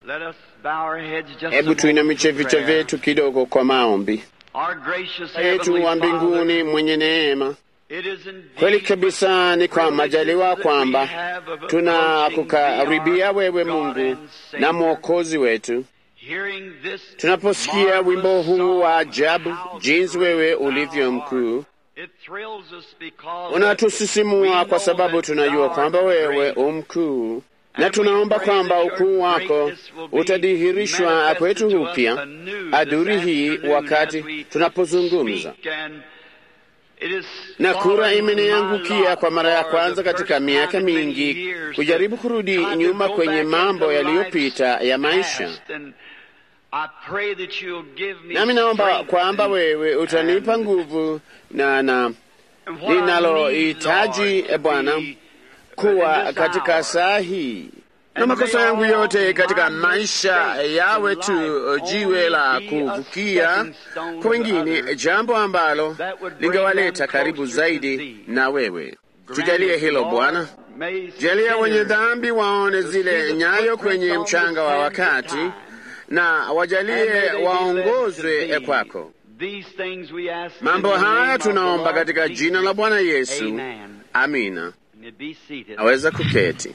Let us bow our heads just a Hebu moment tuinamishe for vichwa prayer. vyetu kidogo kwa maombi. Our gracious Yetu wa Heavenly mbinguni Father, mwenye neema, it is indeed kweli kabisa ni kwa majaliwa kwamba tunakukaribia wewe Mungu na Mwokozi wetu, Hearing this tunaposikia wimbo marvelous huu wa song, ajabu, How jinsi Great wewe Thou ulivyo Art. mkuu. It thrills us because Unatusisimua we kwa know sababu that tunajua thou kwamba art wewe great. umkuu, na And tunaomba we pray kwamba that your ukuu wako greatness will be utadhihirishwa manifested kwetu to us upya anew adhuri this hii afternoon wakati as we tunapozungumza. speak, and it is na kura fallen imeniangukia my kwa mara ya lot for kwanza the katika first miaka time in many mingi years kujaribu to kurudi try to nyuma go kwenye back mambo into yaliyopita life's ya maisha. past, and I pray that you'll give me Nami naomba strength kwamba and- wewe utanipa and- nguvu na na and what I need, linalohitaji Lord, to Bwana be, uh, kuwa in this katika hour. saa hii na And makosa may yangu all yote katika my maisha mistakes yawe in tu life jiwe la only be a kuvukia stepping stone kwa to wengine, others jambo ambalo that would bring lingewaleta them karibu closer to zaidi thee. na wewe. Grant Tujalie it, hilo Lord. Bwana. May Jalia wenye sinners dhambi waone to zile see the nyayo footprints kwenye on the mchanga wa sands of wakati, time. na And may wajalie they be led waongozwe to thee. kwako. These things we ask in Mambo the name haya of the tunaomba Lord katika Jesus. jina la Bwana Yesu, Amen. amina. And be seated. Naweza kuketi,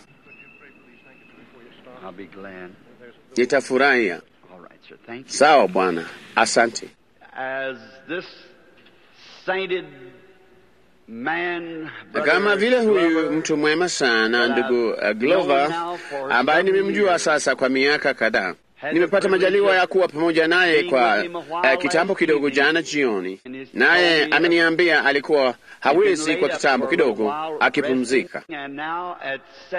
I'll be glad. nitafurahia. All right, sir. Thank you. Sawa Bwana, asante. As this sainted man, Na brother kama vile huyu Glover, mtu mwema sana ndugu uh, Glover ambaye nimemjua sasa kwa miaka kadhaa, nimepata majaliwa ya kuwa pamoja naye kwa uh, kitambo kidogo jana jioni, naye ameniambia alikuwa hawezi kwa kitambo kidogo akipumzika, And now at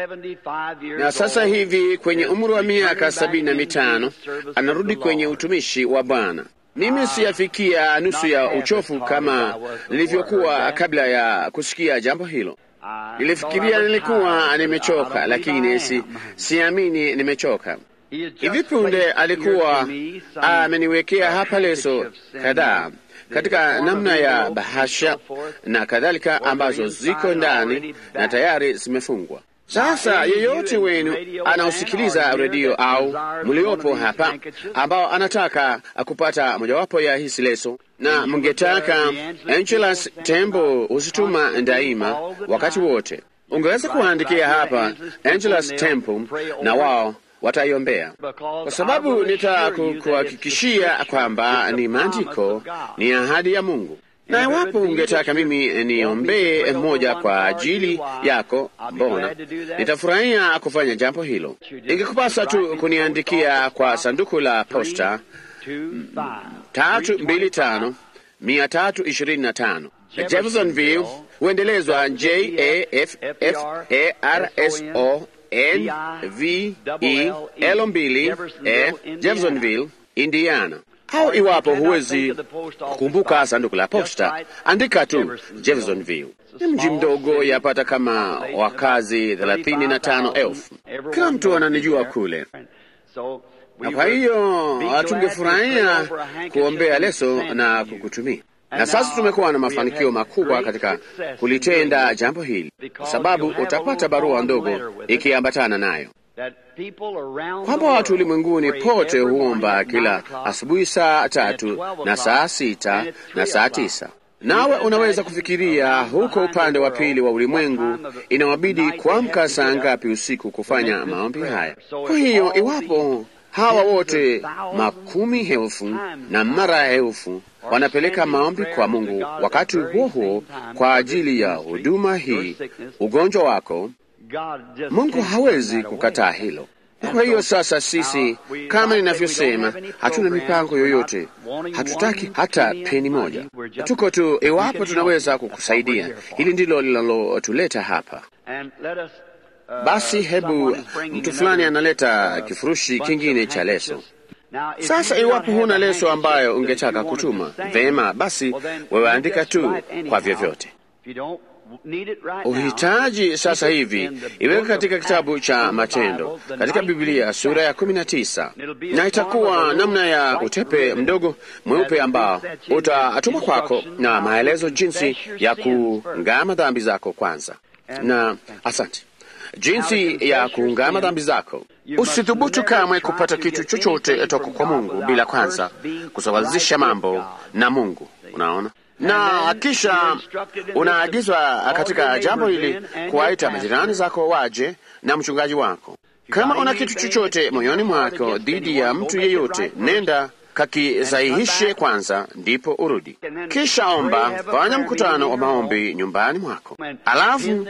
75 years na sasa old, hivi kwenye is umri wa miaka returning sabini na back into mitano the service of anarudi the kwenye Lord. utumishi wa Bwana. Mimi siyafikia nusu ya uchofu kama nilivyokuwa kabla ya kusikia jambo hilo. I Nilifikiria thought I was nilikuwa tired. I nimechoka, don't believe I lakini si, am. siamini nimechoka. He had just Hivi punde placed alikuwa here to me some, ameniwekea uh, hapa leso handkerchiefs and, kadhaa uh, katika the namna ya envelope bahasha and so forth, na kadhalika were ambazo inside ziko ndani already na back. tayari zimefungwa. Sasa any of yeyote you in wenu radio land anaosikiliza or here redio that au desires mliopo one of these hapa handkerchiefs, ambao anataka kupata mojawapo ya hizi leso na you mngetaka would, uh, the Angeles Angelas people Tembo send husituma constantly daima all the wakati time. wote, ungeweza Right, kuandikia right, hapa Angeles Temple, Angelas and they'll Temple pray over na it. wao wataiombea Because kwa I sababu will assure you that it's the nitakuhakikishia scripture, kwamba it's the ni promise maandiko, of God. ni ahadi ya Mungu. Na And if it iwapo would be ungetaka that you mimi want me to niombee pray over mmoja one kwa for ajili you, why, yako, I'll be mbona glad to do that. nitafurahia kufanya jambo hilo. You just Ingekupasa write tu me kuniandikia post kwa office sanduku la posta Two, five, tatu three, mbili twenty-five. tano mia tatu ishirini na tano Jeffersonville, Jeffersonville huendelezwa J A F F A R S O N V E L mbili E Jeffersonville, Indiana. Au iwapo huwezi kukumbuka sanduku la posta, andika tu Jeffersonville. Ni mji mdogo, yapata kama wakazi thelathini na tano elfu. Kila mtu ananijua kule, na kwa hiyo tungefurahia kuombea leso na kukutumia. Na sasa tumekuwa na mafanikio makubwa katika kulitenda jambo hili, kwa sababu utapata barua ndogo ikiambatana nayo kwamba watu ulimwenguni pote huomba kila asubuhi saa tatu na saa sita na saa tisa. Nawe unaweza kufikiria huko upande wa pili wa ulimwengu inawabidi kuamka saa ngapi usiku kufanya maombi haya. Kwa hiyo iwapo hawa wote makumi elfu na mara elfu wanapeleka maombi kwa Mungu wakati huo huo kwa ajili ya huduma hii, ugonjwa wako, Mungu hawezi kukataa hilo. Kwa hiyo sasa sisi kama ninavyosema, hatuna mipango yoyote, hatutaki hata peni moja, tuko tu iwapo tunaweza kukusaidia. Hili ndilo linalotuleta hapa. Basi hebu mtu fulani analeta kifurushi kingine cha leso. Sasa iwapo huna leso ambayo ungetaka kutuma, vema, basi wewe andika tu kwa vyovyote uhitaji sasa hivi iweka katika kitabu cha Matendo katika Biblia sura ya kumi na tisa na itakuwa namna ya utepe mdogo mweupe ambao utatuma kwako na maelezo jinsi ya kuungama dhambi zako kwanza, na asante, jinsi ya kuungama dhambi zako Usithubutu kamwe kupata kitu chochote toka kwa Mungu bila kwanza kusawazisha mambo na Mungu. Unaona, na kisha unaagizwa katika jambo hili kuwaita majirani zako waje na mchungaji wako. Kama una kitu chochote moyoni mwako dhidi ya mtu yeyote, nenda kakisahihishe kwanza, ndipo urudi. Kisha omba, fanya mkutano wa maombi nyumbani mwako, alafu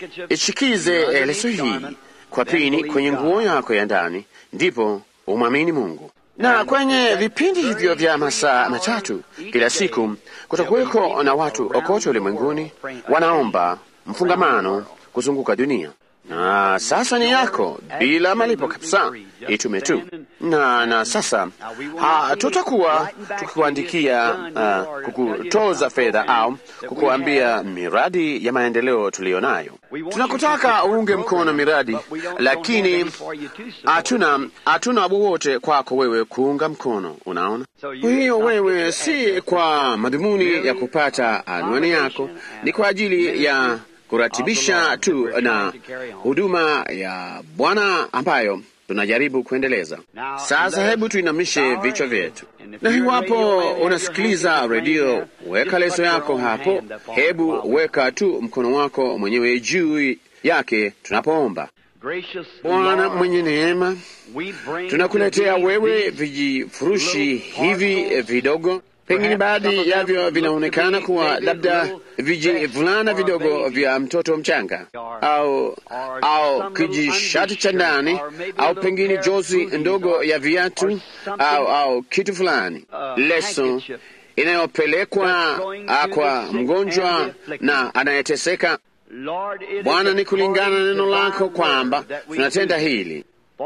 ishikize leso hii kwa pini kwenye nguo yako ya ndani, ndipo umwamini Mungu. Na kwenye vipindi hivyo vya masaa matatu kila siku kutakuweko na watu kote ulimwenguni wanaomba mfungamano kuzunguka dunia na sasa ni yako bila malipo kabisa, itume tu. Na na sasa hatutakuwa tukikuandikia uh, kukutoza fedha au kukuambia miradi ya maendeleo tuliyo nayo. Tunakutaka uunge mkono miradi, lakini hatuna hatuna wowote kwako wewe kuunga mkono. Unaona, kwa hiyo wewe si kwa madhumuni ya kupata anwani yako, ni kwa ajili ya kuratibisha tu na huduma ya Bwana ambayo tunajaribu kuendeleza. Sasa hebu tuinamishe vichwa vyetu, na iwapo unasikiliza redio, weka leso yako hapo, hebu weka tu mkono wako mwenyewe juu yake tunapoomba. Bwana mwenye neema, tunakuletea wewe vijifurushi hivi vidogo pengine baadhi yavyo vinaonekana kuwa labda vijivulana vidogo vya mtoto mchanga au au kijishati cha ndani au pengine jozi ndogo ya viatu au au kitu fulani, leso inayopelekwa kwa mgonjwa na anayeteseka. Bwana, ni kulingana na neno lako kwamba tunatenda hili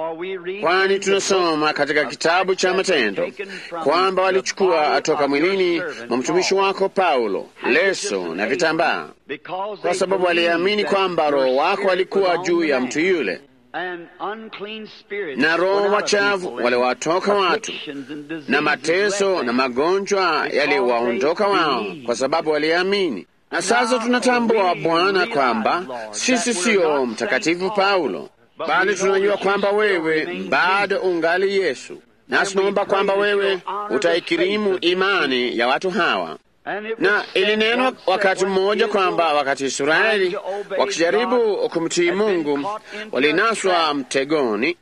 kwani tunasoma katika kitabu cha Matendo kwamba walichukua toka mwilini mwa mtumishi wako Paulo leso na vitambaa, kwa sababu waliamini kwamba Roho wako alikuwa juu ya mtu yule, na roho wachafu waliwatoka watu, na mateso na magonjwa yaliwaondoka wao, kwa sababu waliamini. Na sasa tunatambua Bwana kwamba sisi siyo mtakatifu Paulo bali tunajua kwamba wewe bado ungali Yesu, nasi tunaomba kwamba wewe utaikirimu imani ya watu hawa. Na ilinenwa wakati mmoja kwamba wakati Israeli wakijaribu kumtii Mungu walinaswa mtegoni,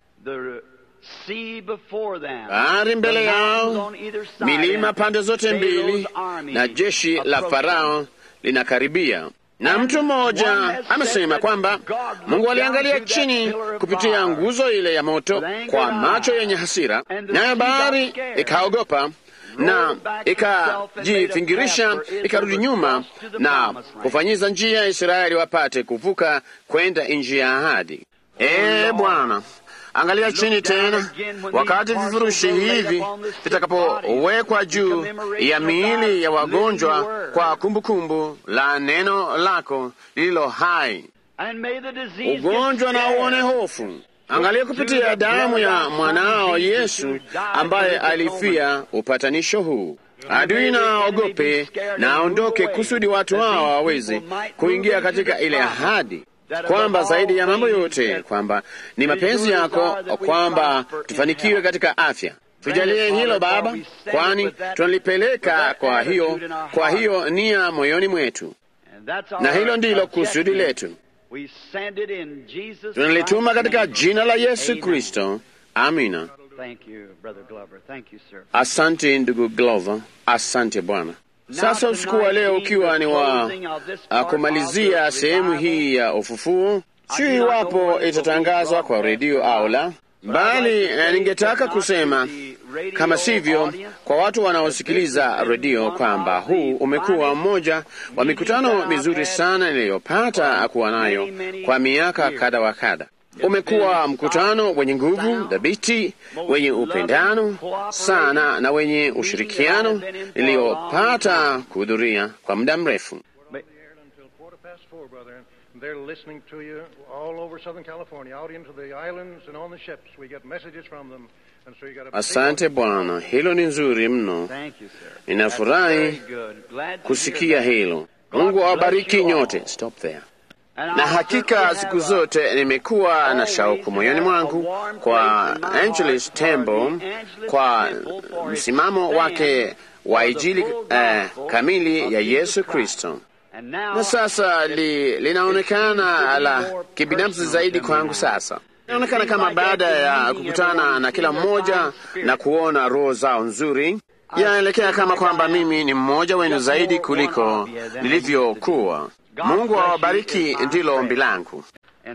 bahari mbele yao, milima pande zote mbili, na jeshi la Farao linakaribia na mtu mmoja amesema kwamba Mungu aliangalia chini kupitia nguzo ile ya moto kwa macho yenye hasira, nayo bahari ikaogopa na ikajifingirisha ikarudi nyuma na kufanyiza njia ya Israeli wapate kuvuka kwenda nchi ya ahadi. Ee Bwana, angalia chini tena, wakati vifurushi hivi vitakapowekwa juu ya miili ya wagonjwa kwa kumbukumbu kumbu la neno lako lililo hai. Ugonjwa na uone hofu, angalia kupitia damu ya mwanao Yesu ambaye alifia upatanisho huu. Adui na aogope na aondoke, kusudi watu hao waweze kuingia katika ile ahadi kwamba zaidi ya mambo yote kwamba ni mapenzi yako kwamba tufanikiwe katika afya. Tujalie hilo Baba, kwani tunalipeleka kwa hiyo kwa hiyo nia moyoni mwetu, na hilo ndilo kusudi letu. Tunalituma katika jina la Yesu Kristo, amina. Asante ndugu Glover, asante Bwana. Sasa usiku wa leo ukiwa ni wa kumalizia sehemu hii ya ufufuo, sio iwapo itatangazwa kwa redio au la, bali ningetaka kusema kama sivyo, kwa watu wanaosikiliza redio kwamba huu umekuwa mmoja wa mikutano mizuri sana niliyopata kuwa nayo kwa miaka kadha wa kadha. Umekuwa mkutano wenye nguvu dhabiti, wenye upendano sana na wenye ushirikiano niliyopata kuhudhuria kwa muda mrefu. They're listening to you all over Southern California, out into the islands and on the ships. We get messages from them. And so you got a Asante Bwana, hilo ni nzuri mno. Ninafurahi kusikia hilo. Mungu awabariki nyote. Stop there. na hakika siku zote nimekuwa na shauku moyoni mwangu kwa Angeles Temple, kwa msimamo wake wa Injili eh, kamili ya Yesu Kristo. Na sasa li, linaonekana la kibinafsi zaidi kwangu sasa. Inaonekana kama baada ya kukutana na kila mmoja na kuona roho zao nzuri, yaelekea kama kwamba mimi ni mmoja wenu zaidi kuliko nilivyokuwa. Mungu awabariki, ndilo ombi langu.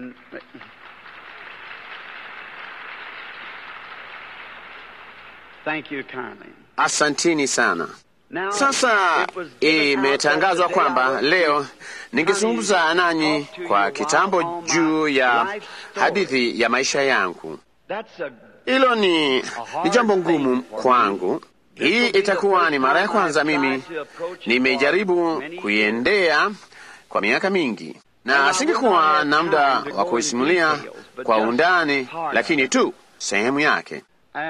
Asantini sana. Sasa imetangazwa kwamba leo ningezungumza nanyi kwa kitambo juu ya hadithi ya maisha yangu. Hilo ni, ni jambo ngumu kwangu. Hii itakuwa ni mara ya kwanza mimi nimejaribu kuiendea kwa miaka mingi, na singekuwa na muda wa kuisimulia kwa undani, lakini tu sehemu yake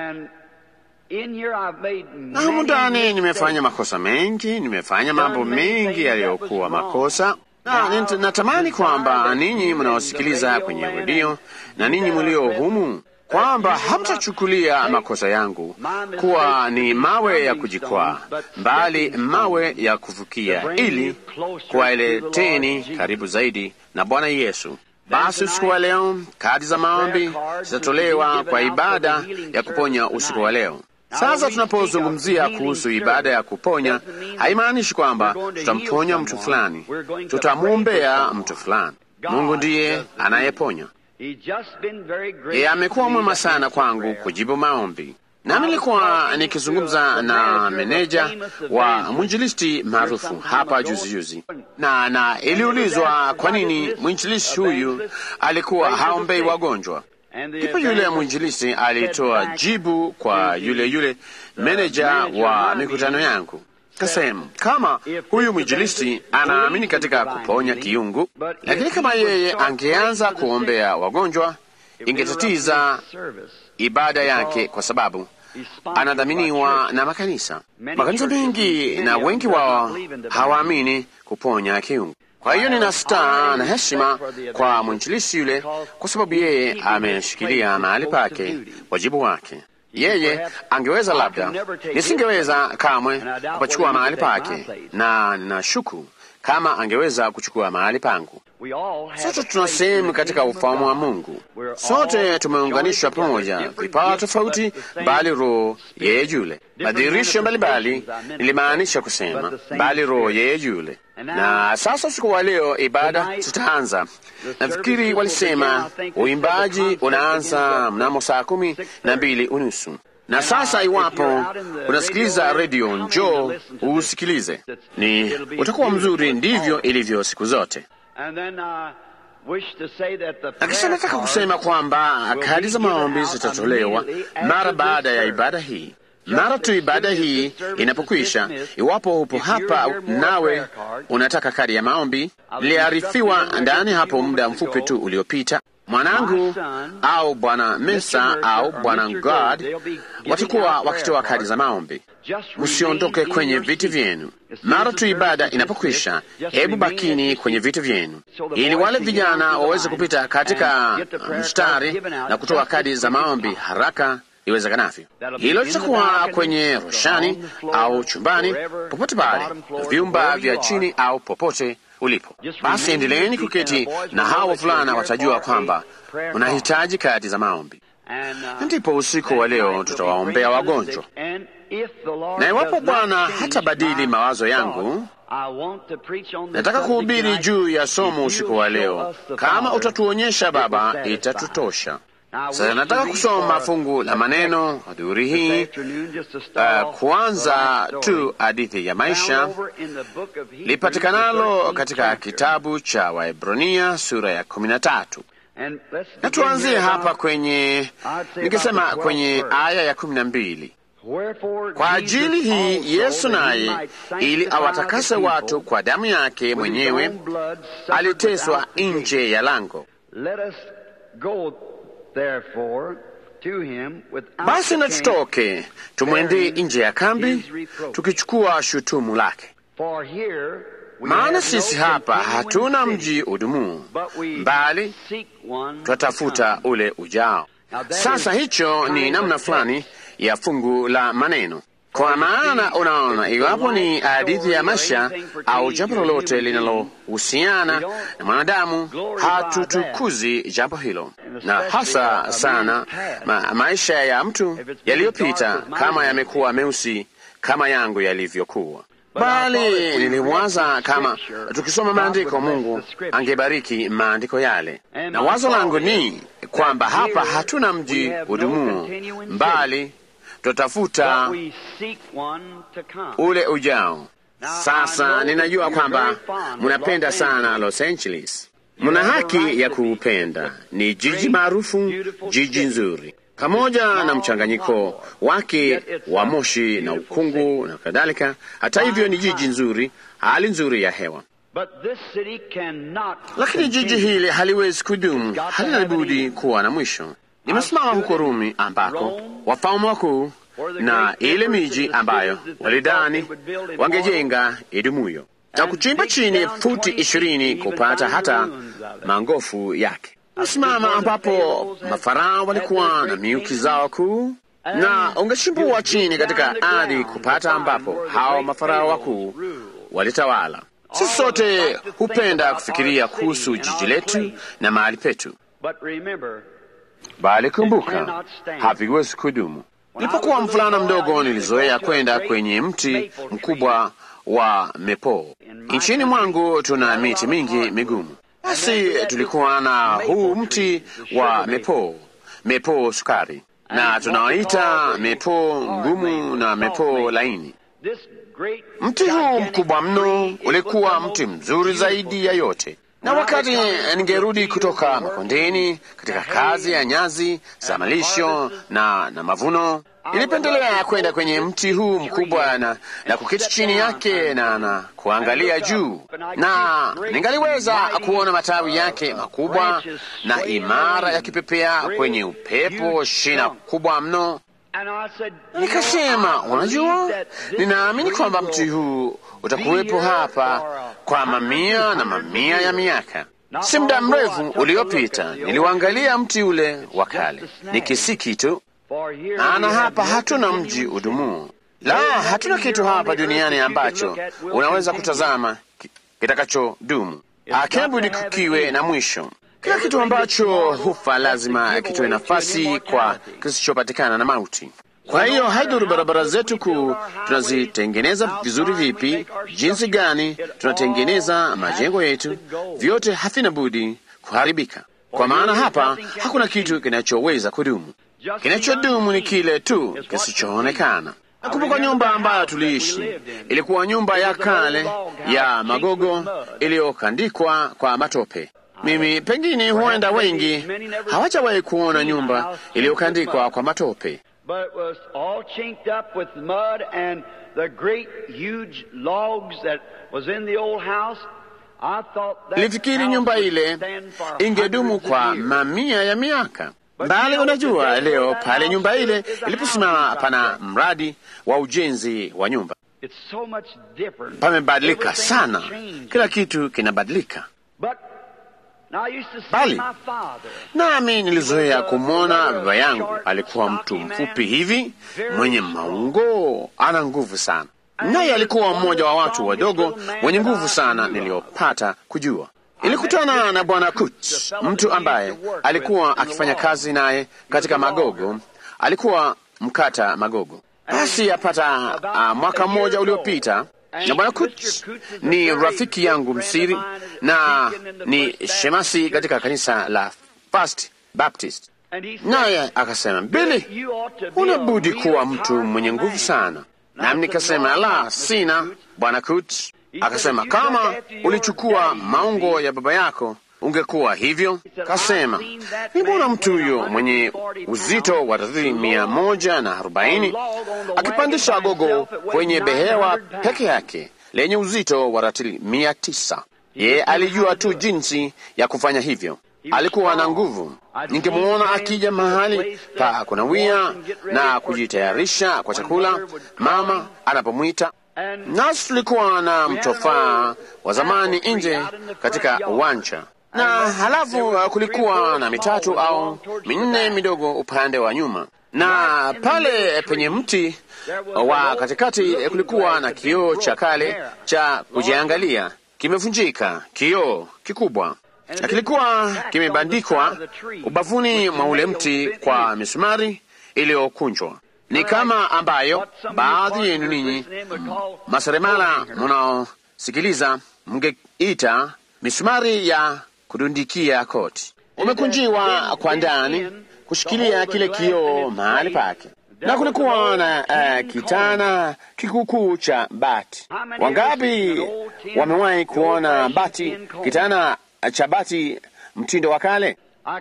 na humu ndani nimefanya makosa mengi, nimefanya mambo mengi yaliyokuwa makosa, na natamani kwamba ninyi mnaosikiliza kwenye redio na ninyi mlio humu kwamba hamtachukulia makosa yangu kuwa ni mawe ya kujikwaa, bali mawe ya kuvukia, ili kuwaleteni karibu zaidi na Bwana Yesu. Basi usiku wa leo kadi za maombi zitatolewa kwa ibada ya kuponya usiku wa leo. Sasa tunapozungumzia kuhusu ibada ya kuponya, haimaanishi kwamba tutamponya mtu fulani, tutamwombea mtu fulani. Mungu ndiye anayeponya. Yeye amekuwa mwema sana kwangu kujibu maombi. Nami nilikuwa nikizungumza na meneja wa mwinjilisti maarufu hapa juzi juzi, na na iliulizwa kwa nini mwinjilisti huyu alikuwa haombei wagonjwa. Ndipo yule mwinjilisti alitoa jibu kwa yule yule meneja wa mikutano yangu, kasema kama huyu mwinjilisti anaamini katika kuponya kiungu, lakini kama yeye angeanza kuombea wagonjwa ingetatiza ibada yake, kwa sababu anadhaminiwa na makanisa. Makanisa mengi na wengi wao hawaamini kuponya kiungu. Kwa hiyo nina staa na heshima kwa mwinjilisi yule, kwa sababu yeye ameshikilia mahali pake, wajibu wake. Yeye angeweza labda, nisingeweza kamwe kupachukua mahali pake, na nashuku kama angeweza kuchukua mahali pangu. Sote tuna sehemu katika ufahamu wa Mungu. Sote tumeunganishwa pamoja, vipawa tofauti, bali Roho yeye yule. Madhihirisho mbalimbali nilimaanisha kusema, bali Roho yeye yule. Na sasa usiku wa leo ibada zitaanza. Nafikiri walisema uimbaji unaanza mnamo saa kumi na mbili unusu. Na sasa iwapo unasikiliza redio, njoo usikilize, ni utakuwa mzuri. Ndivyo ilivyo siku zote. Na kisha nataka kusema kwamba kadi za maombi zitatolewa mara baada ya ibada hii. Mara tu ibada hii inapokwisha, iwapo upo hapa nawe unataka kadi ya maombi, niliarifiwa ndani hapo muda mfupi tu uliopita mwanangu au bwana Mesa au bwana God watakuwa wakitoa kadi za maombi. Msiondoke kwenye viti vyenu mara tu ibada inapokwisha. Hebu bakini kwenye viti vyenu, ili wale vijana waweze kupita katika mstari na kutoa kadi za maombi haraka iwezekanavyo. Hilo litakuwa kwenye roshani au chumbani, popote pale, vyumba vya chini au popote ulipo. Basi endeleeni kuketi na hawa wavulana watajua kwamba unahitaji kadi za maombi. Ndipo usiku wa leo tutawaombea wagonjwa, na iwapo Bwana hatabadili mawazo yangu, nataka kuhubiri juu ya somo usiku wa leo. Kama utatuonyesha Baba, itatutosha. Sasa nataka kusoma fungu la maneno adhuhuri hii, uh, kuanza tu hadithi ya maisha lipatikanalo katika kitabu cha Waebrania sura ya kumi na tatu na tuanzie hapa kwenye, nikisema kwenye aya ya kumi na mbili. Kwa ajili hii Yesu naye, ili awatakase watu kwa damu yake mwenyewe, aliteswa nje ya lango. Basi na tutoke tumwendee nje ya kambi, tukichukua shutumu lake. maana sisi hapa hatuna mji udumuo, bali twatafuta ule ujao. Sasa hicho ni namna fulani ya fungu la maneno, kwa maana unaona, iwapo ni hadithi ya maisha au jambo lolote linalohusiana na mwanadamu, hatutukuzi jambo hilo, na hasa sana ma maisha ya mtu yaliyopita, kama yamekuwa meusi kama yangu yalivyokuwa bali nilimwaza kama tukisoma maandiko, Mungu angebariki maandiko yale, na wazo langu ni kwamba hapa hatuna mji udumuo, mbali tutatafuta ule ujao. Sasa ninajua kwamba mnapenda sana Los Angeles, mna haki ya kuupenda. Ni jiji maarufu, jiji nzuri pamoja na mchanganyiko wake wa moshi na ukungu na kadhalika. Hata hivyo, ni jiji nzuri, hali nzuri ya hewa, lakini jiji hili haliwezi kudumu, halina budi kuwa na mwisho. Nimesimama huko Rumi, ambako wafalme wakuu na ile miji ambayo walidhani wangejenga idumuyo na kuchimba chini futi ishirini kupata hata mangofu yake simama ambapo mafarao walikuwa na miuki zao kuu, na ungechimbua chini katika ardhi kupata ambapo hao mafarao wakuu walitawala. Sisi sote hupenda kufikiria kuhusu jiji letu na mahali petu, bali kumbuka, haviwezi kudumu. Nilipokuwa mvulana mdogo, nilizoea kwenda kwenye mti mkubwa wa mepo. Nchini mwangu tuna miti mingi migumu basi tulikuwa na huu mti wa mepo, mepo sukari, na tunawaita mepo ngumu na mepo laini. Mti huu mkubwa mno ulikuwa mti mzuri zaidi ya yote, na wakati ningerudi kutoka makondeni katika kazi ya nyazi za malisho na, na mavuno nilipendelea kwenda kwenye mti huu mkubwa na, na kuketi chini yake na, na kuangalia juu, na ningaliweza kuona matawi yake makubwa na imara yakipepea kwenye upepo, shina kubwa mno. Nikasema, unajua, ninaamini kwamba mti huu utakuwepo hapa kwa mamia na mamia ya miaka. Si muda mrefu uliopita niliuangalia mti ule wa kale, nikisiki tu maana hapa hatuna mji udumuo, la hatuna kitu hapa duniani ambacho unaweza kutazama kitakachodumu. Akibudi kukiwe na mwisho. Kila kitu ambacho hufa lazima kitoe nafasi kwa kisichopatikana na mauti. Kwa hiyo haidhuru barabara zetu kuu tunazitengeneza vizuri vipi, jinsi gani tunatengeneza majengo yetu, vyote havina budi kuharibika, kwa maana hapa hakuna kitu kinachoweza kudumu. Kinachodumu ni kile tu kisichoonekana. Nakumbuka nyumba ambayo tuliishi, ilikuwa nyumba ya kale ya magogo iliyokandikwa kwa matope. Mimi pengine, huenda wengi hawajawahi kuona nyumba iliyokandikwa kwa matope, nilifikiri nyumba ile ingedumu kwa mamia ya miaka bali unajua, leo pale nyumba ile iliposimama, pana mradi wa ujenzi wa nyumba. Pamebadilika sana, kila kitu kinabadilika. Bali nami nilizoea kumwona baba yangu, alikuwa mtu mfupi hivi, mwenye maungo, ana nguvu sana, naye alikuwa mmoja wa watu wadogo wenye nguvu sana niliyopata kujua. Ilikutana na bwana Kut, mtu ambaye alikuwa akifanya kazi naye katika magogo. Alikuwa mkata magogo. Basi apata uh, mwaka mmoja uliopita, na bwana Kut ni rafiki yangu msiri na ni shemasi katika kanisa la First Baptist, naye akasema, Bili, unabudi kuwa mtu mwenye nguvu sana. Nami nikasema, la, sina bwana Kut. Akasema, kama ulichukua maungo ya baba yako ungekuwa hivyo. Kasema, nimbona mtu huyo mwenye uzito wa ratili mia moja na arobaini akipandisha gogo kwenye behewa peke yake lenye uzito wa ratili mia tisa. Yeye alijua tu jinsi ya kufanya hivyo, alikuwa na nguvu. Ningemwona akija mahali pa kunawia na kujitayarisha kwa chakula, mama anapomwita nasi tulikuwa na mtofaa wa zamani nje katika uwanja na halafu uh, kulikuwa na mitatu au minne midogo upande wa nyuma, na pale penye mti wa katikati kulikuwa na kioo cha kale cha kujiangalia, kimevunjika, kioo kikubwa, na kilikuwa kimebandikwa ubavuni mwa ule mti kwa misumari iliyokunjwa. Ni kama ambayo baadhi yenu ninyi maseremala mnaosikiliza mngeita misumari ya kudundikia koti. Umekunjiwa kwa ndani kushikilia kile kioo mahali pake, na kulikuwa na uh, kitana kikuukuu cha bati. Wangapi wamewahi kuona bati, kitana cha bati mtindo wa kale?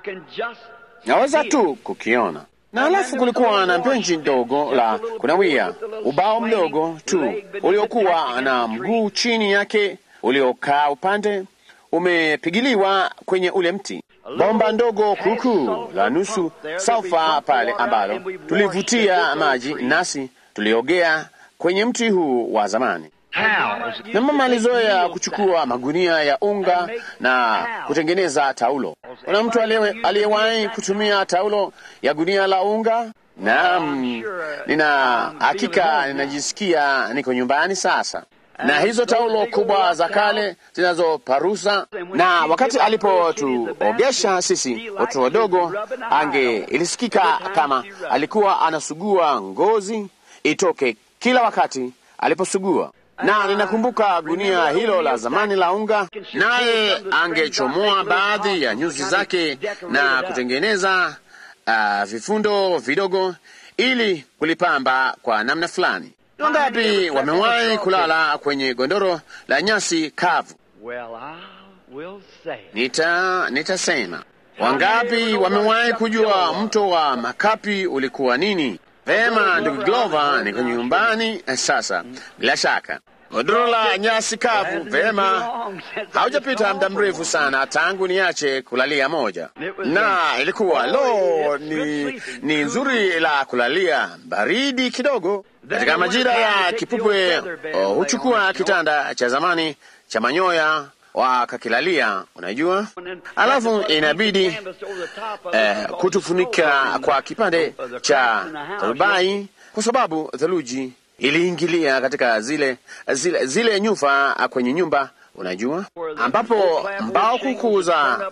Naweza tu kukiona na halafu kulikuwa na benchi ndogo la kunawia, ubao mdogo tu uliokuwa na mguu chini yake uliokaa upande umepigiliwa kwenye ule mti, bomba ndogo kuukuu la nusu salfa pale ambalo tulivutia maji, nasi tuliogea kwenye mti huu wa zamani. Na mama alizoea kuchukua magunia ya unga na kutengeneza taulo. Kuna mtu aliyewahi kutumia taulo ya gunia la unga? Naam, nina hakika ninajisikia niko nyumbani sasa na hizo taulo kubwa za kale zinazoparusa. Na wakati alipotuogesha sisi watoto wadogo, ange ilisikika kama alikuwa anasugua ngozi itoke kila wakati aliposugua na ninakumbuka gunia hilo la zamani la unga, naye angechomoa baadhi ya nyuzi zake na kutengeneza uh, vifundo vidogo ili kulipamba kwa namna fulani. Wangapi wamewahi kulala kwenye gondoro la nyasi kavu? Nita nitasema wangapi wamewahi kujua mto wa makapi ulikuwa nini? Vema, ndugu Glover, niko nyumbani sasa. Bila shaka godoro la nyasi kavu. Vema, haujapita muda mrefu sana tangu niache kulalia moja, na ilikuwa lo, ni, ni nzuri la kulalia, baridi kidogo. Katika majira ya kipupwe oh, huchukua kitanda cha zamani cha manyoya wakakilalia, unajua, alafu inabidi eh, kutufunika kwa kipande cha tarubai kwa sababu theluji iliingilia katika zile zile, zile nyufa kwenye nyumba, unajua, ambapo mbao kuku za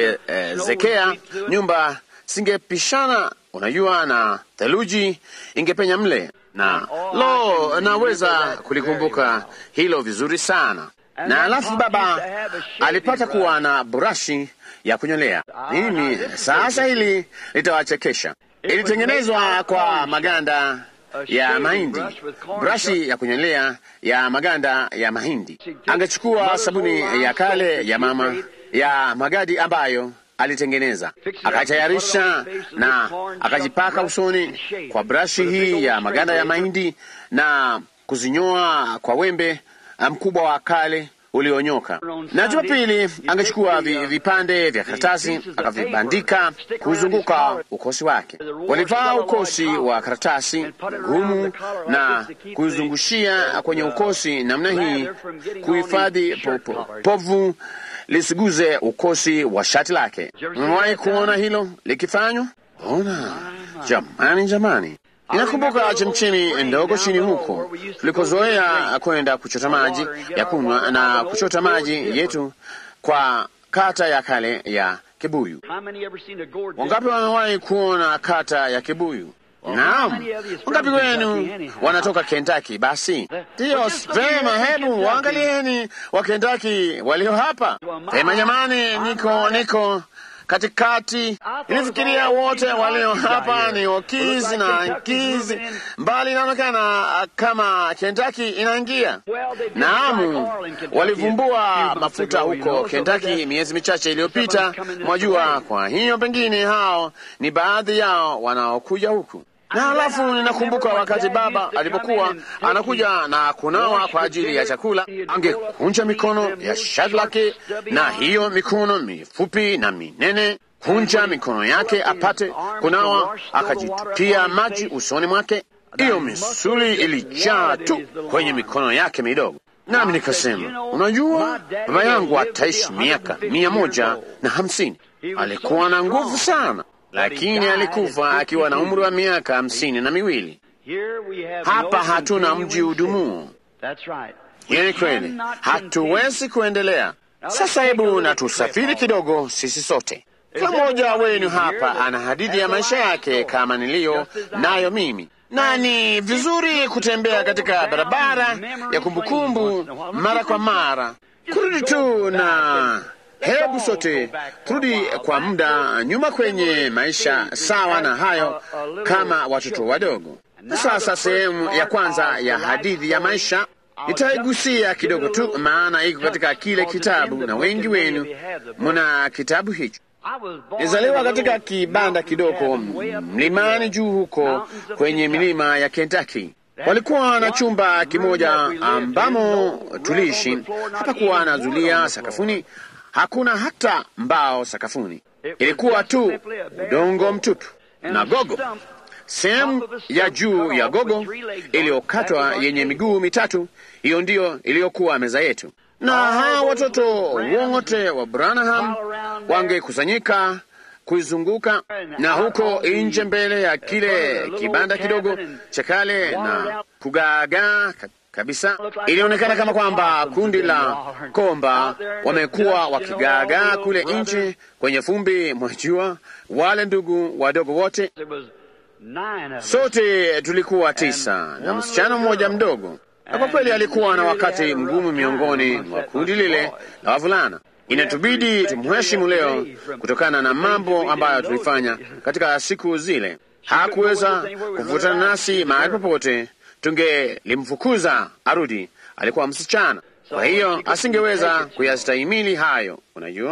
kuezekea nyumba singepishana, unajua, na theluji ingepenya mle, na lo, naweza kulikumbuka hilo vizuri sana na alafu baba alipata kuwa na burashi ya kunyolea. Mimi sasa, hili litawachekesha. Ilitengenezwa kwa maganda ya mahindi, brashi ya kunyolea ya maganda ya mahindi. Angechukua sabuni ya kale ya mama ya magadi ambayo alitengeneza, akatayarisha na akajipaka usoni kwa brashi hii ya maganda ya mahindi na kuzinyoa kwa wembe mkubwa wa kale ulionyoka. Na Jumapili angechukua vi, vipande vya karatasi akavibandika kuzunguka ukosi wake. Walivaa ukosi wa karatasi ngumu na kuizungushia kwenye ukosi namna hii, kuhifadhi po, po, povu lisiguze ukosi wa shati lake. Umewahi kuona hilo likifanywa? Ona jamani, jamani Inakumbuka chemchemi ndogo chini huko tulikozoea kwenda kuchota maji ya kunywa na kuchota maji yetu kwa kata ya kale ya Kibuyu. Wangapi wamewahi kuona kata ya Kibuyu? Naam, wangapi wenu wanatoka Kentucky? Basi ndiyo vema, hebu waangalieni wa Kentucky walio hapa. Vema jamani, niko niko katikati ilifikiria wote walio hapa ni wakizi na nkizi, mbali inaonekana kama Kentucky inaingia. Naam, walivumbua mafuta huko Kentucky miezi michache iliyopita, mwajua. Kwa hiyo pengine hao ni baadhi yao wanaokuja huku na halafu ninakumbuka wakati baba alipokuwa anakuja na kunawa kwa ajili ya chakula, angekunja mikono ya shati lake, na hiyo mikono mifupi na minene, kunja mikono yake apate kunawa, akajitupia maji usoni mwake. hiyo misuli ilijaa tu kwenye mikono yake midogo. Nami nikasema, unajua, baba yangu ataishi miaka mia moja na hamsini. Alikuwa na nguvu sana, lakini alikufa akiwa na umri wa miaka hamsini na miwili. Hapa hatuna mji udumuo. Hiyo ni kweli, hatuwezi kuendelea sasa. Hebu na tusafiri kidogo sisi sote. Kila mmoja wenu hapa ana hadithi ya maisha yake kama niliyo nayo mimi, na ni vizuri kutembea katika barabara ya kumbukumbu mara kwa mara, kurudi tu na hebu sote turudi kwa muda nyuma kwenye maisha sawa na hayo kama watoto wadogo. Na sasa sehemu ya kwanza ya hadithi ya maisha nitaigusia kidogo tu, maana iko katika kile kitabu na wengi wenu muna kitabu hicho. Nizaliwa katika kibanda kidogo mlimani juu huko kwenye milima ya Kentucky. Walikuwa na chumba kimoja ambamo tuliishi. Hapakuwa na zulia sakafuni, hakuna hata mbao sakafuni, ilikuwa tu udongo mtupu na gogo sehemu ya juu ya gogo iliyokatwa yenye miguu mitatu. Hiyo ndiyo iliyokuwa meza yetu, na hawa watoto wote wa Branham wangekusanyika kuizunguka, na huko nje mbele ya kile kibanda kidogo cha kale na kugaagaa kabisa. Ilionekana kama kwamba kundi la komba wamekuwa wakigaagaa kule nje kwenye fumbi mwa jua, wale ndugu wadogo wote Sote tulikuwa tisa na msichana mmoja mdogo, na kwa kweli alikuwa na wakati mgumu miongoni mwa kundi lile la wavulana. Inatubidi tumheshimu leo kutokana na mambo ambayo tulifanya katika siku zile. Hakuweza kuvutana nasi mahali popote, tungelimfukuza arudi. Alikuwa msichana, kwa hiyo asingeweza kuyastahimili hayo, unajua.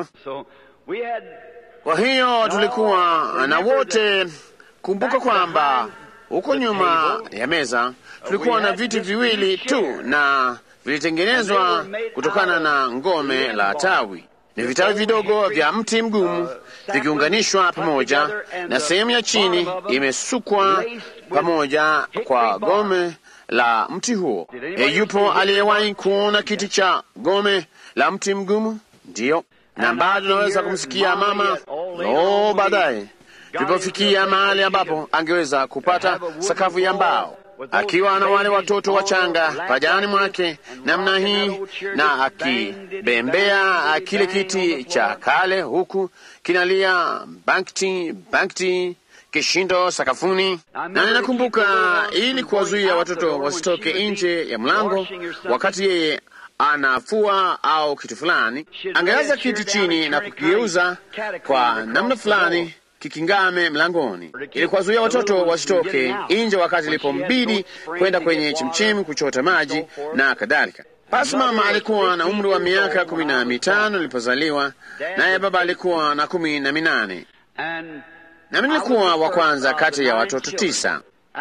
Kwa hiyo tulikuwa na wote Kumbuka kwamba huko nyuma ya meza tulikuwa na viti viwili tu na vilitengenezwa kutokana na ngome la tawi. Ni vitawi vidogo vya mti mgumu vikiunganishwa pamoja, na sehemu ya chini imesukwa pamoja kwa gome la mti huo. E, yupo aliyewahi kuona kiti cha gome la mti mgumu? Ndiyo, na bado naweza kumsikia mama no baadaye tulipofikia mahali ambapo angeweza kupata sakafu ya mbao, akiwa na wale watoto wachanga pajani mwake namna hii, na akibembea kile kiti cha kale, huku kinalia bankti bankti kishindo sakafuni. Na ninakumbuka, ili kuwazuia watoto wasitoke nje ya mlango wakati yeye anafua au kitu fulani, angeweza kiti chini na kukigeuza kwa namna fulani kikingame mlangoni ili kuwazuia watoto wasitoke nje wakati ilipombidi kwenda kwenye chemchemi kuchota maji na kadhalika. Basi mama alikuwa na umri wa miaka kumi na mitano nilipozaliwa, naye baba alikuwa na kumi na minane nami nilikuwa wa kwanza kati ya watoto tisa.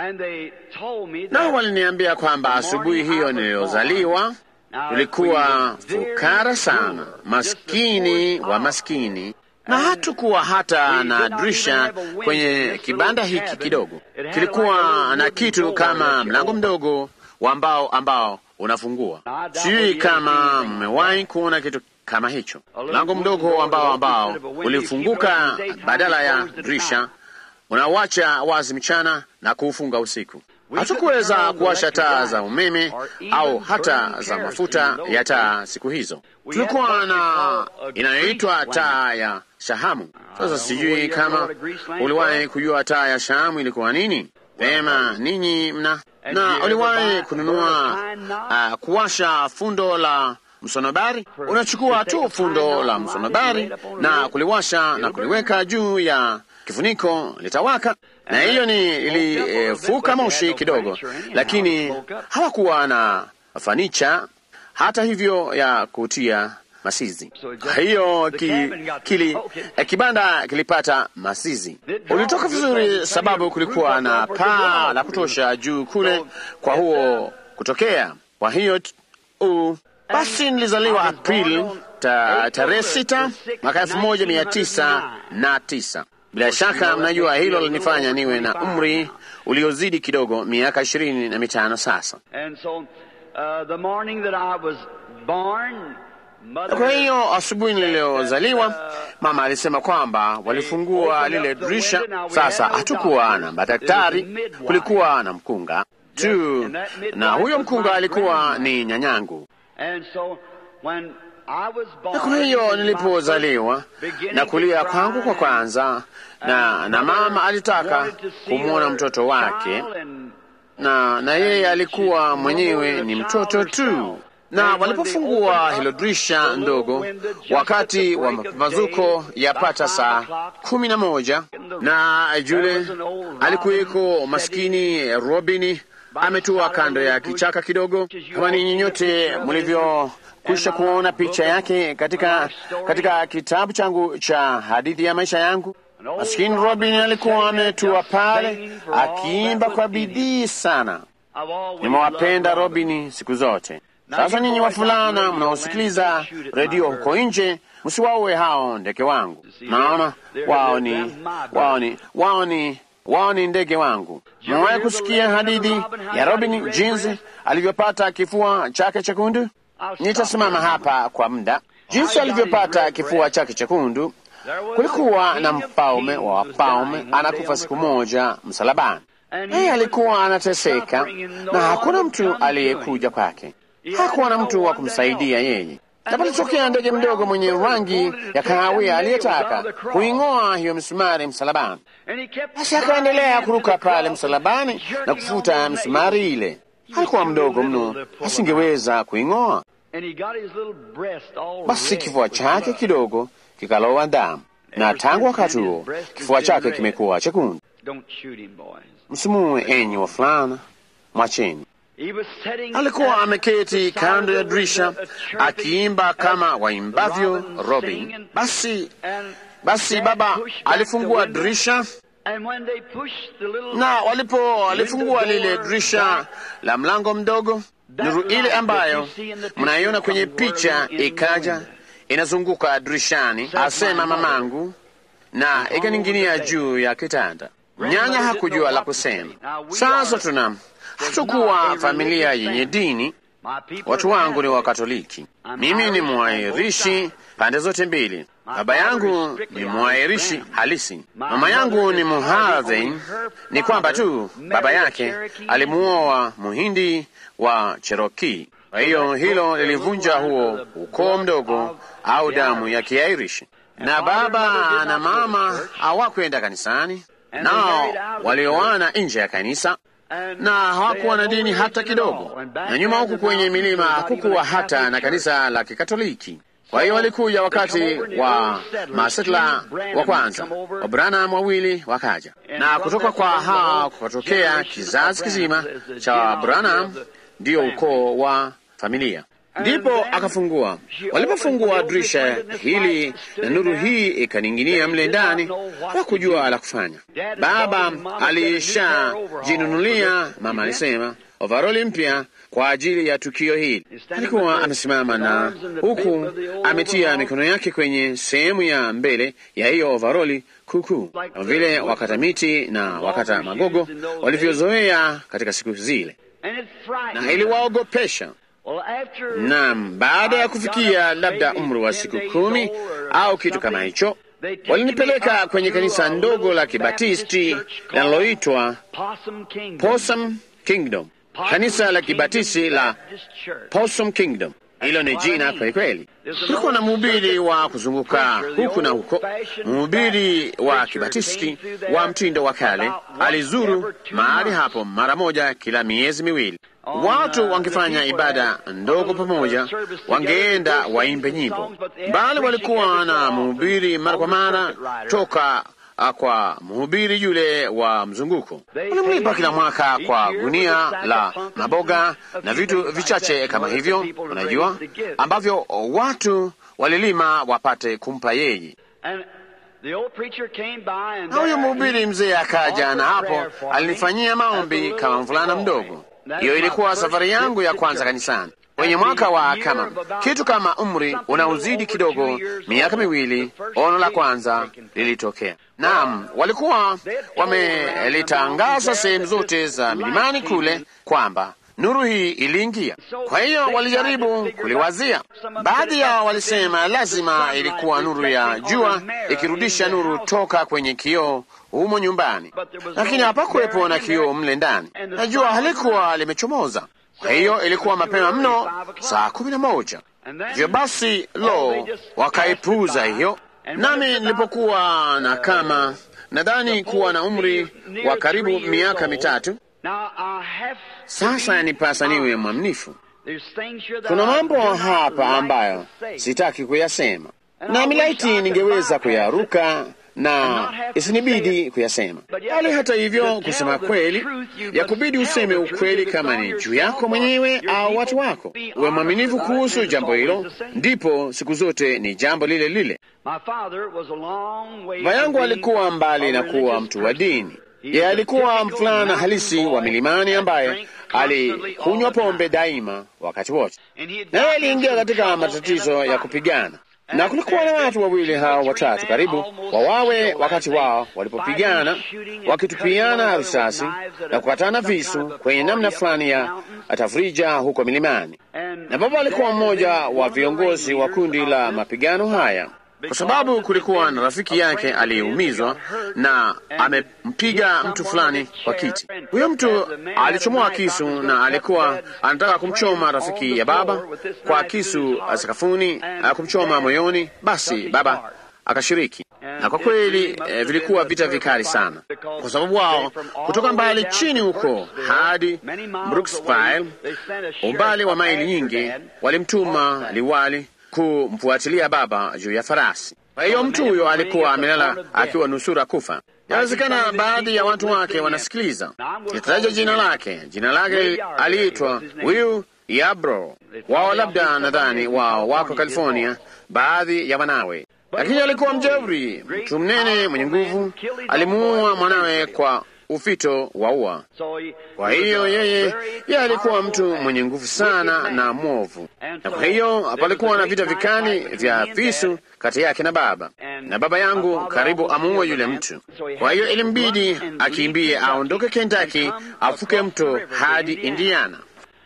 Nao waliniambia kwamba asubuhi hiyo niliyozaliwa tulikuwa fukara sana, maskini wa maskini na hatukuwa hata na dirisha kwenye kibanda hiki kidogo. Kilikuwa na kitu kama mlango mdogo wa mbao ambao unafungua. Sijui kama mmewahi kuona kitu kama hicho, mlango mdogo ambao ambao ulifunguka badala ya dirisha, unawacha wazi mchana na kuufunga usiku. Hatukuweza kuwasha taa za umeme au hata za mafuta ya taa siku hizo. Tulikuwa na inayoitwa taa ya shahamu. Sasa sijui kama uliwahi kujua taa ya shahamu ilikuwa nini? Vema, ninyi mna na uliwahi kununua uh, kuwasha fundo la msonobari. Unachukua tu fundo la msonobari na kuliwasha na kuliweka juu ya kifuniko, litawaka na hiyo ni ilifuka e, moshi kidogo, lakini hawakuwa na fanicha hata hivyo ya kutia masizi. Hiyo ki, kili, eh, kibanda kilipata masizi, ulitoka vizuri, sababu kulikuwa na paa la kutosha juu kule kwa huo kutokea. Kwa hiyo uh, basi nilizaliwa Aprili ta, tarehe sita mwaka elfu moja mia tisa na tisa. Bila shaka mnajua hilo linifanya niwe na umri uliozidi kidogo miaka ishirini na mitano sasa. And so, uh, the morning that I was born, mother. Kwa hiyo asubuhi niliyozaliwa, mama alisema kwamba walifungua lile dirisha. Sasa hatukuwa na madaktari, kulikuwa na mkunga tu, na huyo mkunga alikuwa ni nyanyangu. And so, when I was born, Na kwa hiyo nilipozaliwa na kulia kwangu kwa kwanza, na na mama alitaka kumwona mtoto wake, na na yeye alikuwa mwenyewe ni mtoto tu. Na walipofungua hilo dirisha ndogo, wakati wa mapambazuko yapata saa kumi na moja, na yule alikuweko maskini Robini ametua kando ya kichaka kidogo, kama ninyi nyote mlivyokwisha kuona picha yake katika katika kitabu changu cha hadithi ya maisha yangu. Maskini Robin alikuwa ametua pale akiimba kwa bidii sana. Nimewapenda Robini siku zote. Sasa ninyi wavulana mnaosikiliza redio huko nje, msiwaue hao ndege wangu. Naona wao ni wao ni wao ni wao ni ndege wangu. Mmewahi kusikia hadithi ya Robin jinsi alivyopata kifua chake chekundu? Nitasimama hapa kwa muda. Jinsi alivyopata kifua chake chekundu, kulikuwa na mfalme wa wafalme anakufa siku moja msalabani. Yeye alikuwa anateseka na hakuna mtu aliyekuja kwake, hakuwa na mtu wa kumsaidia yeye. Na palitokea ndege mdogo mwenye rangi ya kahawia aliyetaka kuing'oa hiyo misumari msalabani. Basi akaendelea kuruka pale msalabani na kufuta misumari ile. Alikuwa mdogo mno, asingeweza kuing'oa. Basi kifua chake kidogo kikalowa damu, na tangu wakati huo kifua chake kimekuwa chekundu. Msimuue enyi wavulana, mwacheni. Alikuwa ameketi kando ya dirisha akiimba kama waimbavyo Robin. Basi basi baba alifungua dirisha, na walipo walifungua lile dirisha la mlango mdogo, nuru ile ambayo mnaiona kwenye picha ikaja inazunguka dirishani, asema mamangu, na ikaning'inia juu ya kitanda. Nyanya hakujua la kusema. Sasa tuna hatukuwa familia yenye dini. Watu wangu ni Wakatoliki, mimi ni mwairishi pande zote mbili. Baba yangu ni mwairishi halisi, mama yangu ni Muhadhin. Ni kwamba tu baba yake alimuoa Muhindi wa Cherokee. Kwa hiyo hilo lilivunja huo ukoo mdogo au damu ya Kiairishi, na baba na mama hawakwenda kanisani, nao walioana nje ya kanisa na hawakuwa na dini hata kidogo, na nyuma huku kwenye milima hakukuwa hata na kanisa la Kikatoliki. Kwa hiyo walikuja wakati wa masetla wa kwanza, Wabranham wawili wakaja, na kutoka kwa hao kukatokea kizazi kizima cha Wabranham, ndiyo ukoo wa familia. Ndipo akafungua. Walipofungua dirisha hili na nuru hii ikaning'inia mle ndani, hakujua la kufanya. Baba alishajinunulia, mama alisema, ovaroli mpya kwa ajili ya tukio hili. Alikuwa amesimama na huku ametia mikono yake kwenye sehemu ya mbele ya hiyo ovaroli kuukuu, kama vile wakata miti na wakata magogo walivyozoea katika siku zile, na iliwaogopesha. Naam, baada ya kufikia labda umri wa siku kumi au kitu kama hicho, walinipeleka kwenye kanisa ndogo la Kibatisti linaloitwa Possum Kingdom, kanisa la Kibatisti la Possum Kingdom. Hilo ni jina kweli kweli. Kulikuwa na mhubiri wa kuzunguka huku na huko, mhubiri wa Kibatisti wa mtindo wa kale. Alizuru mahali hapo mara moja kila miezi miwili. Watu wangefanya ibada ndogo pamoja, wangeenda waimbe nyimbo, bali walikuwa na mhubiri mara kwa mara toka kwa mhubiri yule wa mzunguko. Walimlipa kila mwaka kwa gunia la maboga na vitu vichache kama hivyo, unajua, ambavyo watu walilima wapate kumpa yeye. Na huyo mhubiri mzee akaja, na hapo alinifanyia maombi kama mvulana mdogo. Hiyo ilikuwa safari yangu ya kwanza kanisani kwenye mwaka wa kama kitu kama umri unauzidi kidogo miaka miwili. Ono la kwanza lilitokea Naam, walikuwa wamelitangaza sehemu zote za milimani kule kwamba nuru hii iliingia. Kwa hiyo walijaribu kuliwazia. Baadhi yao walisema lazima ilikuwa nuru ya jua ikirudisha nuru toka kwenye kioo humo nyumbani, lakini hapakuwepo na kioo mle ndani, na jua halikuwa limechomoza. Kwa hiyo ilikuwa mapema mno, saa kumi na moja. Hivyo basi, lo, wakaipuuza hiyo. Nami nilipokuwa na kama nadhani kuwa na umri wa karibu miaka mitatu sasa yanipasa niwe mwaminifu. Kuna mambo hapa ambayo sitaki kuyasema, na milaiti ningeweza kuyaruka na isinibidi kuyasema, bali hata hivyo, kusema kweli, ya kubidi useme ukweli, kama ni juu yako mwenyewe au watu wako. Uwe mwaminifu kuhusu jambo hilo, ndipo siku zote ni jambo lile lile. Baba yangu alikuwa mbali na kuwa mtu wa dini. Yeye alikuwa mfulana halisi wa milimani ambaye alikunywa pombe daima wakati wote, naye aliingia katika matatizo ya kupigana, na kulikuwa na watu wawili hao watatu karibu wawawe wakati wao walipopigana, wakitupiana risasi na kukatana visu kwenye namna fulani ya tafrija huko milimani, na baba alikuwa mmoja wa viongozi wa kundi la mapigano haya kwa sababu kulikuwa na rafiki yake aliyeumizwa na amempiga mtu fulani kwa kiti. Huyo mtu alichomoa kisu na alikuwa anataka kumchoma rafiki ya baba kwa kisu sakafuni, kumchoma moyoni. Basi baba akashiriki, na kwa kweli eh, vilikuwa vita vikali sana, kwa sababu wao kutoka mbali chini huko hadi Brooksville, umbali wa maili nyingi, walimtuma liwali kumfuatilia baba juu ya farasi. Kwa hiyo mtu huyo alikuwa amelala akiwa nusura kufa. Inawezekana baadhi ya watu wake wanasikiliza. Nitataja jina lake. Jina lake aliitwa Will Yarbrough. Wao labda nadhani wao wako California, baadhi ya wanawe, lakini alikuwa mjeuri, mtu mnene mwenye nguvu. Alimuua mwanawe kwa ufito wa ua. Kwa hiyo yeye yeye alikuwa mtu mwenye nguvu sana na mwovu, na kwa hiyo palikuwa na vita vikali vya visu kati yake na baba, na baba yangu karibu amuue yule mtu. Kwa hiyo ilimbidi akimbie aondoke Kentucky, afuke mto hadi Indiana.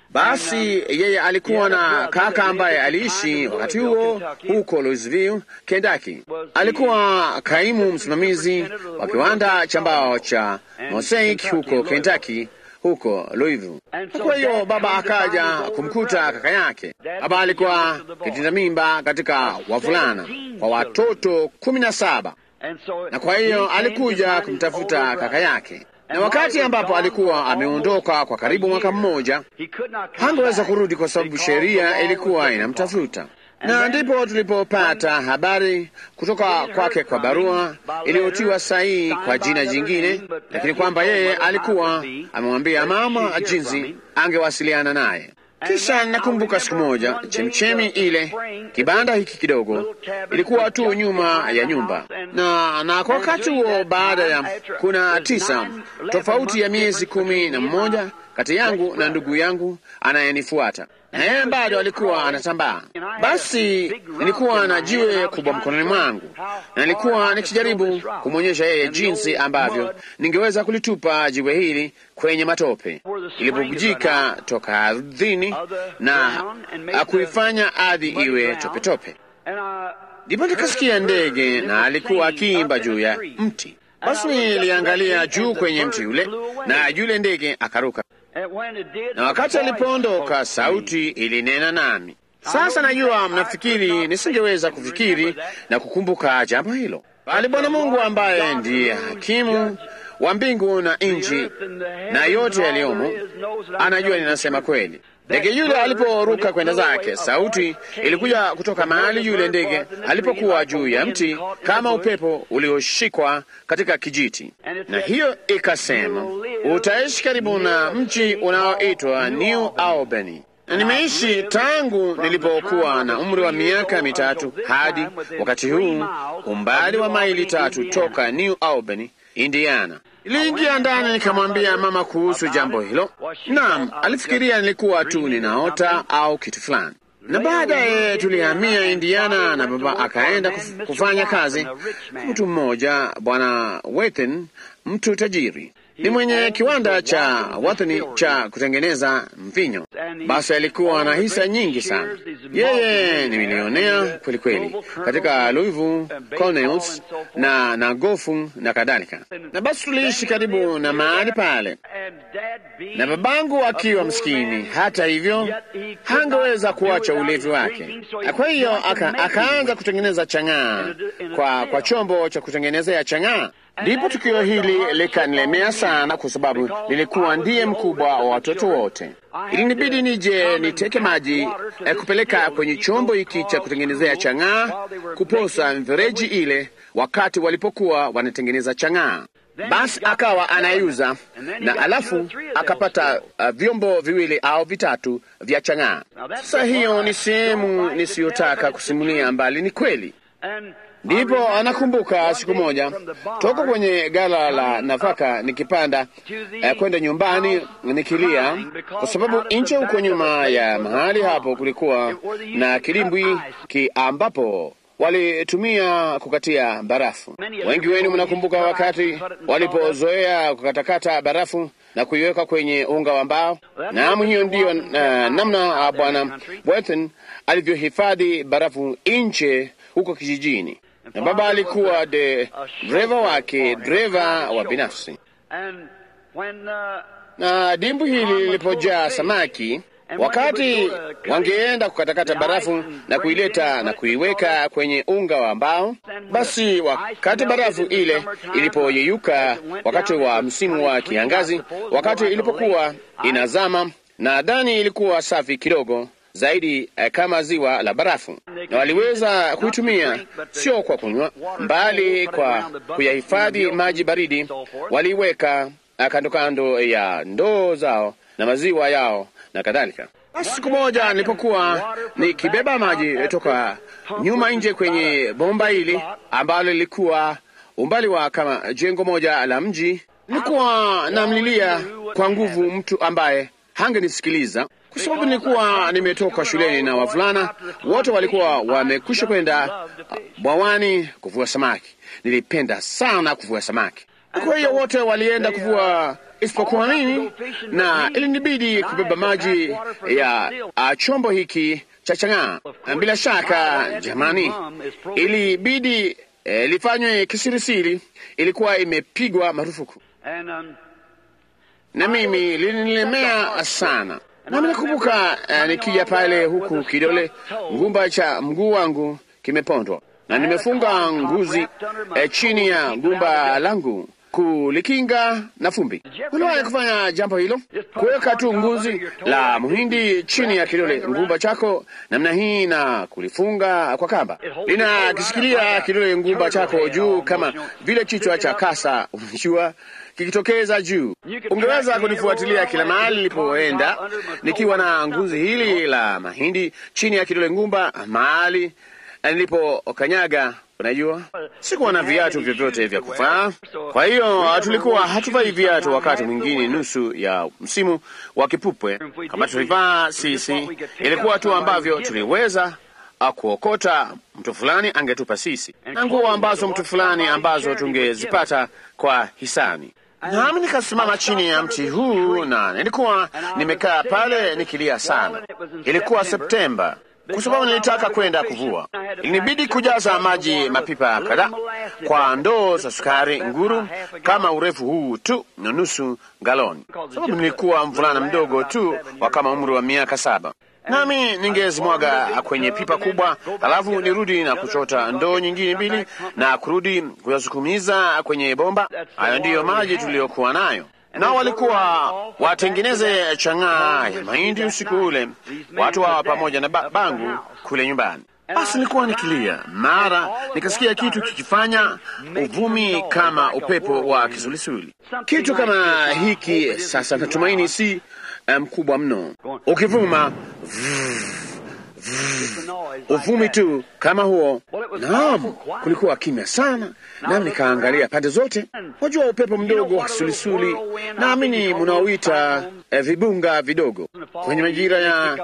Basi yeye alikuwa na kaka ambaye aliishi wakati huo huko Louisville, Kentucky. Alikuwa kaimu msimamizi wa kiwanda cha mbao cha Mosaic huko Kentucky, huko Louisville. Kwa hiyo baba akaja kumkuta kaka yake. Baba alikuwa kitinda mimba katika wavulana kwa watoto kumi na saba, na kwa hiyo alikuja kumtafuta kaka yake na wakati ambapo alikuwa ameondoka kwa karibu mwaka mmoja, hangeweza kurudi kwa sababu sheria ilikuwa inamtafuta. Na ndipo tulipopata habari kutoka kwake kwa barua iliyotiwa sahihi kwa jina jingine, lakini kwamba yeye alikuwa amemwambia mama jinsi angewasiliana naye. Kisha nakumbuka siku moja, chemchemi ile, kibanda hiki kidogo, ilikuwa tu nyuma ya nyumba, na na kwa wakati huo, baada ya kuna tisa tofauti ya miezi kumi na mmoja kati yangu na ndugu yangu anayenifuata, na yeye bado alikuwa anatambaa. Basi nilikuwa na jiwe kubwa mkononi mwangu, na nilikuwa nikijaribu kumwonyesha yeye jinsi ambavyo ningeweza kulitupa jiwe hili kwenye matope ilipobujika toka ardhini na akuifanya ardhi iwe topetope. Ndipo nikasikia ndege na alikuwa akiimba juu ya mti. Basi niliangalia juu kwenye mti yule, na yule ndege akaruka, na wakati alipoondoka sauti ilinena nami. Sasa najua mnafikiri nisingeweza kufikiri na kukumbuka jambo hilo, bali Bwana Mungu ambaye ndiye hakimu wa mbingu na nchi na yote yaliyomo anajua ninasema kweli. Ndege yule aliporuka kwenda zake, sauti ilikuja kutoka mahali yule ndege alipokuwa juu ya mti, kama upepo ulioshikwa katika kijiti, na hiyo ikasema, utaishi karibu na mji unaoitwa New Albany. Na nimeishi tangu nilipokuwa na umri wa miaka mitatu hadi wakati huu, umbali wa maili tatu toka New Albany, Indiana. Niliingia ndani nikamwambia mama kuhusu jambo hilo. Naam, alifikiria nilikuwa tu ninaota au kitu fulani. na baadaye tulihamia Indiana na baba akaenda kuf, kufanya kazi kwa mtu mmoja, bwana Wethen, mtu tajiri ni mwenye kiwanda cha wathani cha kutengeneza mvinyo. Basi alikuwa na hisa nyingi sana. Yeye ni milionea kweli kweli katika Louisville, Cornells na na gofu na kadhalika. Na basi tuliishi karibu na mahali pale, na babangu akiwa msikini, hata hivyo hangeweza kuacha ulevi wake. Kwa hiyo aka, akaanza kutengeneza chang'aa kwa, kwa chombo cha kutengenezea chang'aa. Ndipo tukio hili likanilemea sana, kwa sababu nilikuwa ndiye mkubwa wa watoto wote. Ilinibidi nije niteke maji eh, kupeleka kwenye chombo hiki cha kutengenezea chang'aa, kuposa mfereji ile, wakati walipokuwa wanatengeneza chang'aa. Basi akawa anayuza na alafu akapata uh, vyombo viwili au vitatu vya chang'aa. Sasa hiyo ni sehemu nisiyotaka kusimulia, mbali ni kweli. Ndipo anakumbuka siku moja toka kwenye gala la nafaka nikipanda eh, kwenda nyumbani nikilia, kwa sababu nje huko nyuma ya mahali hapo kulikuwa na kilimbwi ki ambapo walitumia kukatia barafu. Wengi wenu mnakumbuka wakati walipozoea kukatakata barafu na kuiweka kwenye unga wa mbao. Naam, hiyo ndiyo uh, namna Bwana Wethen alivyohifadhi barafu nje huko kijijini na baba alikuwa de dreva wake, dreva wa binafsi. Na dimbu hili lilipojaa samaki, wakati wangeenda kukatakata barafu na kuileta na kuiweka kwenye unga wa mbao, basi wakati barafu ile ilipoyeyuka, wakati wa msimu wa kiangazi, wakati ilipokuwa inazama, na ndani ilikuwa safi kidogo zaidi eh, kama ziwa la barafu, na waliweza kuitumia sio kwa kunywa, mbali kwa kuyahifadhi maji baridi. Waliiweka kando kando ya ndoo zao na maziwa yao na kadhalika. Basi siku moja nilipokuwa nikibeba maji toka nyuma nje kwenye bomba hili ambalo lilikuwa umbali wa kama jengo moja la mji, nilikuwa namlilia kwa nguvu mtu ambaye hangenisikiliza kwa sababu nilikuwa nimetoka shuleni na wavulana wote walikuwa wamekwisha kwenda bwawani kuvua samaki. Nilipenda sana kuvua samaki, kwa hiyo wote walienda kuvua isipokuwa mimi, na ilinibidi kubeba maji ya a, chombo hiki cha chang'aa. Bila shaka, jamani, ilibidi e, lifanywe kisirisiri. Ilikuwa imepigwa marufuku, na mimi lilinilemea sana nami nakumbuka uh, nikija pale huku kidole ngumba cha mguu wangu kimepondwa na nimefunga nguzi uh, chini ya gumba langu kulikinga na fumbi. Uliwahi kufanya jambo hilo, kuweka tu nguzi la muhindi chini ya kidole ngumba chako namna hii na kulifunga kwa kamba, linakishikilia kidole ngumba chako juu kama vile kichwa cha kasa, unajua kikitokeza juu. Ungeweza kunifuatilia kila mahali nilipoenda nikiwa na nguzi hili la mahindi chini ya kidole ngumba, mahali nilipokanyaga. Unajua, sikuwa na viatu vyovyote vya kuvaa, kwa hiyo tulikuwa hatuvai viatu wakati mwingine nusu ya msimu wa kipupwe. Kama tulivaa sisi, ilikuwa tu ambavyo tuliweza kuokota mtu fulani angetupa sisi, na nguo ambazo mtu fulani ambazo tungezipata kwa hisani. Nami nikasimama chini ya mti huu na nilikuwa nimekaa pale nikilia sana. Ilikuwa Septemba, kwa sababu nilitaka kwenda kuvua. Ilinibidi kujaza maji mapipa kadhaa kwa ndoo za sukari nguru kama urefu huu tu na nusu galoni, sababu nilikuwa mvulana mdogo tu wa kama umri wa miaka saba nami ningezimwaga kwenye pipa kubwa, halafu nirudi na kuchota ndoo nyingine mbili na kurudi kuyasukumiza kwenye bomba. Hayo ndiyo maji tuliyokuwa nayo. Nao walikuwa watengeneze chang'aa ya mahindi usiku ule, watu hawa pamoja na ba bangu kule nyumbani. Basi nilikuwa nikilia, mara nikasikia kitu kikifanya uvumi kama upepo wa kisulisuli, kitu kama hiki. Sasa natumaini si mkubwa um, mno ukivuma uvumi tu kama huo. Naam, kulikuwa kimya sana, nami nikaangalia pande zote. Wajua upepo mdogo wa kisulisuli, naamini mnaoita eh, vibunga vidogo kwenye majira ya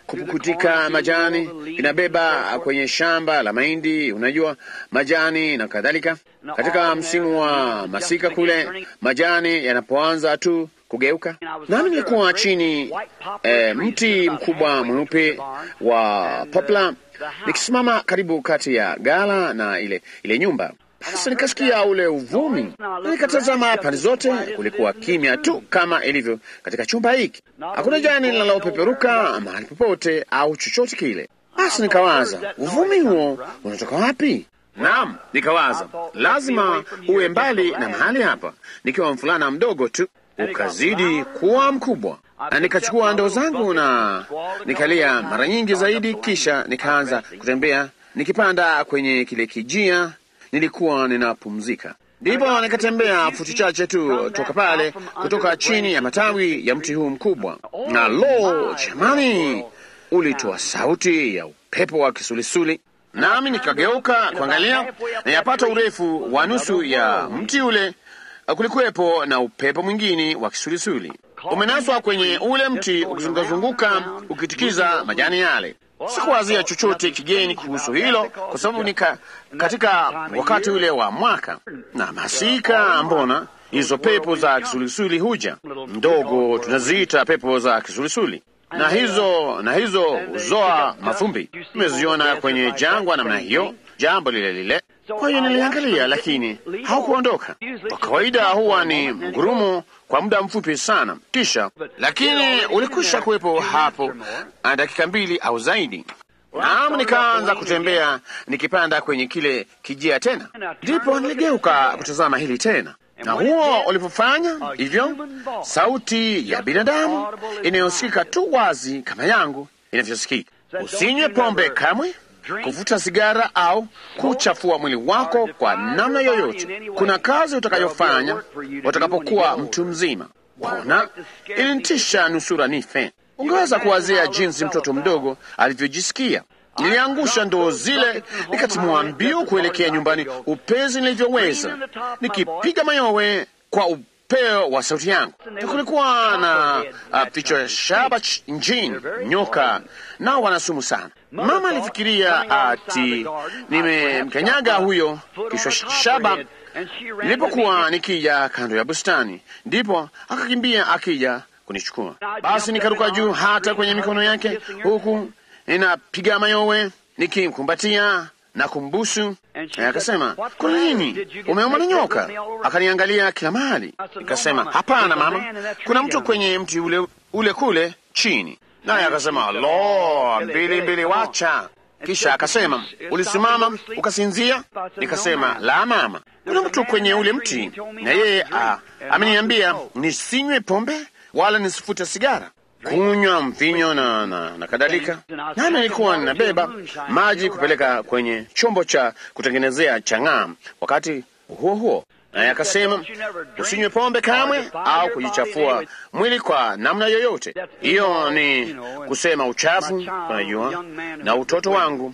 kupukutika majani, inabeba kwenye shamba la mahindi, unajua majani na kadhalika. Katika msimu wa masika kule, majani yanapoanza tu kugeuka, nami nilikuwa chini eh, mti mkubwa mweupe wa poplar nikisimama karibu kati ya gala na ile ile nyumba. Sasa nikasikia ule uvumi, na nikatazama pande zote. Kulikuwa kimya tu kama ilivyo katika chumba hiki, hakuna jani linalopeperuka mahali popote au chochote kile. Basi nikawaza, uvumi huo unatoka wapi? Naam, nikawaza lazima uwe mbali na mahali hapa, nikiwa mfulana mdogo tu, ukazidi kuwa mkubwa na nikachukua ndoo zangu na nikalia mara nyingi zaidi, kisha nikaanza kutembea nikipanda kwenye kile kijia nilikuwa ninapumzika. Ndipo nikatembea futi chache tu toka pale, kutoka chini ya matawi ya mti huu mkubwa, na lo, jamani, ulitoa sauti ya upepo wa kisulisuli, nami nikageuka kuangalia, na yapata urefu wa nusu ya mti ule kulikuwepo na upepo mwingine wa kisulisuli umenaswa kwenye ule mti ukizungukazunguka ukitikiza majani yale. Sikuwazia chochote kigeni kuhusu hilo, kwa sababu nika katika wakati ule wa mwaka na masika, mbona hizo pepo za kisulisuli huja ndogo, tunaziita pepo za kisulisuli na hizo na hizo huzoa mafumbi. Tumeziona kwenye jangwa namna hiyo, jambo lile lile. Kwa hiyo niliangalia, lakini haukuondoka. Kwa kawaida huwa ni mgurumo kwa muda mfupi sana, kisha lakini ulikwisha kuwepo hapo dakika mbili au zaidi. Naam, nikaanza kutembea nikipanda kwenye kile kijia tena, ndipo niligeuka kutazama hili tena, na huo ulipofanya hivyo, sauti ya binadamu inayosikika tu wazi kama yangu inavyosikika: usinywe pombe kamwe, kuvuta sigara au kuchafua mwili wako kwa namna yoyote. Kuna kazi utakayofanya utakapokuwa mtu mzima. Ona, ilinitisha nusura nife. Ungeweza kuwazia jinsi mtoto mdogo alivyojisikia. Niliangusha ndoo zile, nikatimua mbio kuelekea nyumbani upezi nilivyoweza, nikipiga mayowe kwa upeo wa sauti yangu. Kulikuwa na vichwa uh, shaba njini, nyoka nao wanasumu sana. Mama alifikiria ati nimemkanyaga huyo kichwa shaba nilipokuwa nikija kando ya bustani, ndipo akakimbia akija kunichukua. Basi nikaruka juu hata kwenye mikono yake, huku ninapiga mayowe nikimkumbatia na kumbusu. Akasema, kuna nini? Umeumwa na nyoka? Akaniangalia kila mahali. Nikasema, hapana mama, kuna mtu kwenye mti ule, ule kule chini. Naye akasema, lo, mbili mbili, wacha. Kisha akasema, ulisimama ukasinzia? Nikasema, la mama, kuna mtu kwenye ule mti, na yeye ameniambia nisinywe pombe wala nisifute sigara kunywa mvinyo na, na, na kadhalika. Nami nilikuwa ninabeba maji kupeleka kwenye chombo cha kutengenezea chang'aa. Wakati huo huo, naye akasema usinywe pombe kamwe au kujichafua mwili kwa namna yoyote. Hiyo ni kusema uchafu, unajua, na utoto wangu,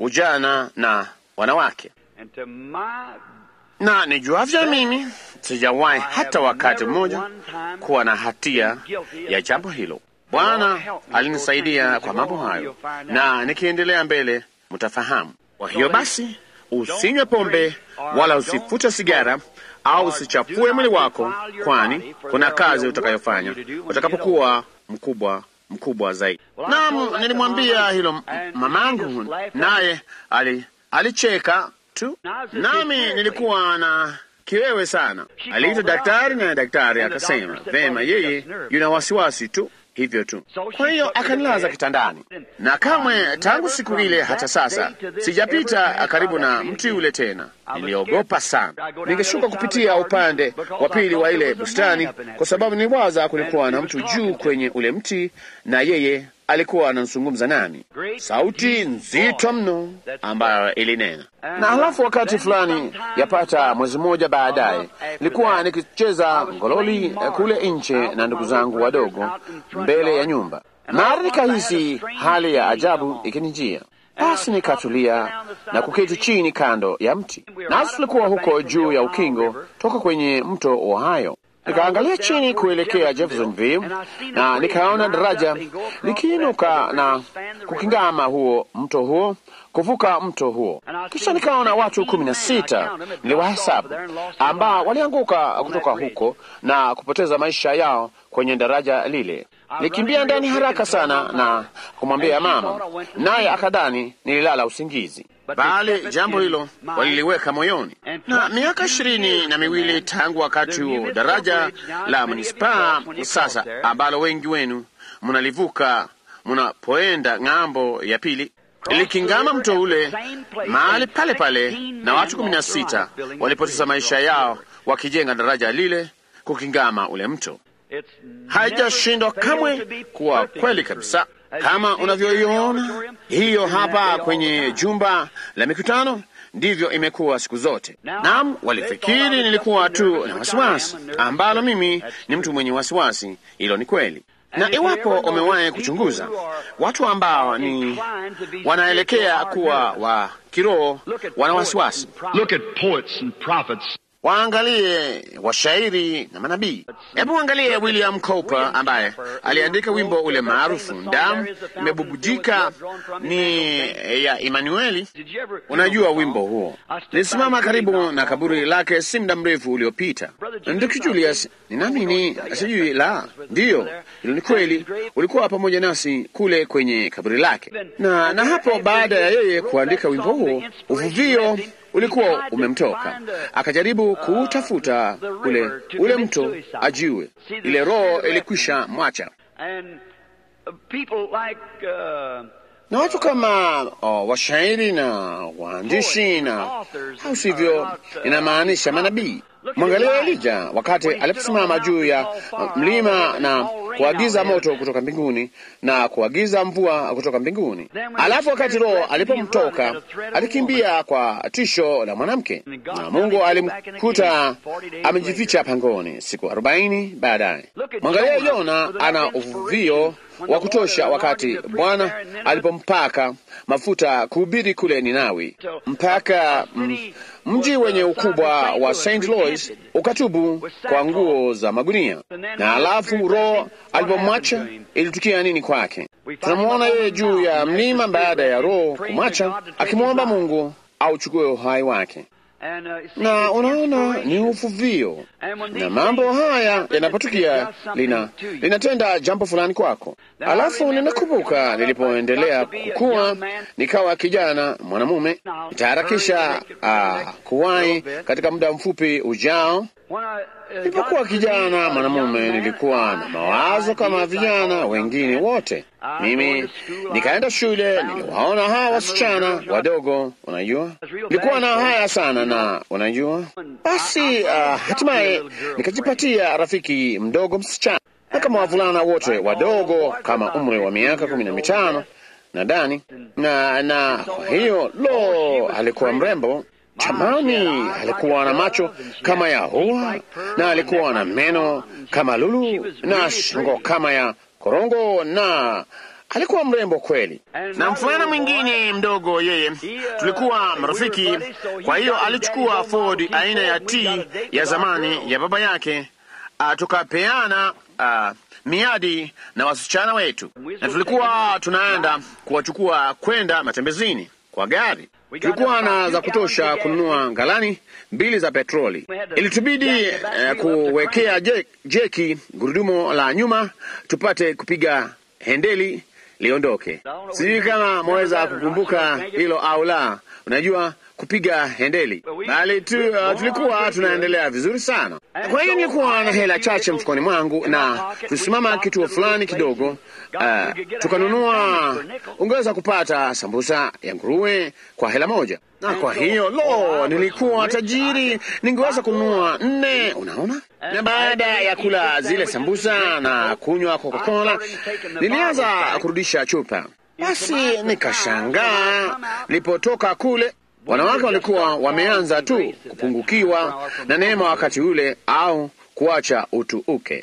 ujana na wanawake na nijuavyo mimi sijawahi hata wakati mmoja kuwa na hatia ya jambo hilo. Bwana alinisaidia kwa mambo hayo, na nikiendelea mbele mtafahamu. Kwa hiyo basi, usinywe pombe wala usifute sigara au usichafue mwili wako, kwani kuna kazi utakayofanya utakapokuwa mkubwa mkubwa zaidi. Naam, nilimwambia hilo mamangu, naye ali alicheka tu, nami nilikuwa na kiwewe sana. Aliita daktari na daktari akasema vema, yeye yuna wasiwasi tu hivyo tu. Kwa hiyo akanilaza kitandani, na kamwe tangu siku ile hata sasa sijapita karibu na mti ule tena. Niliogopa sana, ningeshuka kupitia upande wa pili wa ile bustani, kwa sababu niliwaza kulikuwa na mtu juu kwenye ule mti, na yeye alikuwa anazungumza nami, sauti nzito mno ambayo ilinena. Na halafu wakati fulani, yapata mwezi mmoja baadaye, nilikuwa nikicheza ngololi kule nje na ndugu zangu wadogo mbele ya nyumba, mara nikahisi hali ya ajabu ikinijia. Basi nikatulia na kuketi chini kando ya mti, nasi tulikuwa huko juu ya ukingo toka kwenye mto Ohio Nikaangalia chini kuelekea Jeffersonville na nikaona daraja likiinuka na kukingama huo mto huo kuvuka mto huo. Kisha nikaona watu kumi na sita niliwahesabu, ambao walianguka kutoka huko na kupoteza maisha yao kwenye daraja lile. Nikimbia ndani haraka sana na kumwambia mama, naye akadhani nililala usingizi, bali jambo hilo waliliweka moyoni. Na miaka ishirini na miwili tangu wakati huo, daraja la manispaa sasa, ambalo wengi wenu mnalivuka mnapoenda ng'ambo ya pili likingama mto ule mahali pale pale, na watu kumi na sita walipoteza maisha yao wakijenga daraja lile kukingama ule mto. Haijashindwa kamwe kuwa kweli kabisa, kama unavyoiona hiyo hapa kwenye jumba la mikutano. Ndivyo imekuwa siku zote. Naam, walifikiri nilikuwa tu na wasiwasi, ambalo mimi ni mtu mwenye wasiwasi. Hilo ni kweli na iwapo umewahi kuchunguza watu ambao ni wanaelekea kuwa wa kiroho, wana wasiwasi, waangalie washairi na manabii. Hebu angalie William Cowper ambaye aliandika wimbo ule maarufu, damu imebubujika ni ya Emanueli. Unajua wimbo huo? Nilisimama karibu na kaburi lake si muda mrefu uliopita. Ndugu Julius, ninaamini sijui la ndiyo, hilo ni kweli, ulikuwa pamoja nasi kule kwenye kaburi lake, na na hapo baada ya yeye kuandika wimbo huo, uvuvio ulikuwa umemtoka, akajaribu kuutafuta ule ule mto ajue, ile roho ilikwisha mwacha na watu kama oh, washairi na waandishi na au sivyo, inamaanisha manabii. Mwangalia Elija wakati aliposimama juu ya mlima na kuagiza moto kutoka mbinguni na kuagiza mvua kutoka mbinguni. Alafu wakati Roho alipomtoka alikimbia kwa tisho la mwanamke, na Mungu alimkuta amejificha pangoni siku arobaini baadaye. Mwangalia Yona ana uvuvio wa kutosha wakati Bwana alipompaka mafuta kuhubiri kule Ninawi, mpaka mji wenye ukubwa wa St. Louis ukatubu kwa nguo za magunia. Na alafu Roho alipomwacha ilitukia nini kwake? Tunamwona yeye juu ya mlima baada ya Roho kumwacha akimwomba Mungu auchukue uhai wake na unaona ni uvuvio, na mambo haya yanapotukia lina linatenda jambo fulani kwako. Alafu ninakumbuka nilipoendelea kukua, nikawa kijana mwanamume, nitaharakisha uh, kuwahi katika muda mfupi ujao. Nilipokuwa kijana mwanamume, nilikuwa na mawazo kama vijana wengine wote. Mimi nikaenda shule, niliwaona hawa wasichana wadogo, unajua, nilikuwa na haya sana, na unajua, basi uh, hatimaye nikajipatia rafiki mdogo msichana, na kama wavulana wote wadogo kama umri wa miaka kumi na mitano nadhani, na na kwa hiyo lo, alikuwa mrembo Jamani, alikuwa na macho kama ya hua na alikuwa na meno kama lulu na shingo kama ya korongo na alikuwa mrembo kweli. Na mfulana mwingine mdogo, yeye tulikuwa marafiki. Kwa hiyo alichukua Ford aina ya T ya zamani ya baba yake, tukapeana uh, miadi na wasichana wetu, na tulikuwa tunaenda kuwachukua kwenda matembezini kwa gari tulikuwa na za kutosha kununua galani mbili za petroli. Ilitubidi uh, kuwekea je, jeki gurudumu la nyuma tupate kupiga hendeli liondoke. Sijui kama mwaweza kukumbuka hilo au la. Unajua kupiga hendeli, bali tu uh, tulikuwa tunaendelea vizuri sana. Kwa hiyo nilikuwa na hela chache mfukoni mwangu, na tulisimama kituo fulani kidogo, uh, tukanunua. Ungeweza kupata sambusa ya nguruwe kwa hela moja, na kwa hiyo lo, nilikuwa tajiri, ningeweza kununua nne. Unaona, na baada ya kula zile sambusa na kunywa Coca-Cola, nilianza kurudisha chupa. Basi nikashangaa nilipotoka kule wanawake walikuwa wameanza tu kupungukiwa na neema wakati ule, au kuacha utu uke.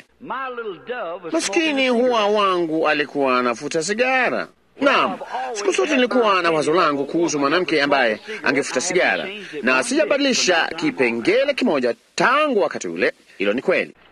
Maskini huwa wangu alikuwa anafuta sigara. Naam, siku zote nilikuwa na wazo langu kuhusu mwanamke ambaye angefuta sigara, na sijabadilisha kipengele kimoja tangu wakati ule. Hilo ni kweli.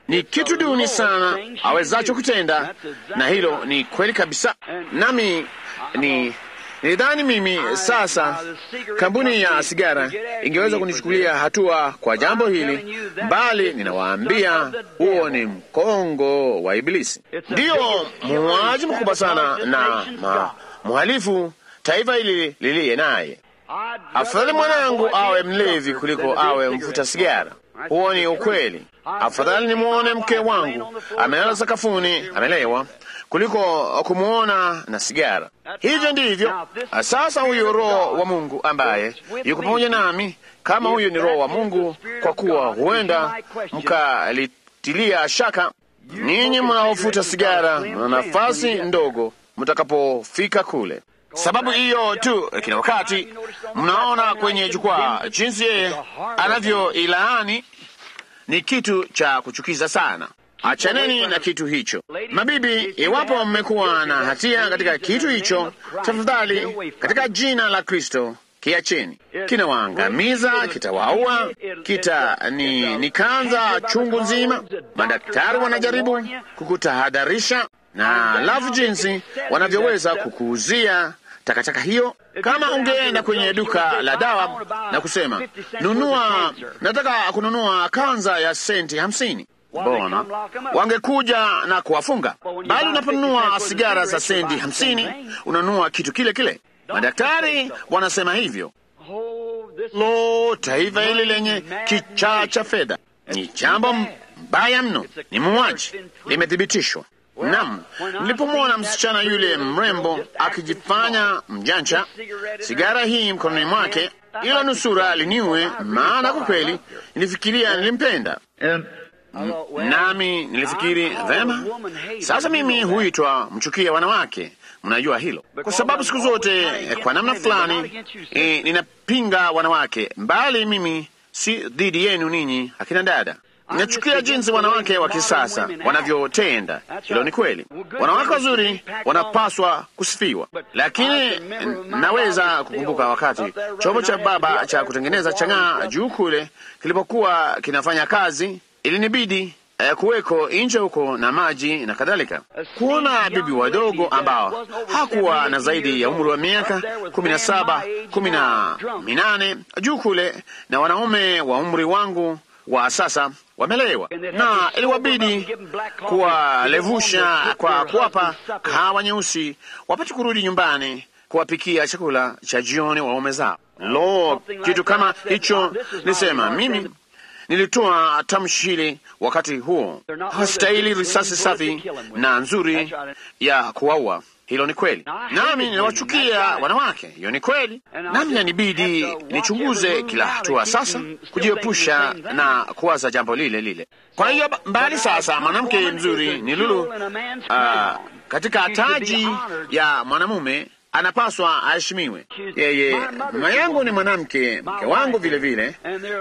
ni kitu duni sana awezacho kutenda, na hilo ni kweli kabisa. Nami ni nilidhani mimi sasa kampuni ya sigara ingeweza kunichukulia hatua kwa jambo hili, bali ninawaambia huo ni mkongo wa Ibilisi. Ndiyo muuaji mkubwa sana na ma, mhalifu taifa hili liliye naye. Afadhali mwanangu awe mlevi kuliko awe mvuta sigara. Huo ni ukweli. Afadhali nimwone mke wangu amelala sakafuni amelewa kuliko kumwona na sigara. Hivyo ndivyo sasa. Huyo Roho wa Mungu ambaye yuko pamoja nami, kama huyo ni Roho wa Mungu, kwa kuwa huenda mkalitilia shaka ninyi mnaofuta sigara na nafasi ndogo mtakapofika kule. Sababu hiyo tu, kila wakati mnaona kwenye jukwaa jinsi yeye anavyoilaani ni kitu cha kuchukiza sana. Achaneni na kitu hicho, mabibi. Iwapo mmekuwa na hatia katika kitu hicho, tafadhali, katika jina la Kristo kiacheni. Kinawaangamiza, kitawaua, kita ni, ni kanza chungu nzima. Madaktari wanajaribu kukutahadharisha na lafu jinsi wanavyoweza kukuuzia takataka hiyo. Kama ungeenda kwenye duka la dawa na kusema nunua, nataka kununua kanza ya senti hamsini, bona wangekuja na kuwafunga. Bali unaponunua sigara za senti hamsini unanunua kitu kile kile. Madaktari wanasema hivyo. Lo, taifa hili lenye kichaa cha fedha ni jambo mbaya mno, ni muuaji, limethibitishwa. Nam, nilipomwona msichana yule mrembo akijifanya mjanja, sigara hii mkononi mwake, ila nusura aliniue, maana kwa kweli nilifikiria nilimpenda. Nami nilifikiri vema, sasa mimi huitwa mchukia wanawake. Mnajua hilo, kwa sababu siku zote kwa namna fulani e, ninapinga wanawake, mbali mimi si dhidi yenu ninyi akina dada. Nachukia jinsi wanawake wa kisasa wanavyotenda. Hilo ni kweli. Wanawake wazuri wanapaswa kusifiwa, lakini naweza kukumbuka wakati chombo cha baba cha kutengeneza chang'aa juu kule kilipokuwa kinafanya kazi, ilinibidi eh, kuweko nje huko na maji na kadhalika, kuona bibi wadogo ambao hakuwa na zaidi ya umri wa miaka kumi na saba kumi na minane juu kule na wanaume wa umri wangu wa sasa wamelewa na iliwabidi kuwalevusha kwa kuwapa kahawa nyeusi wapate kurudi nyumbani kuwapikia chakula cha jioni waume zao. Lo, kitu kama hicho! Nisema mimi nilitoa tamshi hili wakati huo, hawastahili risasi safi na nzuri ya kuwaua. Hilo ni kweli, nami ninawachukia wanawake. Hiyo ni kweli, nami nanibidi nichunguze kila hatua sasa, kujiepusha na kuwaza jambo lile lile. Kwa hiyo mbali sasa, mwanamke mzuri ni lulu uh, katika taji ya mwanamume anapaswa aheshimiwe. Yeye mama yangu ni mwanamke, mke wangu vile vile,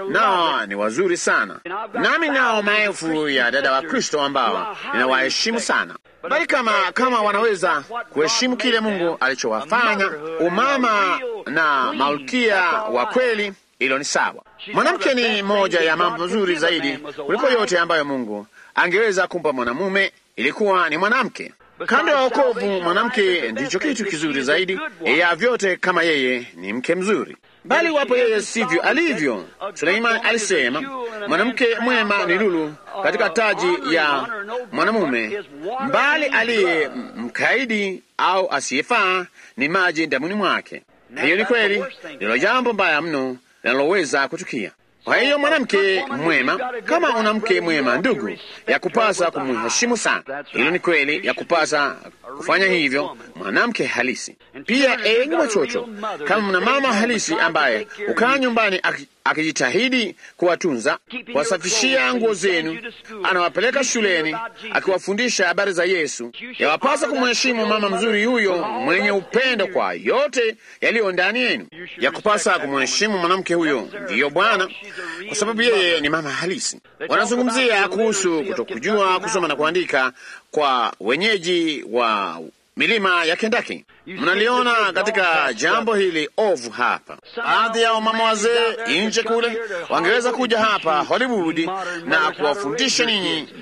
nao ni wazuri sana, nami nao maelfu ya dada wa Kristo ambao ninawaheshimu sana bali kama kama wanaweza kuheshimu kile Mungu alichowafanya umama na malkia wa kweli, hilo ni sawa. Mwanamke ni moja ya mambo mazuri zaidi kuliko yote ambayo Mungu angeweza kumpa mwanamume, ilikuwa ni mwanamke. Kando ya wokovu, mwanamke ndicho kitu kizuri zaidi ya vyote, kama yeye ni mke mzuri. Bali wapo yeye sivyo alivyo. Suleimani alisema mwanamke mwema ni lulu katika taji ya mwanamume, mbali aliye mkaidi au asiyefaa ni maji damuni mwake. Na hiyo ni kweli, ndilo jambo mbaya mno linaloweza kutukia. Kwa hiyo mwanamke mwema, kama una mke mwema, ndugu, ya kupasa kumheshimu sana. Hilo ni kweli, ya kupasa kufanya hivyo, mwanamke halisi. Pia enyi watoto, kama mna mama halisi ambaye ukaa nyumbani akijitahidi kuwatunza, kuwasafishia nguo zenu, anawapeleka shuleni, akiwafundisha habari za Yesu, yawapasa kumheshimu mama mzuri huyo mwenye upendo kwa yote yaliyo ndani yenu. Ya kupasa kumheshimu mwanamke huyo, ndiyo Bwana, kwa sababu yeye ni mama halisi. Wanazungumzia kuhusu kutokujua kusoma na kuandika kwa wenyeji wa milima ya Kendaki. Mnaliona katika jambo hili ovu hapa. Baadhi ya wamama wazee nje kule wangeweza kuja hapa Hollywood na kuwafundisha ninyi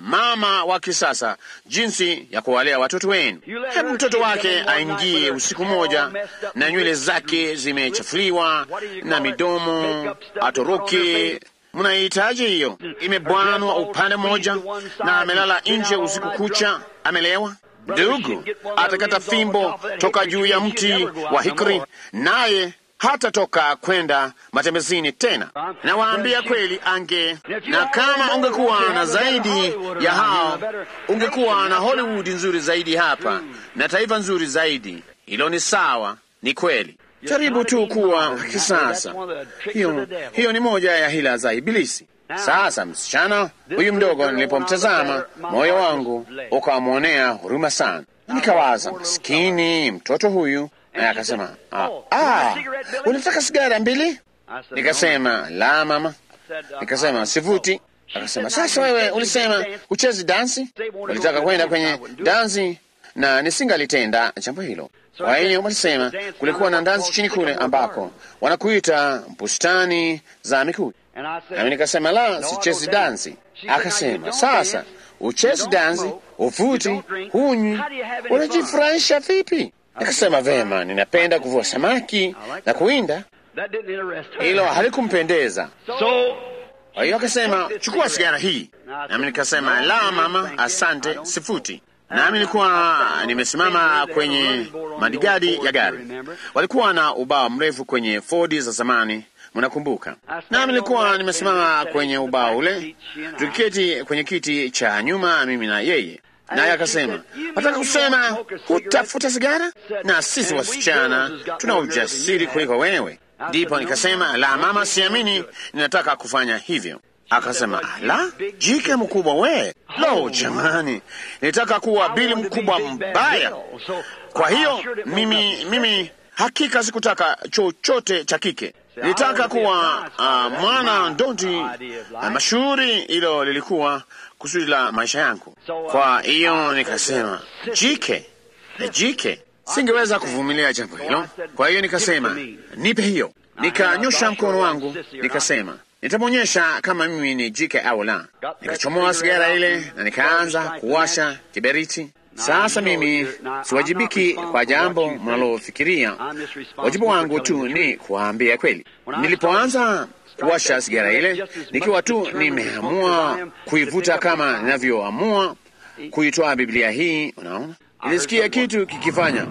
mama wa kisasa jinsi ya kuwalea watoto wenu. Hebu mtoto wake aingie usiku moja na nywele zake zimechafuliwa na midomo atoroke. Mnahitaji hiyo, imebwanwa upande mmoja na amelala nje usiku kucha, amelewa. Ndugu atakata fimbo toka juu ya mti wa hikri, naye hatatoka kwenda matembezini tena. Nawaambia kweli, ange na kama ungekuwa na zaidi ya hao, ungekuwa na Hollywood nzuri zaidi hapa na taifa nzuri zaidi. Hilo ni sawa, ni kweli. Jaribu tu kuwa wa kisasa. Hiyo, hiyo ni moja ya hila za Ibilisi. Sasa msichana huyu mdogo, nilipomtazama moyo wangu ukamwonea huruma sana, nikawaza maskini mtoto huyu, naye akasema ah, ah, unataka sigara mbili? Nikasema la mama, nikasema sivuti. Akasema sasa, wewe ulisema uchezi dansi, ulitaka kwenda kwenye dansi na nisingalitenda jambo hilo. Kwa hiyo walisema kulikuwa na dansi chini kule ambako wanakuita bustani za mikuki. Nami nikasema la, sichezi dansi. Akasema sasa, uchezi dansi, uvuti, hunywi, unajifurahisha vipi? Nikasema vema, ninapenda kuvua samaki na kuwinda. Hilo halikumpendeza. Kwa hiyo akasema chukua sigara hii, nami nikasema la mama, asante, sifuti. Nami nilikuwa nimesimama kwenye madigadi ya gari, walikuwa na ubao mrefu kwenye Ford za zamani Mnakumbuka? Nami nilikuwa nimesimama kwenye ubao ule, tukiketi kwenye kiti cha nyuma, mimi na yeye, naye akasema, nataka kusema hutafuta sigara, na sisi wasichana tuna ujasiri kuliko wewe. Ndipo nikasema, la mama, siamini ninataka kufanya hivyo. Akasema, la, jike mkubwa we. Lo, jamani, nilitaka kuwa bili mkubwa mbaya. Kwa hiyo mimi, mimi hakika sikutaka chochote cha kike nilitaka kuwa uh, mwana ndondi uh, mashuhuri. Hilo lilikuwa kusudi la maisha yangu. Kwa hiyo nikasema jike, jike, singeweza kuvumilia jambo hilo. Kwa hiyo nikasema nipe hiyo. Nikanyosha mkono wangu, nikasema nitamwonyesha kama mimi ni jike au la. Nikachomoa sigara ile na nikaanza kuwasha kiberiti. Sasa mimi siwajibiki kwa jambo mnalofikiria. Wajibu wangu tu ni kuwaambia kweli. Nilipoanza kuwasha sigara ile, nikiwa tu nimeamua kuivuta kama ninavyoamua kuitoa Biblia hii, unaona, nilisikia kitu kikifanya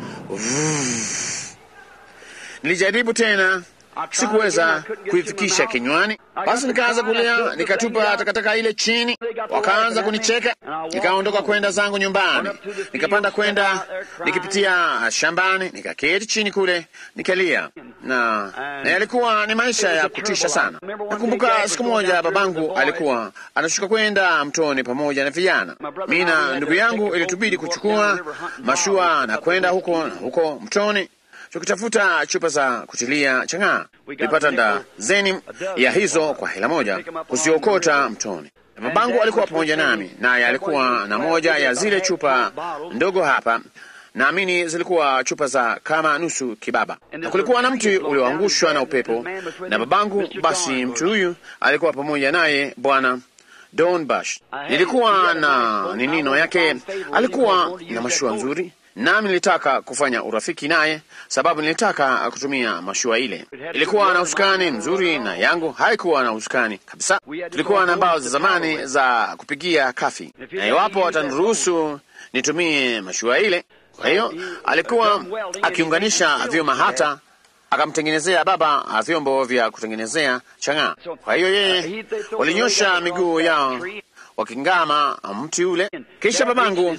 Nilijaribu tena sikuweza kuifikisha kinywani. Basi nikaanza kulia, nikatupa takataka ile chini, wakaanza kunicheka. Nikaondoka kwenda zangu nyumbani, nikapanda kwenda nikipitia shambani, nikaketi chini kule nikalia, na na yalikuwa ni maisha ya kutisha sana. Nakumbuka siku moja babangu alikuwa anashuka kwenda mtoni pamoja na vijana. Mimi na ndugu yangu ilitubidi kuchukua mashua na kwenda huko na huko mtoni tukitafuta chupa za kutilia chang'aa. Nilipata dazeni ya hizo kwa hela moja kuziokota mtoni. Babangu alikuwa pamoja nami, naye alikuwa na moja ya zile chupa ndogo hapa, naamini zilikuwa chupa za kama nusu kibaba, na kulikuwa na mti ulioangushwa na upepo na babangu. Basi mtu huyu alikuwa pamoja naye bwana Don Bush. Nilikuwa na ninino yake, alikuwa na mashua nzuri nami nilitaka kufanya urafiki naye, sababu nilitaka kutumia mashua ile. Ilikuwa na usukani mzuri na yangu haikuwa na usukani kabisa. Tulikuwa na mbao za zamani za kupigia kafi, na iwapo ataniruhusu nitumie mashua ile. Kwa hiyo alikuwa akiunganisha vyuma, hata akamtengenezea baba vyombo vya kutengenezea chang'aa. Kwa hiyo yeye walinyosha miguu yao wakingama mti ule. Kisha babangu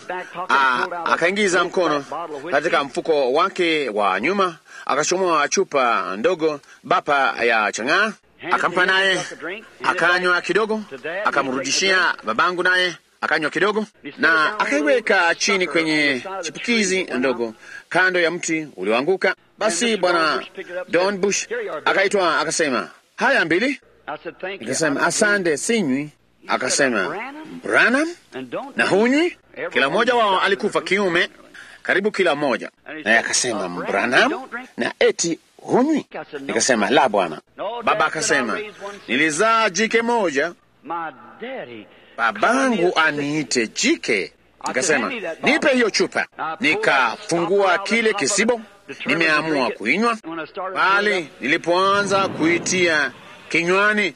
akaingiza mkono katika mfuko wake wa nyuma, akachomoa chupa ndogo bapa ya chang'aa, akampa naye akanywa kidogo, akamrudishia babangu naye akanywa kidogo, na akaiweka chini kwenye chipukizi ndogo kando ya mti ulioanguka. Basi bwana Don Bush akaitwa akasema, haya mbili. Nikasema asante, sinywi. Akasema Branham na hunywi? Kila mmoja wao alikufa kiume, karibu kila mmoja. Naye akasema Branham na eti hunywi? Nikasema la bwana. Baba akasema nilizaa jike moja babangu aniite jike. Nikasema nipe hiyo chupa, nikafungua kile kisibo, nimeamua kuinywa, bali nilipoanza kuitia kinywani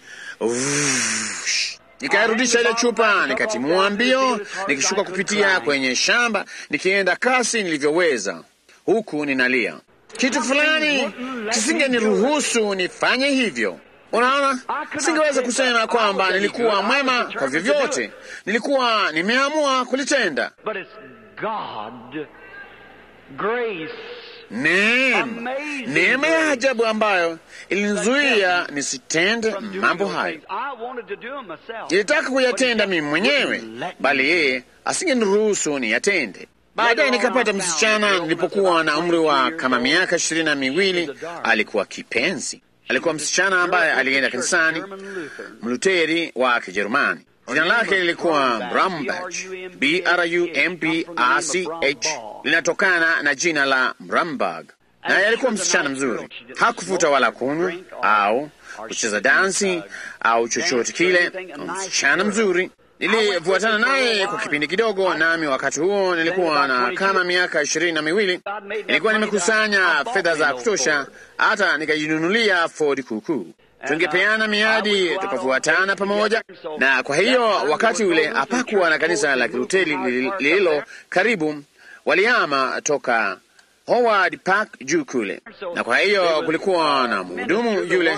Uff, nikairudisha ile chupa, nikatimua mbio, nikishuka kupitia kwenye shamba, nikienda kasi nilivyoweza, huku ninalia. Kitu fulani kisingeniruhusu nifanye hivyo. Unaona, singeweza kusema kwamba nilikuwa mwema kwa vyovyote, nilikuwa nimeamua kulitenda. But it's God, grace. Neema, neema ya ajabu ambayo ilinizuia nisitende from doing mambo those hayo. things. I wanted to do them myself. Nilitaka kuyatenda But he mimi mwenyewe, wouldn't let bali me. yeye asingeniruhusu niyatende. Baadaye nikapata msichana nilipokuwa na umri wa kama miaka ishirini na miwili. Alikuwa kipenzi, alikuwa msichana ambaye alienda kanisani Mluteri wa Kijerumani. Jina lake lilikuwa Brambach, B-R-U-M-B-R-C-H, linatokana na jina la Brambag. Naye alikuwa msichana mzuri, hakufuta wala kunywa au kucheza dansi au chochote kile. Msichana mzuri. Nilifuatana naye kwa kipindi kidogo, nami wakati huo nilikuwa na kama miaka ishirini na miwili. Nilikuwa nimekusanya fedha za kutosha, hata nikajinunulia Ford kuukuu. Tungepeana miadi tukafuatana pamoja, na kwa hiyo wakati ule hapakuwa na kanisa la Kiluteri lililo karibu, waliama toka Howard Park juu kule, na kwa hiyo kulikuwa na mhudumu yule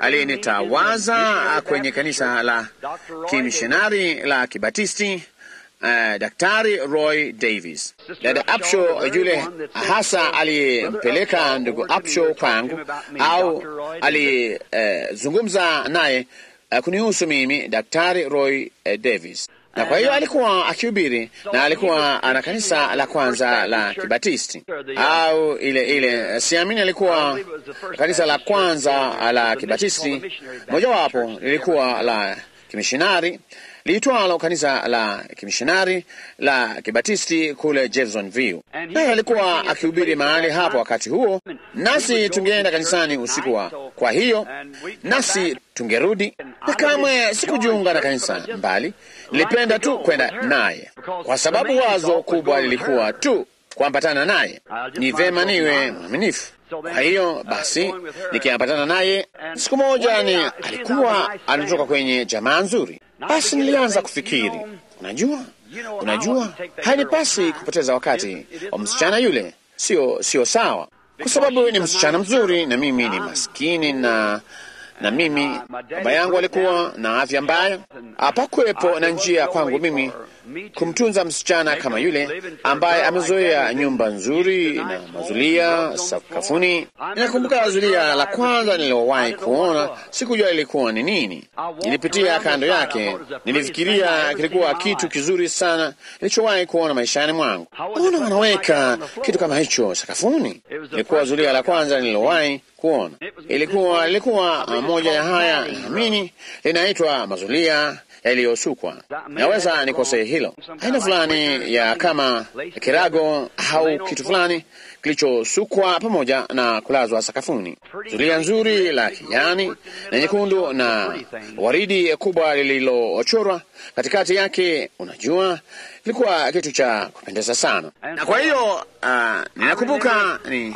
aliyenitawaza kwenye kanisa la kimishonari la Kibatisti, uh, Daktari Roy Davis. Dada Upshaw yule hasa aliyempeleka ndugu Upshaw kwangu au alizungumza uh, naye uh, kunihusu mimi, Daktari Roy uh, Davis na kwa hiyo alikuwa akihubiri na alikuwa ana kanisa la kwanza la Kibatisti au ile ile, siamini alikuwa kanisa la kwanza la Kibatisti, mojawapo lilikuwa la kimishonari liitwalo kanisa la kimishonari la Kibatisti kule Jeffersonville. Naye alikuwa akihubiri mahali hapo wakati huo, nasi tungeenda kanisani usiku wa, kwa hiyo nasi tungerudi, na kamwe sikujiunga na kanisa mbali, nilipenda tu kwenda naye, kwa sababu wazo kubwa lilikuwa tu kuambatana naye. Ni vema niwe mwaminifu. Kwa hiyo basi, nikiambatana naye, siku moja ni alikuwa anatoka kwenye jamaa nzuri. Basi nilianza kufikiri, unajua, unajua, hainipasi kupoteza wakati wa msichana yule, sio sio sawa, kwa sababu ni msichana mzuri na mimi ni maskini na na mimi baba yangu alikuwa na afya mbaya. Hapakuwepo na njia kwangu mimi kumtunza msichana kama yule ambaye amezoea nyumba nzuri na mazulia sakafuni. Ninakumbuka zulia la kwanza nililowahi kuona, sikujua ilikuwa ni nini. Nilipitia kando yake, nilifikiria kilikuwa kitu kizuri sana nilichowahi kuona maishani mwangu. Mbona wanaweka kitu kama hicho sakafuni? Ilikuwa zulia la kwanza nililowahi kuona. Ilikuwa ilikuwa moja ya haya, naamini linaitwa mazulia yaliyosukwa. Naweza nikosee hilo, aina fulani ya kama kirago au kitu fulani kilichosukwa pamoja na kulazwa sakafuni. Zulia nzuri la kijani na nyekundu na waridi kubwa lililochorwa katikati yake, unajua, ilikuwa kitu cha kupendeza sana. Na kwa hiyo uh, ninakumbuka ni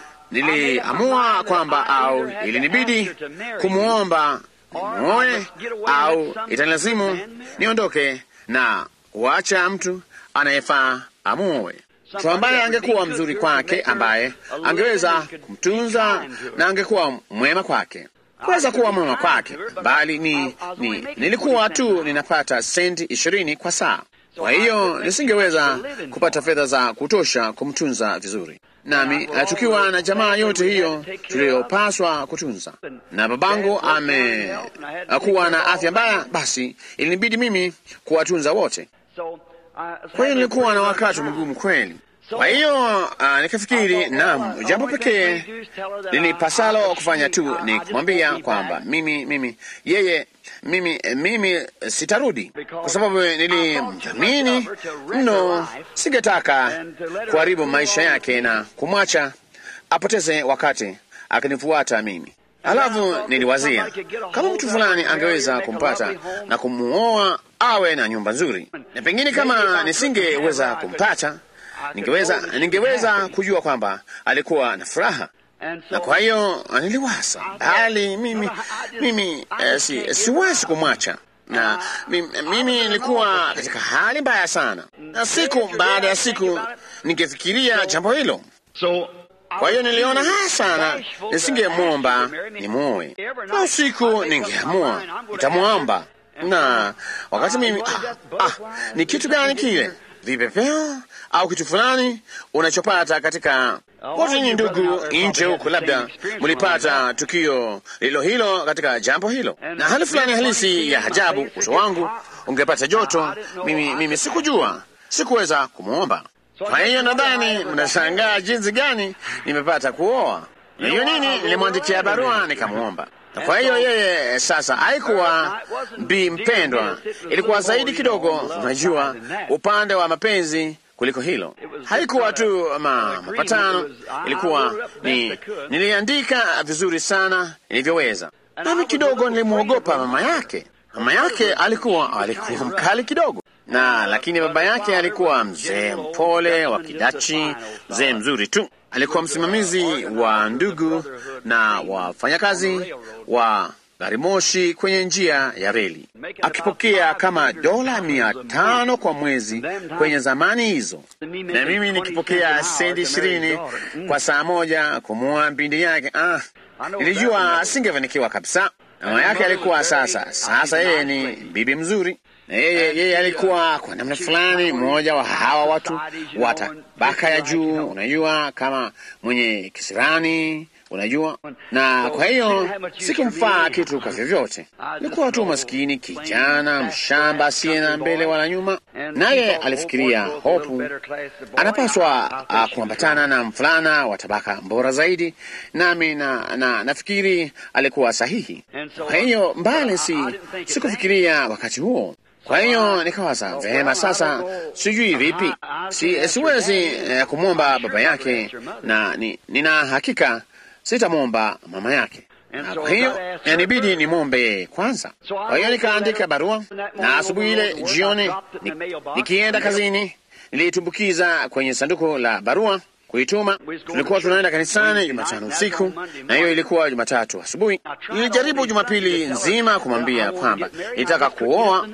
niliamua kwamba au ilinibidi kumwomba nimwoe au itanilazimu niondoke na kuacha mtu anayefaa amuoe, mtu ambaye angekuwa mzuri kwake, ambaye angeweza kumtunza na angekuwa mwema kwake, kuweza kuwa mwema kwake, bali ni, ni nilikuwa tu ninapata senti ishirini kwa saa. Kwa hiyo nisingeweza kupata fedha za kutosha kumtunza vizuri nami tukiwa na jamaa yote hiyo tuliyopaswa kutunza, na babangu amekuwa na afya mbaya, basi ilinibidi mimi kuwatunza wote. Kwa hiyo nilikuwa na wakati mgumu kweli. Kwa hiyo uh, nikafikiri, naam, jambo pekee lilipasalo kufanya tu ni kumwambia kwamba mimi mimi yeye mimi mimi sitarudi, kwa sababu nilimdhamini mno. Singetaka kuharibu maisha yake na kumwacha apoteze wakati akinifuata mimi. Alafu niliwazia kama mtu fulani angeweza kumpata na kumuoa awe na nyumba nzuri, na pengine kama nisingeweza kumpata, ningeweza ningeweza kujua kwamba alikuwa na furaha na kwa hiyo niliwasa, bali mimi mimi eh, si, siwezi kumwacha na mimi, mimi nilikuwa katika hali mbaya sana, na siku baada ya siku ningefikiria jambo hilo. Kwa hiyo niliona haya sana, nisingemwomba nimwoe. Na usiku ningeamua nitamwomba, na wakati mimi ah, ah, ni kitu gani kile, vipepeo au kitu fulani unachopata katika wote ni ndugu nje huku, labda mlipata tukio lilo hilo katika jambo hilo, na hali fulani halisi ya ajabu. Uso wangu ungepata joto. Mimi, mimi sikujua, sikuweza kumwomba. Kwa hiyo nadhani mnashangaa jinsi gani nimepata kuoa. Na hiyo nini, nilimwandikia barua nikamwomba. Na kwa hiyo yeye sasa haikuwa bi mpendwa, ilikuwa zaidi kidogo, unajua, upande wa mapenzi kuliko hilo. Haikuwa tu ma, mapatano, ilikuwa ni niliandika vizuri sana nilivyoweza. Nami kidogo nilimwogopa mama yake. Mama yake alikuwa alikuwa mkali kidogo na lakini baba yake alikuwa mzee mpole wa Kidachi, mzee mzuri tu. Alikuwa msimamizi wa ndugu na wafanyakazi wa gari moshi kwenye njia ya reli, akipokea kama dola mia tano kwa mwezi kwenye zamani hizo, na mimi nikipokea senti ishirini kwa saa moja kumuoa binti yake. Ah, nilijua singefanikiwa kabisa. Mama yake alikuwa sasa sasa, yeye ni bibi mzuri na yeye yeye alikuwa kwa namna fulani mmoja wa hawa watu wa tabaka ya juu, unajua, kama mwenye kisirani unajua, na kwa hiyo sikumfaa kitu kwa vyovyote. Nilikuwa tu maskini kijana mshamba asiye na mbele wala nyuma, naye alifikiria Hopu anapaswa uh, kuambatana na mfulana wa tabaka bora zaidi, nami na, na nafikiri alikuwa sahihi. Kwa hiyo mbali, si sikufikiria wakati huo kwa hiyo nikawaza vema, sasa sijui vipi, si, siwezi eh, kumwomba baba yake na ni, nina hakika sitamwomba mama yake, na kwa hiyo inibidi nimwombe yeye kwanza. Kwa hiyo nikaandika barua, na asubuhi ile jioni ni, nikienda kazini niliitumbukiza kwenye sanduku la barua kuituma. Tulikuwa tunaenda kanisani Jumatano usiku na hiyo ilikuwa Jumatatu asubuhi. Nilijaribu Jumapili nzima kumwambia kwamba nilitaka kuoa,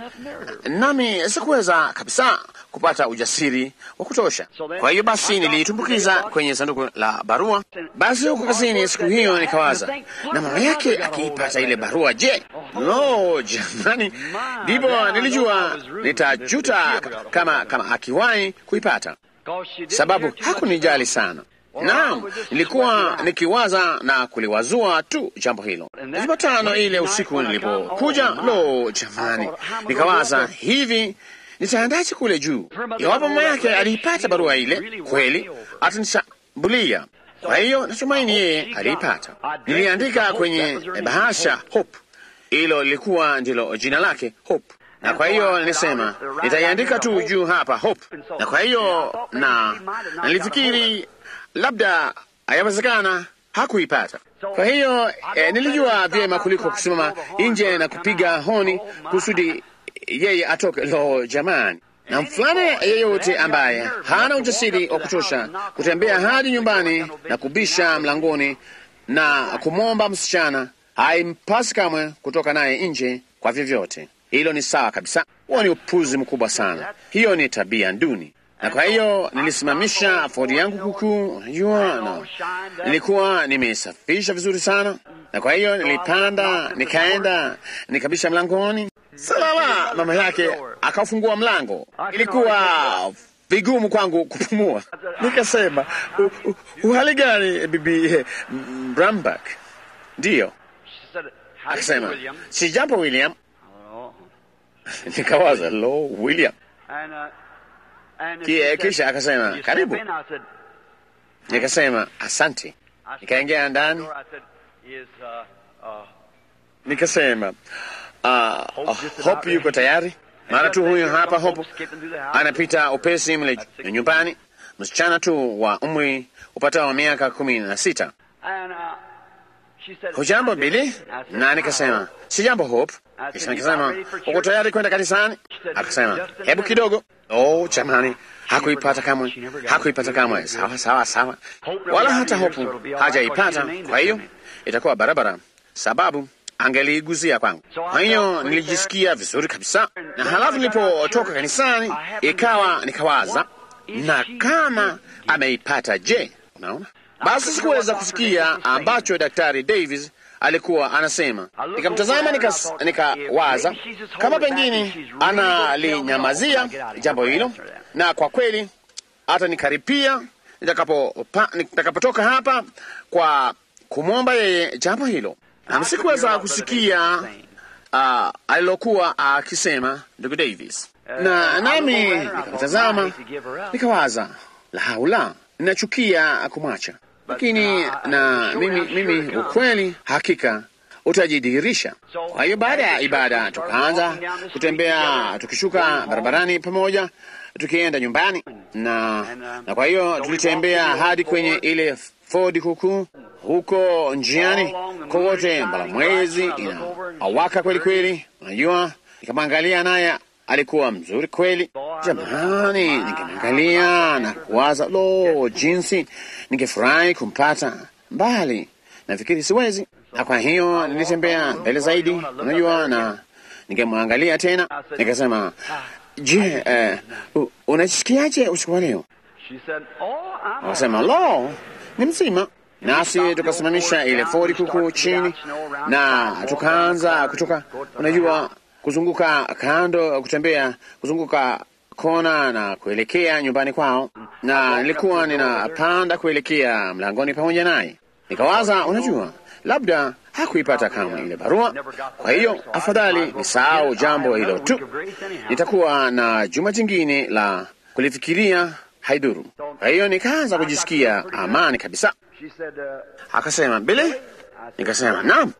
nami sikuweza kabisa kupata ujasiri wa kutosha. Kwa hiyo basi niliitumbukiza kwenye sanduku la barua. Basi huko kazini siku hiyo nikawaza, na mama yake akiipata ile barua, je? Lo, jamani! Ndipo nilijua nitajuta kama kama akiwahi kuipata sababu hakunijali sana. Naam, nilikuwa nikiwaza na kuliwazua tu jambo hilo. Jumatano ile usiku nilipokuja, lo jamani, nikawaza hivi, nitaandaje kule juu? Iwapo mama yake aliipata barua ile, kweli atanishambulia. Kwa hiyo natumaini yeye aliipata. Niliandika kwenye bahasha Hope, hilo lilikuwa ndilo jina lake Hope na kwa hiyo nilisema nitaiandika tu juu hapa Hope, na kwa hiyo na nilifikiri labda hayawezekana hakuipata. Kwa hiyo eh, nilijua vyema kuliko kusimama nje na kupiga honi kusudi yeye atoke. Lo, jamani! Na mfulana yeyote ambaye hana ujasiri wa kutosha kutembea hadi nyumbani na kubisha mlangoni na kumwomba msichana, haimpasi kamwe kutoka naye nje kwa vyovyote. Hilo ni sawa kabisa. Huo ni upuzi mkubwa sana. Hiyo ni tabia nduni. Na kwa hiyo nilisimamisha Ford yangu kuku, unajua, na nilikuwa nimesafisha vizuri sana, na kwa hiyo nilipanda, nikaenda, nikabisha mlangoni. Salama, mama yake akafungua mlango. Ilikuwa vigumu kwangu kupumua. Nikasema, uhali gani bibi Brambak? Ndiyo. Akasema, si jambo William. Nikawaza, lo, William. Kisha akasema karibu. Nikasema asante. Nikaingia ndani, nikasema uh, uh, Hope yuko tayari. Mara tu huyo hapa Hope anapita upesi mle nyumbani, msichana tu wa umri upatao wa miaka kumi na sita hujambo Bili? Na nikasema si jambo Hope. Kisha nikasema uko tayari kwenda kanisani? Akasema hebu kidogo. Oh jamani, hakuipata kamwe, hakuipata kamwe. Sawa sawa sawa, wala hata Hope hajaipata. Kwa hiyo itakuwa barabara, sababu angeliiguzia kwangu. Kwa hiyo nilijisikia vizuri kabisa, na halafu nilipotoka kanisani ikawa nikawaza, na kama ameipata je? Unaona, basi sikuweza kusikia ambacho Daktari Davis alikuwa anasema. Nikamtazama nikawaza, nika kama pengine analinyamazia jambo hilo, na kwa kweli hata nikaripia nitakapotoka nitakapo hapa kwa kumwomba yeye jambo hilo na sikuweza kusikia uh, alilokuwa akisema uh, ndugu Davis, na nami nikamtazama nikawaza, la haula, ninachukia kumwacha, lakini na mimi, mimi ukweli hakika utajidhihirisha. Kwa hiyo baada ya ibada tukaanza kutembea tukishuka barabarani pamoja tukienda nyumbani na, na kwa hiyo tulitembea hadi kwenye ile Ford kuku huko njiani kote, mbala mwezi ina awaka kweli kweli. Unajua, nikamwangalia naye alikuwa mzuri kweli. Jamani, ningemwangalia na kuwaza, lo, jinsi ningefurahi kumpata mbali. Nafikiri siwezi, na kwa hiyo nilitembea mbele zaidi, unajua, na ningemwangalia tena, nikasema, je, eh, unasikiaje usiku wa leo? Akasema, lo, ni mzima. Nasi tukasimamisha ile Ford kuku chini na tukaanza kutoka, unajua, kuzunguka kando, kutembea kuzunguka kona na kuelekea nyumbani kwao, na nilikuwa ninapanda kuelekea mlangoni pamoja naye. Nikawaza, unajua, labda hakuipata kama ile barua, kwa hiyo afadhali nisahau jambo hilo tu, nitakuwa na juma jingine la kulifikiria, haidhuru. Kwa hiyo nikaanza kujisikia amani kabisa. Akasema Bili, nikasema naam.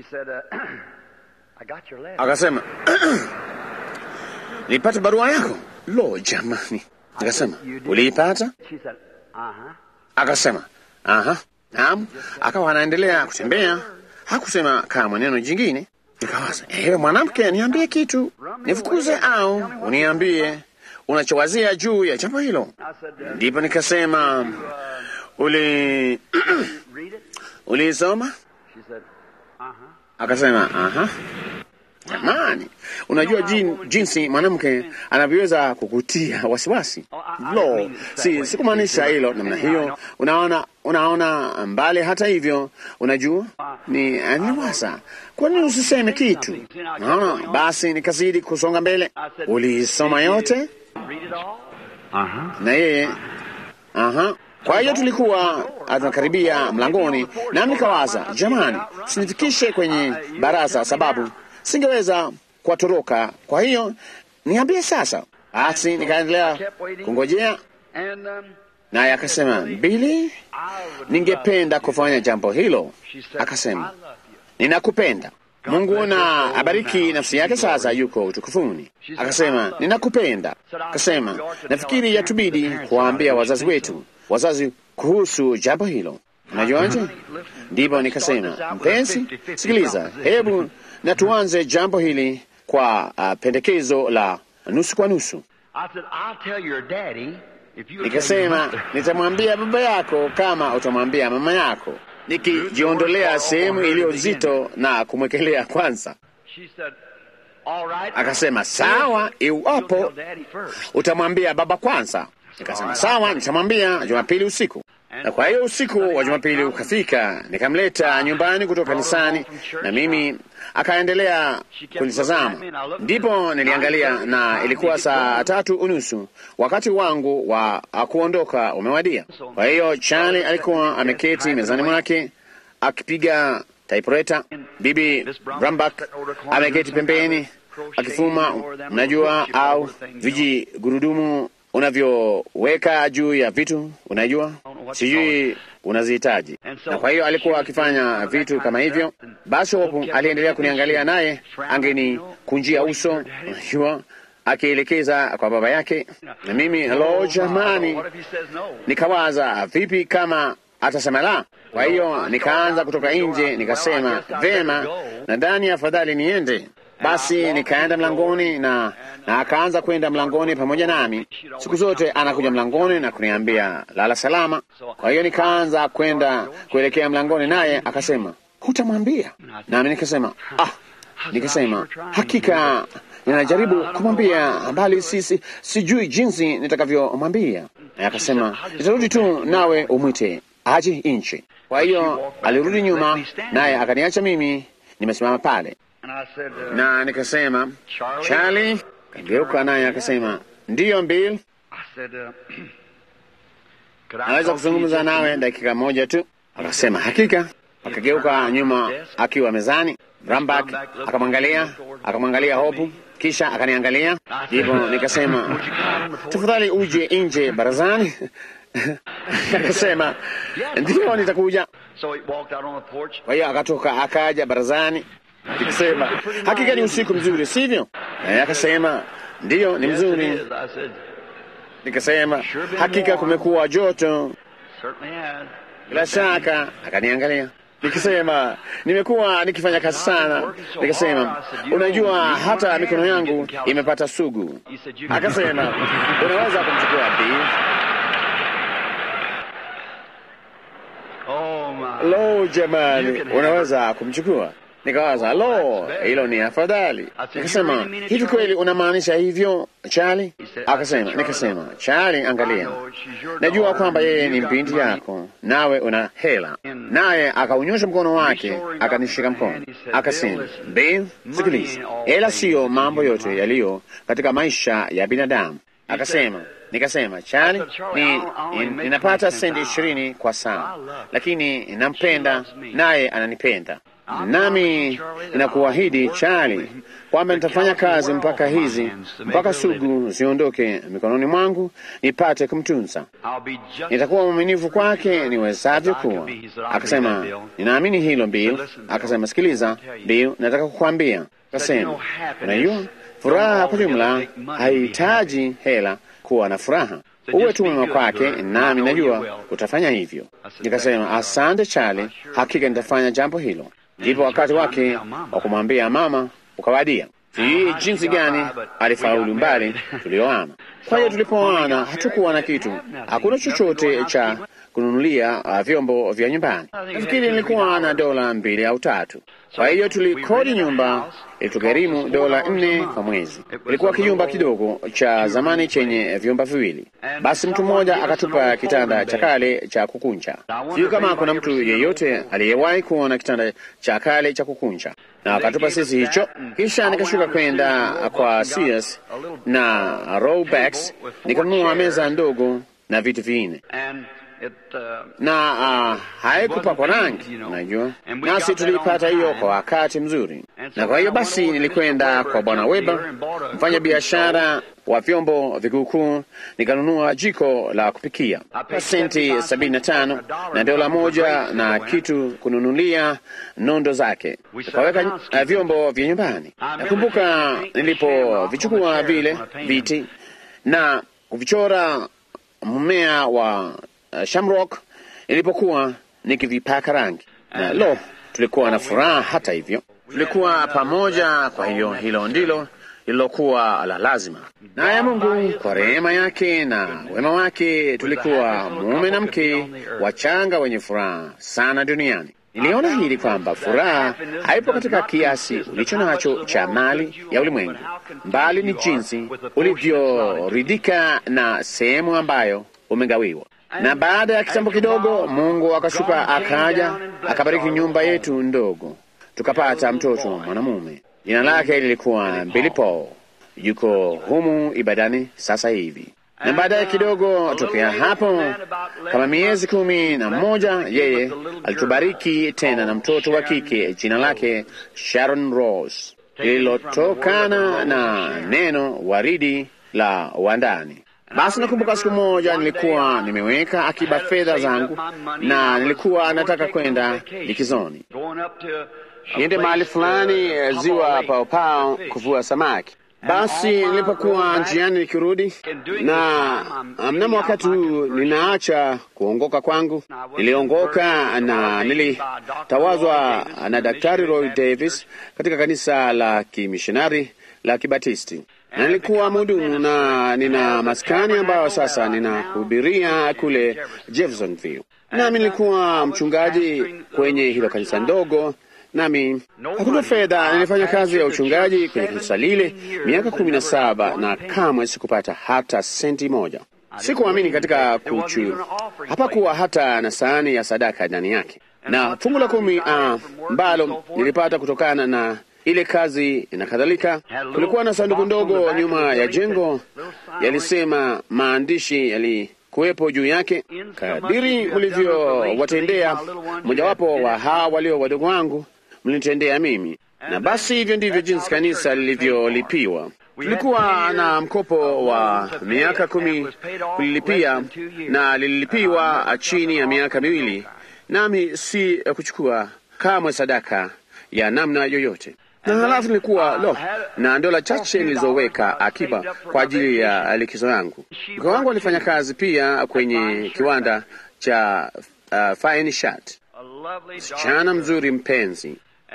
Akasema nilipata barua yako. Lo, jamani! Nikasema uliipata? Akasema aha, naam. Akawa anaendelea kutembea, hakusema kama neno jingine. Nikawaza, ewe mwanamke, niambie kitu, nifukuze au uniambie unachowazia juu ya jambo hilo. Ndipo nikasema uli ulisoma? Akasema aha. Jamani, unajua jin, jinsi mwanamke anavyoweza kukutia wasiwasi. Lo, si sikumaanisha hilo namna hiyo. Unaona, unaona mbali. Hata hivyo, unajua ni niwasa, kwa nini usiseme kitu? Naona basi, nikazidi kusonga mbele. Ulisoma yote? Na yeye aha kwa hiyo tulikuwa tunakaribia mlangoni, nami nikawaza, jamani, sinifikishe kwenye baraza, sababu singeweza kuwatoroka. Kwa hiyo niambie sasa. Basi nikaendelea kungojea, naye akasema, Bili, ningependa kufanya jambo hilo. Akasema, ninakupenda. Mungu na abariki nafsi yake, sasa yuko utukufuni. Akasema, ninakupenda. Akasema, nafikiri yatubidi kuwaambia wazazi wetu wazazi kuhusu jambo hilo. Unajuaje? Ndipo nikasema, mpenzi, sikiliza, hebu na tuanze jambo hili kwa uh, pendekezo la nusu kwa nusu. Nikasema, nitamwambia baba yako kama utamwambia mama yako, nikijiondolea sehemu iliyo nzito na kumwekelea kwanza. Akasema, sawa, iwapo utamwambia baba kwanza. Nikasema sawa, nitamwambia Jumapili usiku. Na kwa hiyo usiku wa Jumapili ukafika, nikamleta nyumbani kutoka kanisani, na mimi akaendelea kunitazama. Ndipo niliangalia, na ilikuwa saa tatu unusu, wakati wangu wa kuondoka umewadia. Kwa hiyo Charlie alikuwa ameketi mezani mwake akipiga typewriter. Bibi Brambak ameketi pembeni akifuma, mnajua, au vijigurudumu unavyoweka juu ya vitu, unajua, sijui unazihitaji. Na kwa hiyo alikuwa akifanya vitu kama hivyo. Basi Hopu aliendelea kuniangalia, naye angenikunjia uso, unajua, akielekeza kwa baba yake, na mimi halo, jamani, nikawaza vipi kama atasema la. Kwa hiyo nikaanza kutoka nje, nikasema vema, nadhani afadhali niende. Basi nikaenda mlangoni na, na akaanza kwenda mlangoni pamoja nami. Siku zote anakuja mlangoni na kuniambia lala salama. Kwa hiyo nikaanza kwenda kuelekea mlangoni, naye akasema hutamwambia? Nami nikasema ah, nikasema hakika ninajaribu kumwambia, bali sisi sijui jinsi nitakavyomwambia. Naye akasema nitarudi tu, nawe umwite aje nchi. Kwa hiyo alirudi nyuma, naye akaniacha mimi nimesimama pale na nikasema Charlie, kageuka naye akasema ndiyo, Bill, naweza kuzungumza nawe dakika moja tu? Akasema hakika. Akageuka nyuma akiwa mezani. Rambak akamwangalia, akamwangalia Hopu, kisha akaniangalia. Ndipo nikasema tafadhali uje nje barazani. Akasema ndiyo, nitakuja. Kwa hiyo akatoka akaja barazani Nikisema hakika ni usiku mzuri, sivyo? Naye akasema ndiyo, ni mzuri. Nikasema hakika kumekuwa joto. Bila shaka akaniangalia. Nikisema nimekuwa nikifanya kazi sana. Nikasema unajua, hata mikono yangu imepata sugu. Akasema unaweza kumchukua Bill. Lo, jamani, unaweza kumchukua Nikawaza, lo, hilo ni afadhali. Nikasema, hivi kweli unamaanisha hivyo Charlie? Akasema, nikasema, Charlie, angalia, najua kwamba yeye ni binti yako, nawe una hela. Naye akaunyosha mkono wake akanishika mkono, akasema, Bill, sikiliza, hela siyo mambo yote yaliyo katika maisha ya binadamu. Akasema, nikasema, Charlie, ni, ninapata senti ishirini kwa saa, lakini nampenda naye ananipenda nami ninakuahidi Charlie kwamba nitafanya kazi mpaka hizi mpaka sugu ziondoke mikononi mwangu nipate kumtunza. Nitakuwa mwaminifu kwake niwezavyo kuwa. Akasema, ninaamini hilo Bill. Akasema, sikiliza Bill, nataka kukwambia. Akasema, unajua furaha kwa jumla haihitaji hela kuwa na furaha. Uwe tu mwema kwake, nami najua utafanya hivyo. Nikasema, asante Charlie, hakika nitafanya jambo hilo. Ndipo wakati wake wa kumwambia mama ukawadia. Sijui jinsi gani alifaulu mbali tulioana. Kwa hiyo tulipoana, hatukuwa na kitu, hakuna chochote cha kununulia uh, vyombo vya nyumbani. Nafikiri nilikuwa na dola mbili au tatu. Kwa hiyo tulikodi nyumba, ilitugharimu dola nne kwa mwezi. Ilikuwa kijumba kidogo cha zamani chenye vyumba viwili. Basi mtu mmoja akatupa kitanda cha kale cha kukunja. Sijui kama kuna mtu yeyote aliyewahi kuona kitanda cha kale cha kukunja, na akatupa sisi hicho. Kisha nikashuka kwenda kwa Sears na Roebucks nikanunua meza ndogo na vitu vingine na uh, haikupakwa rangi, unajua, nasi tulipata hiyo kwa wakati mzuri. Na kwa hiyo basi nilikwenda kwa Bwana Weber, mfanya biashara wa vyombo vikuukuu, nikanunua jiko la kupikia kwa senti sabini na tano na dola moja na kitu kununulia nondo zake, tukaweka uh, vyombo vya nyumbani. Nakumbuka nilipovichukua vile viti na kuvichora mmea wa Uh, shamrock nilipokuwa nikivipaka rangi na lo, tulikuwa na furaha. Hata hivyo tulikuwa pamoja, kwa hiyo hilo ndilo lililokuwa la lazima. Naye Mungu kwa rehema yake na wema wake, tulikuwa mume na mke wachanga wenye furaha sana duniani. Niliona hili kwamba furaha haipo katika kiasi ulicho nacho cha mali ya ulimwengu, mbali ni jinsi ulivyoridhika na sehemu ambayo umegawiwa na baada ya kitambo kidogo, Mungu akashuka akaja akabariki nyumba yetu ndogo, tukapata mtoto mwanamume. Jina lake lilikuwa Billy Paul, yuko humu ibadani sasa hivi. Na baadaye kidogo tokea hapo, kama miezi kumi na mmoja, yeye alitubariki tena na mtoto wa kike, jina lake Sharon Rose, lililotokana na neno waridi la wandani. Basi nakumbuka siku moja nilikuwa nimeweka akiba fedha zangu na nilikuwa nataka kwenda likizoni, niende mahali fulani ziwa Paopao kuvua samaki. Basi nilipokuwa njiani nikirudi, na mnamo wakati huu ninaacha kuongoka kwangu, niliongoka na nilitawazwa na Daktari Roy Davis katika kanisa la kimishonari la Kibatisti, na nilikuwa mhudumu na nina maskani ambayo sasa ninahubiria kule Jeffersonville, nami nilikuwa mchungaji kwenye hilo kanisa ndogo nami hakuna fedha. Nilifanya kazi ya uchungaji kwenye kanisa lile miaka kumi na saba na kamwe sikupata hata senti moja. Sikuamini katika kuchu, hapakuwa hata na sahani ya sadaka ndani yake, na fungu la kumi ambalo uh, nilipata kutokana na ile kazi na kadhalika. Kulikuwa na sanduku ndogo nyuma ya jengo, yalisema maandishi yali kuwepo juu yake, kadiri mlivyowatendea mojawapo wa hawa walio wadogo wangu mlinitendea mimi. Na basi hivyo ndivyo jinsi kanisa lilivyolipiwa. Tulikuwa na mkopo wa miaka kumi kulilipia, na lililipiwa chini ya miaka miwili, nami si kuchukua kamwe sadaka ya namna yoyote na halafu nilikuwa lo na dola chache nilizoweka akiba kwa ajili ya likizo yangu. Mke wangu alifanya kazi pia kwenye kiwanda cha uh, Fine Shirt, msichana mzuri mpenzi,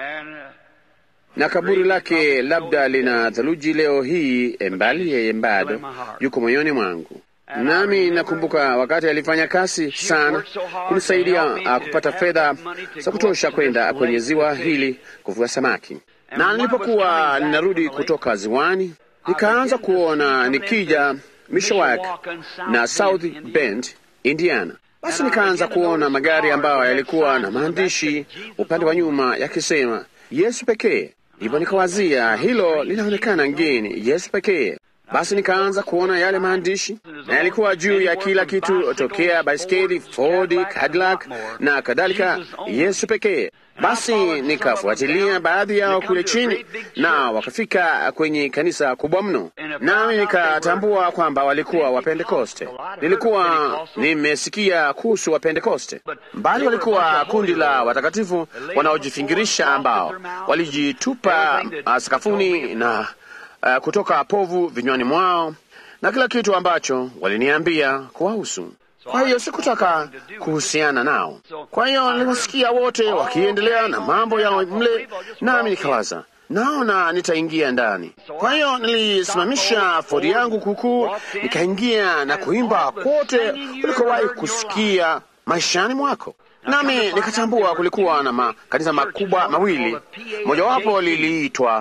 na kaburi lake labda lina theluji leo hii, embali yeye bado yuko moyoni mwangu. Nami nakumbuka wakati alifanya kazi sana kunisaidia uh, kupata fedha za kutosha kwenda kwenye ziwa hili kuvua samaki na nilipokuwa ninarudi kutoka ziwani, nikaanza kuona nikija Mishawak na South Bend, Indiana. Basi nikaanza kuona magari ambayo yalikuwa na maandishi upande wa nyuma yakisema Yesu pekee. Ndipo nikawazia hilo linaonekana ngeni, Yesu pekee. Basi nikaanza kuona yale maandishi, na yalikuwa juu ya kila kitu, tokea baiskeli, Ford, Cadillac na kadhalika, Yesu pekee. Basi nikafuatilia baadhi yao kule chini, na wakafika kwenye kanisa kubwa mno, nami nikatambua kwamba walikuwa Wapentekoste. Nilikuwa nimesikia kuhusu Wapentekoste, bali walikuwa kundi la watakatifu wanaojifingirisha ambao walijitupa sakafuni na uh, kutoka povu vinywani mwao na kila kitu ambacho waliniambia kuwahusu. Kwa hiyo sikutaka kuhusiana nao. Kwa hiyo niliwasikia wote wakiendelea na mambo yao mle, nami nikawaza naona nitaingia ndani. Kwa hiyo nilisimamisha fodi yangu kukuu, nikaingia na kuimba kote ulikowahi kusikia maishani mwako. Nami nikatambua kulikuwa na makanisa makubwa mawili, mojawapo liliitwa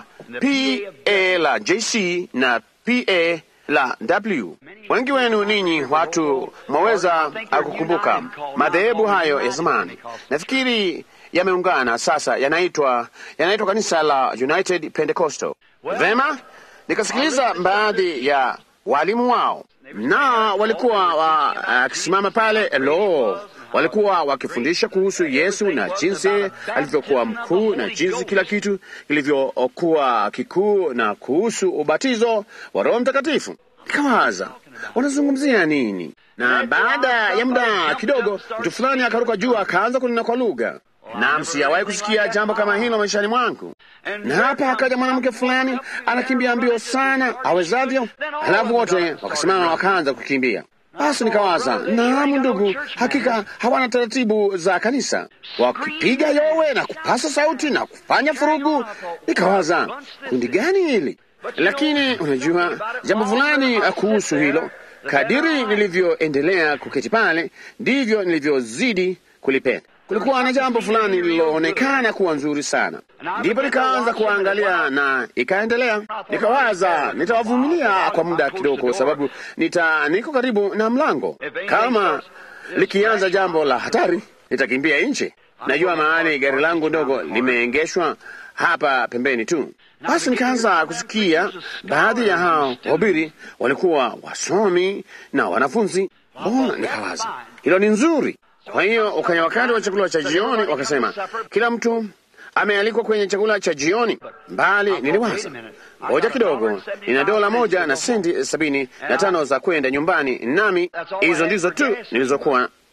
PA la JC na PA la W. Wengi wenu ninyi watu mwaweza kukumbuka madhehebu hayo ya zamani. Nafikiri yameungana sasa, yanaitwa yanaitwa kanisa la United Pentecostal. Vema, nikasikiliza baadhi ya walimu wao, na walikuwa wakisimama uh, pale lo walikuwa wakifundisha kuhusu Yesu na jinsi alivyokuwa mkuu na jinsi kila kitu kilivyokuwa kikuu na kuhusu ubatizo wa Roho Mtakatifu. Nikawaza, wanazungumzia nini? Na baada ya muda kidogo, mtu fulani akaruka juu akaanza kunena kwa lugha. Naam, sijawahi kusikia jambo kama hilo maishani mwangu. Na hapa akaja mwanamke fulani anakimbia mbio sana awezavyo, halafu wote wakasimama wakaanza kukimbia. Basi nikawaza, naam ndugu, hakika hawana taratibu za kanisa, wakipiga yowe na kupasa sauti na kufanya furugu. Nikawaza, kundi gani hili? Lakini unajua jambo fulani kuhusu hilo, kadiri nilivyoendelea kuketi pale, ndivyo nilivyozidi kulipenda. Kulikuwa na jambo fulani lililoonekana kuwa nzuri sana, ndipo nikaanza kuangalia na ikaendelea. Nikawaza nitawavumilia kwa muda kidogo, kwa sababu nita niko karibu na mlango. Kama likianza jambo la hatari, nitakimbia nje. Najua mahali gari langu ndogo limeengeshwa hapa pembeni tu. Basi nikaanza kusikia baadhi ya hao wahubiri walikuwa wasomi na wanafunzi. Mbona, nikawaza hilo ni nzuri. Kwa hiyo ukanya wakati wa chakula cha jioni, wakasema kila mtu amealikwa kwenye chakula cha jioni. Bali niliwaza ngoja kidogo, nina dola moja na senti sabini na tano za kwenda nyumbani, nami hizo ndizo tu nilizokuwa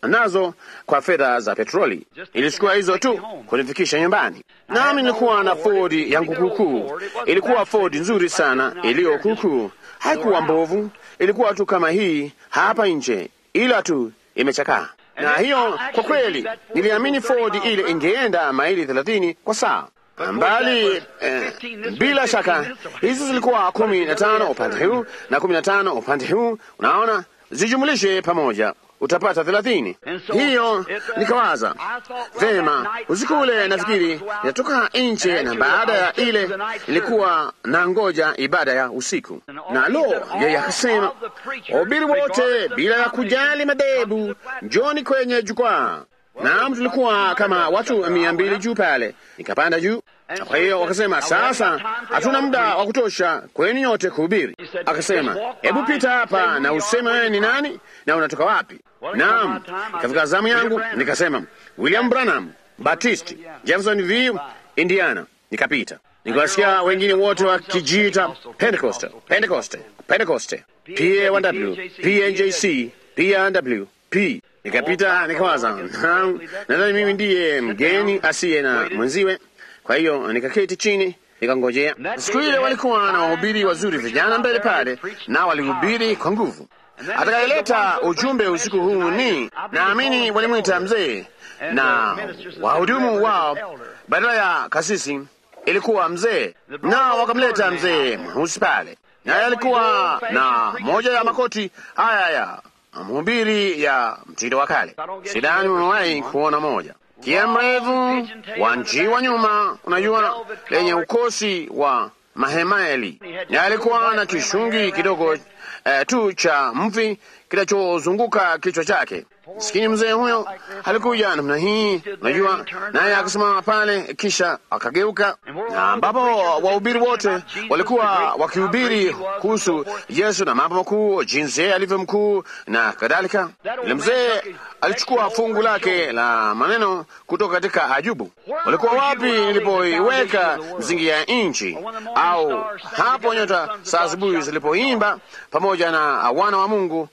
nazo kwa fedha za petroli. Ilichukua hizo tu kunifikisha nyumbani. Nami nilikuwa na Ford yangu kuukuu. Ilikuwa Ford nzuri sana, iliyo kuukuu, haikuwa mbovu, ilikuwa tu kama hii hapa nje, ila tu imechakaa. Na hiyo kwa kweli, niliamini Ford ile ingeenda maili thelathini kwa saa mbali eh, bila shaka hizi zilikuwa kumi na tano upande huu na kumi na tano upande huu. Unaona, zijumulishe pamoja utapata thelathini. Hiyo nikawaza vema, usiku ule nafikiri natoka nje, na baada ya ile ilikuwa na ngoja ibada ya usiku, na lo, yeye akasema, wahubiri wote bila ya kujali madhehebu, njoni kwenye jukwaa. Naam, tulikuwa kama watu mia mbili juu pale. Nikapanda juu. Kwa hiyo wakasema, sasa hatuna muda wa kutosha kwenu nyote kuhubiri. Akasema, hebu pita hapa na useme wewe ni nani na unatoka wapi. Naam, ikafika zamu yangu, nikasema William Branham Baptist, Jeffersonville, Indiana. Nikapita, nikawasikia wengine wote wakijiita Pentecoste, Pentecoste, Pentecoste, PAW, PNJC, PNW, P Nikapita nikawaza, nadhani mimi ndiye mgeni asiye na mwenziwe. Kwa hiyo nikaketi chini nikangojea. Siku ile walikuwa na wahubiri wazuri vijana mbele pale, na walihubiri kwa nguvu. Atakayeleta ujumbe usiku huu ni naamini walimwita mzee, na wahudumu wao badala ya kasisi ilikuwa mzee, na wakamleta mzee mweusi pale, naye alikuwa na moja ya makoti haya ya mhubiri ya mtindo wa kale. Sidani umewahi kuona moja kia mrefu wa njiwa nyuma, unajua, lenye ukosi wa mahemaeli, na alikuwa na kishungi kidogo eh, tu cha mvi kinachozunguka kichwa chake. Sikini mzee huyo alikuja namna hii, unajua, naye akasimama pale, kisha akageuka, na ambapo wahubiri wote walikuwa wakihubiri kuhusu Yesu na mambo makuu, jinsi yeye alivyo mkuu na kadhalika. Yule mzee alichukua fungu lake la maneno kutoka katika Ajubu. Walikuwa wapi nilipoiweka msingi ya nchi, au hapo nyota saa asubuhi zilipoimba pamoja na wana wa Mungu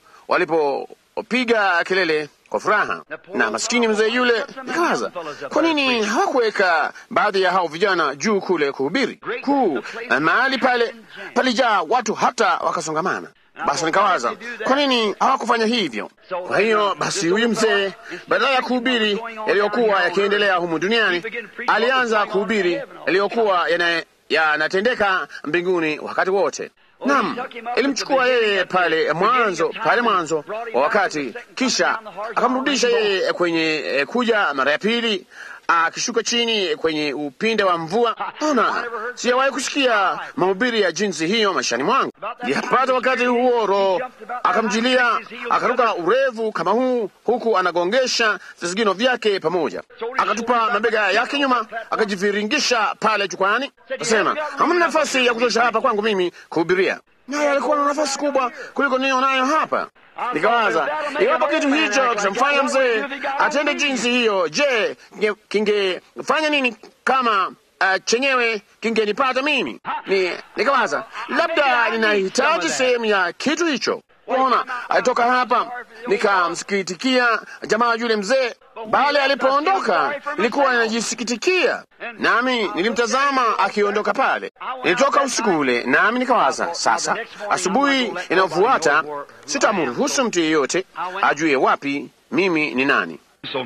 walipopiga kelele kwa furaha. Na maskini mzee yule, nikawaza kwa nini hawakuweka baadhi ya hao vijana juu kule kuhubiri kuu, mahali pale palijaa watu hata wakasongamana. Basi nikawaza kwa nini hawakufanya hivyo? Kwa hiyo basi, huyu mzee badala ya kuhubiri yaliyokuwa yakiendelea humu duniani, alianza kuhubiri yaliyokuwa yanatendeka mbinguni wakati wote. Naam, ilimchukua yeye pale mwanzo pale mwanzo wa wakati, kisha akamrudisha yeye kwenye eh, kuja mara ya pili akishuka chini kwenye upinde wa mvua. Ona, sijawahi kusikia mahubiri ya jinsi hiyo maishani mwangu. Yapata wakati huo Roho akamjilia, akaruka urefu kama huu, huku anagongesha visigino vyake pamoja, akatupa mabega yake nyuma, akajiviringisha pale jukwani, akasema hamna nafasi ya kutosha hapa kwangu mimi kuhubiria. Naye alikuwa na nafasi kubwa kuliko niyo nayo hapa. Nikawaza, iwapo kitu hicho kitamfanya mzee atende jinsi hiyo, je, kingefanya nini kama uh, chenyewe kingenipata mimi? Ni, nikawaza labda ninahitaji sehemu ya kitu hicho. Ona, alitoka hapa, nikamsikitikia jamaa yule mzee, bali alipoondoka nilikuwa ninajisikitikia, nami nilimtazama akiondoka pale. Nilitoka usiku ule, nami nikawaza, sasa asubuhi inayofuata sitamruhusu mtu yeyote ajue wapi mimi ni nani.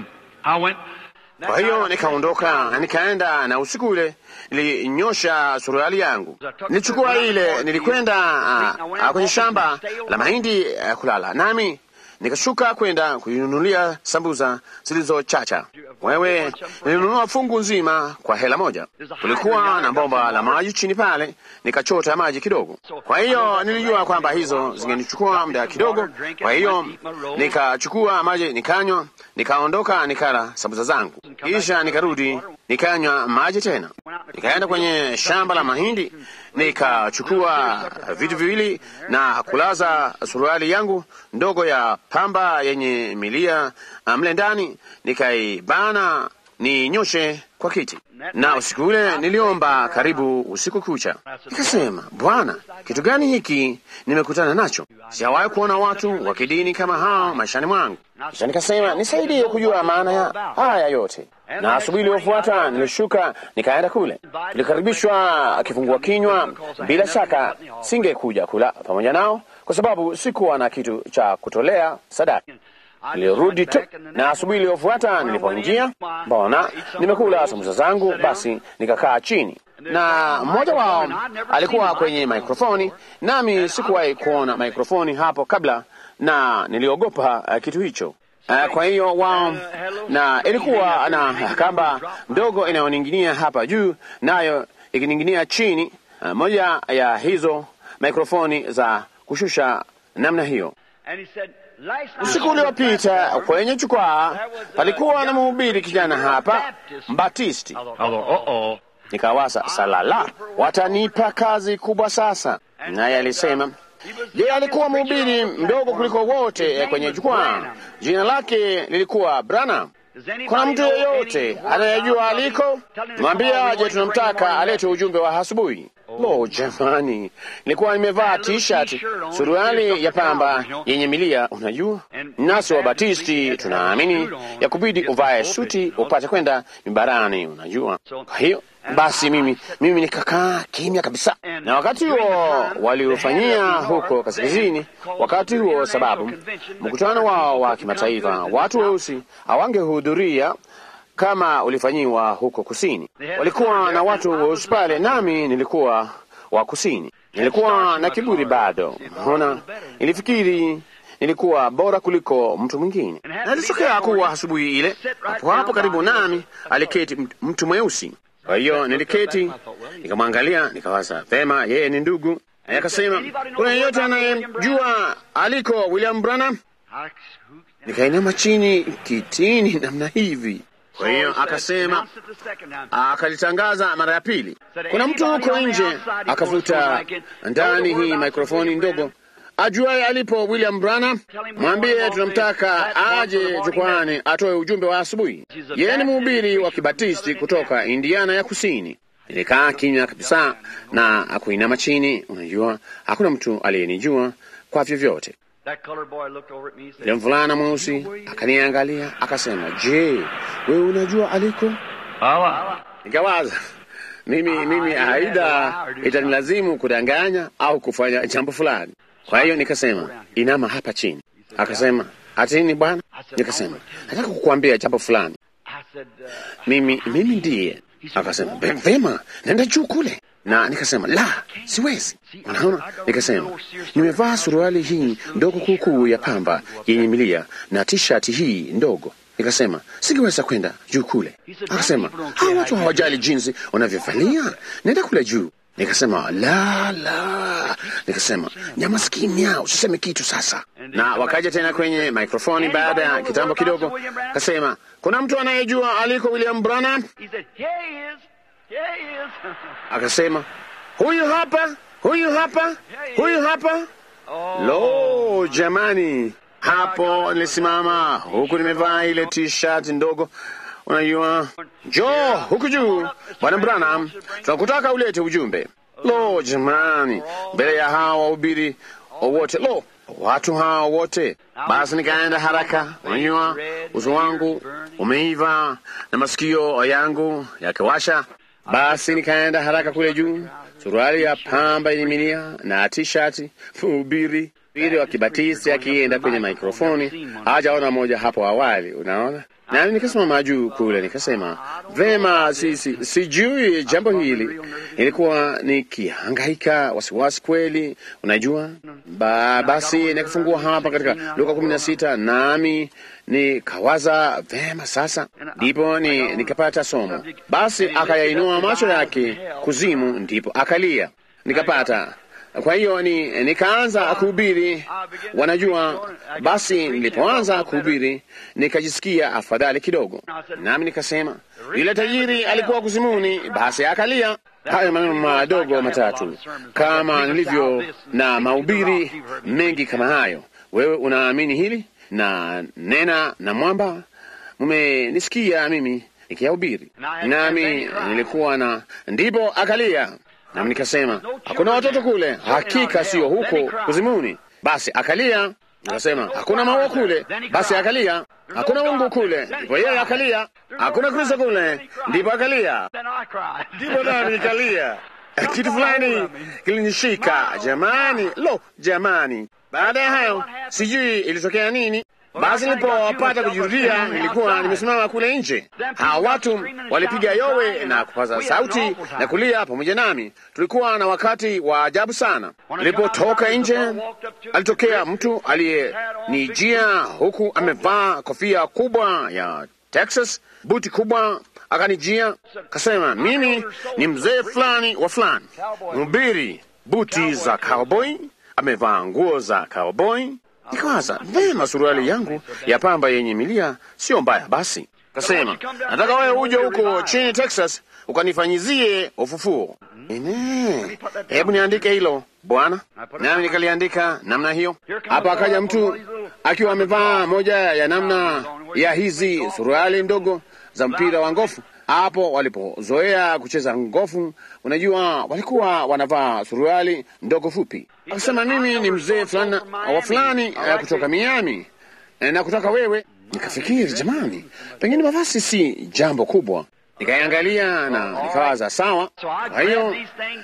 Kwa hiyo nikaondoka, nikaenda, na usiku ule nilinyosha suruali yangu, nilichukua ile, nilikwenda uh, kwenye shamba la mahindi uh, kulala, nami nikashuka kwenda kuinunulia sambuza zilizochacha. Wewe, nilinunua fungu nzima kwa hela moja. Kulikuwa na bomba la maji chini pale, nikachota maji kidogo. Kwa hiyo nilijua kwamba hizo zingenichukua muda kidogo, kwa hiyo nikachukua maji nikanywa, nikaondoka, nikala sambuza zangu, kisha nikarudi nikanywa maji tena, nikaenda kwenye shamba la mahindi nikachukua vitu viwili na kulaza suruali yangu ndogo ya pamba yenye milia mle ndani, nikaibana ninyoshe kwa kiti, na usiku ule niliomba karibu usiku kucha. Nikasema, Bwana, kitu gani hiki nimekutana nacho? Sijawahi kuona watu wa kidini kama hao maishani mwangu. Kisha nikasema, nisaidie kujua maana ya haya yote. Na asubuhi iliyofuata nilishuka nikaenda kule, tulikaribishwa kifungua kinywa. Bila shaka singekuja kula pamoja nao kwa sababu sikuwa na kitu cha kutolea sadaka. Nilirudi tu na asubuhi iliyofuata nilipoingia, mbona nimekula sambusa zangu, basi nikakaa chini, na mmoja wao alikuwa kwenye mikrofoni, nami sikuwahi kuona mikrofoni hapo kabla, na niliogopa uh, kitu hicho. Uh, kwa hiyo wao, na ilikuwa na kamba ndogo inayoning'inia hapa juu, nayo ikining'inia chini, uh, moja ya hizo mikrofoni za kushusha namna hiyo. Usiku uliopita kwenye jukwaa palikuwa na mhubiri kijana hapa Mbatisti. Nikawasa, salala, watanipa kazi kubwa sasa. Naye alisema yeye alikuwa mhubiri mdogo kuliko wote kwenye jukwaa. Jina lake lilikuwa Branham. Kuna mtu yeyote anayejua aliko? Mwambie aje, tunamtaka alete ujumbe wa asubuhi. Lo, jamani, nilikuwa nimevaa t-shirt, suruali ya pamba yenye milia. Unajua, nasi Wabatisti tunaamini ya kubidi uvae suti upate kwenda mimbarani. Unajua, kwa hiyo basi mimi mimi nikakaa kimya kabisa, na wakati huo waliofanyia huko kaskazini, wakati huo sababu mkutano wao wa kimataifa, watu weusi hawangehudhuria kama ulifanyiwa huko kusini. Walikuwa na watu weusi pale, nami nilikuwa wa kusini. Nilikuwa na kiburi bado, ona, nilifikiri nilikuwa bora kuliko mtu mwingine. Na ilitokea kuwa asubuhi ile, hapo hapo karibu nami aliketi mtu mweusi. Kwa hiyo niliketi nikamwangalia, nikawaza vema, yeye ni ndugu. Naye akasema, kuna yeyote anayemjua aliko William Branham? Nikainama chini kitini namna hivi. Kwa hiyo akasema, akalitangaza mara ya pili, kuna mtu huko nje. Akavuta ndani hii mikrofoni ndogo, ajuaye alipo William Branham, mwambie tunamtaka aje jukwani atoe ujumbe wa asubuhi. Yeye ni mhubiri wa Kibatisti kutoka Indiana ya Kusini. Nilikaa kimya kabisa na akuinama chini. Unajua, hakuna mtu aliyenijua kwa vyovyote. Yule mvulana mweusi akaniangalia akasema, je, wewe unajua aliko? Nikawaza mimi mimi aidha itanilazimu kudanganya au kufanya jambo fulani. Kwa hiyo nikasema, inama hapa chini. Akasema, ati nini bwana? Nikasema, nataka kukuambia jambo fulani. Mimi mimi ndiye. Akasema, vema, nenda juu kule na nikasema la, siwezi. Unaona, nikasema nimevaa suruali hii ndogo kuukuu ya pamba yenye milia na tishati hii ndogo. Nikasema singeweza kwenda juu kule. Akasema hawa watu hawajali jinsi unavyovalia, nenda kule juu. Nikasema la la, nikasema nyamaza kimya, usiseme kitu sasa. Na wakaja tena kwenye mikrofoni baada ya kitambo kidogo, kasema kuna mtu anayejua aliko William Branham? Akasema huyu hapa, huyu hapa, huyu hapa. Lo, jamani! Hapo nilisimama huku nimevaa ile t-shirt ndogo, unajua, njoo huku juu, bwana Branham, tunakutaka ulete ujumbe. Lo, jamani, mbele ya hawa wahubiri wote, lo, watu hawa wote. Basi nikaenda haraka, unajua, uso wangu umeiva na masikio yangu yakiwasha. Basi nikaenda haraka kule juu, suruali ya pamba yenye milia na tishati. Mhubiri hubiri wa Kibatisti akienda kwenye mikrofoni, hajaona moja hapo awali, unaona. Nami nikasimama juu kule, nikasema vema, si, si, sijui jambo hili. Nilikuwa nikihangaika wasiwasi kweli, unajua. Ba, basi nikafungua hapa katika Luka kumi na sita nami nikawaza vema, sasa ndipo ni, nikapata somo. Basi akayainua macho yake kuzimu, ndipo akalia, nikapata kwa hiyo ni nikaanza kuhubiri, wanajua. Basi nilipoanza kuhubiri nikajisikia afadhali kidogo, nami nikasema yule tajiri alikuwa kuzimuni, basi akalia. Hayo maneno madogo matatu, kama nilivyo na mahubiri mengi kama hayo. Wewe unaamini hili na nena na mwamba, mumenisikia mimi nikiyahubiri, nami nilikuwa na ndipo akalia, nami nikasema hakuna watoto kule, hakika sio huko kuzimuni. Basi akalia, nikasema hakuna maua kule, basi akalia, hakuna Mungu kule, ndipo yeye akalia, hakuna Kristo kule, ndipo akalia, ndipo nami nikalia. Kitu fulani kilinishika jamani, lo jamani. Baada ya hayo sijui ilitokea nini. Basi nilipopata kujirudia, nilikuwa nimesimama kule nje. Hawa watu walipiga yowe na kupaza sauti na kulia pamoja nami. Tulikuwa na wakati wa ajabu sana. Nilipotoka nje, alitokea mtu aliyenijia huku amevaa kofia kubwa ya Texas, buti kubwa, akanijia kasema, mimi ni mzee fulani wa fulani, mhubiri, buti za cowboy, amevaa nguo za cowboy. Nikawaza vema, suruali yangu ya pamba yenye milia sio mbaya. Basi kasema, nataka wewe uje huko chini Texas ukanifanyizie ufufuo. Ine, hebu niandike hilo bwana, nami nikaliandika namna hiyo. Hapa akaja mtu akiwa amevaa moja ya namna ya hizi suruali ndogo za mpira wa ngofu. Hapo walipozoea kucheza ngofu, unajua, walikuwa wanavaa suruali ndogo fupi. Akasema mimi ni mzee fulani wa fulani uh, kutoka Miami na kutaka wewe. Nikafikiri jamani, pengine mavazi si jambo kubwa. Nikaiangalia na nikawaza sawa. Kwa hiyo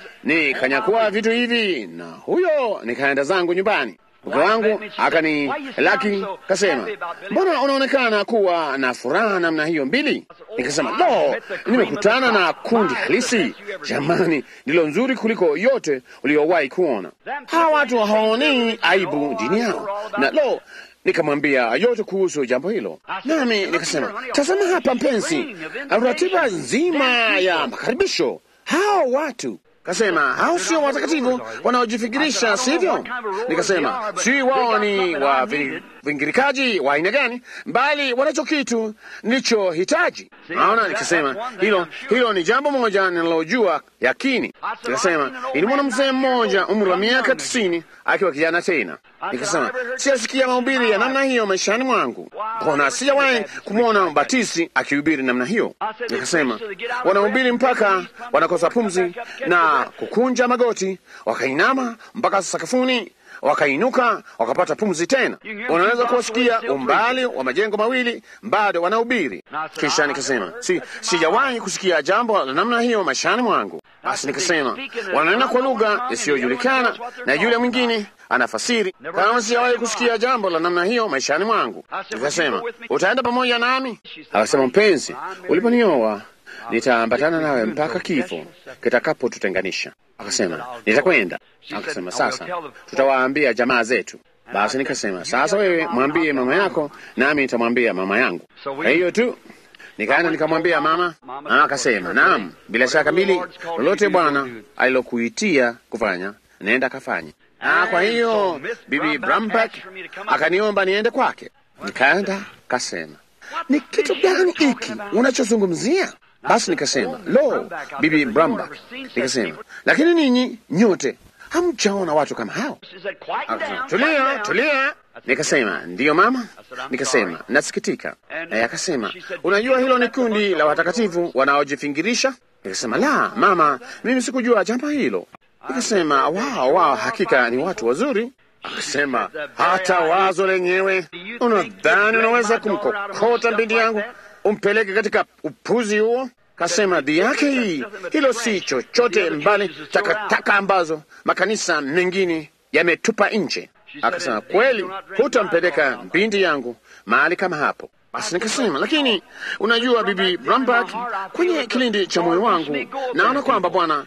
nikanyakua vitu hivi na huyo nikaenda zangu nyumbani. Mke wangu akani laki kasema, mbona unaonekana kuwa na furaha namna hiyo mbili? Nikasema, lo, nimekutana na kundi halisi jamani, ndilo nzuri kuliko yote uliowahi kuona. Hawa watu hawaonei aibu dini yao, na lo nikamwambia yote kuhusu jambo hilo, nami nikasema, tazama hapa mpenzi, ratiba nzima ya makaribisho. Hao watu kasema, hao sio watakatifu wanaojifikirisha, sivyo? Nikasema, si wao ni wa vingirikaji wa aina gani, bali wanacho kitu nilichohitaji. Naona, nikasema hilo hilo ni jambo moja ninalojua yakini. Nikasema ilimwona mzee mmoja umri wa miaka tisini akiwa kijana tena. Nikasema siyasikia mahubiri ya namna hiyo maishani mwangu, mbona sijawahi kumwona mbatisi akihubiri namna hiyo. Nikasema wanahubiri mpaka wanakosa pumzi na kukunja magoti, wakainama mpaka sakafuni wakainuka wakapata pumzi tena. Unaweza kuwasikia umbali wa majengo mawili, bado wanahubiri. Kisha nikasema si, sijawahi kusikia jambo la namna hiyo maishani mwangu. Basi nikasema wananena kwa lugha isiyojulikana na yule mwingine anafasiri. Kama sijawahi kusikia jambo la namna hiyo maishani mwangu, nikasema utaenda pamoja nami? Akasema, mpenzi, uliponioa nitaambatana nawe mpaka kifo kitakapotutenganisha. Akasema nitakwenda. Akasema sasa tutawaambia jamaa zetu. Basi nikasema sasa, wewe mwambie mama yako, nami nitamwambia mama yangu. Kwa hiyo tu nikaenda nikamwambia mama. Mama akasema naam, bila shaka mbili, lolote Bwana alilokuitia kufanya nenda kafanye. Na kwa hiyo bibi Bramback akaniomba niende kwake. Nikaenda kasema, ni kitu gani hiki unachozungumzia? Basi nikasema lo, bibi Bramba, nikasema lakini ninyi nyote hamjaona watu kama hao. Akasema tulia, tulia. Nikasema ndiyo mama. Nikasema nasikitika. Naye akasema unajua, hilo ni kundi la watakatifu wanaojifingirisha. Nikasema la mama, mimi sikujua jambo hilo. Nikasema wao wao, hakika ni watu wazuri. Akasema hata wazo lenyewe, unadhani unaweza kumkokota binti yangu umpeleke katika upuzi huo? Kasema dhi yake hii, hilo si chochote mbali takataka ambazo makanisa mengine yametupa nje. Akasema kweli, hutampeleka binti yangu mahali kama hapo. Basi nikasema lakini unajua, bibi Brambak, kwenye kilindi cha moyo wangu naona kwamba Bwana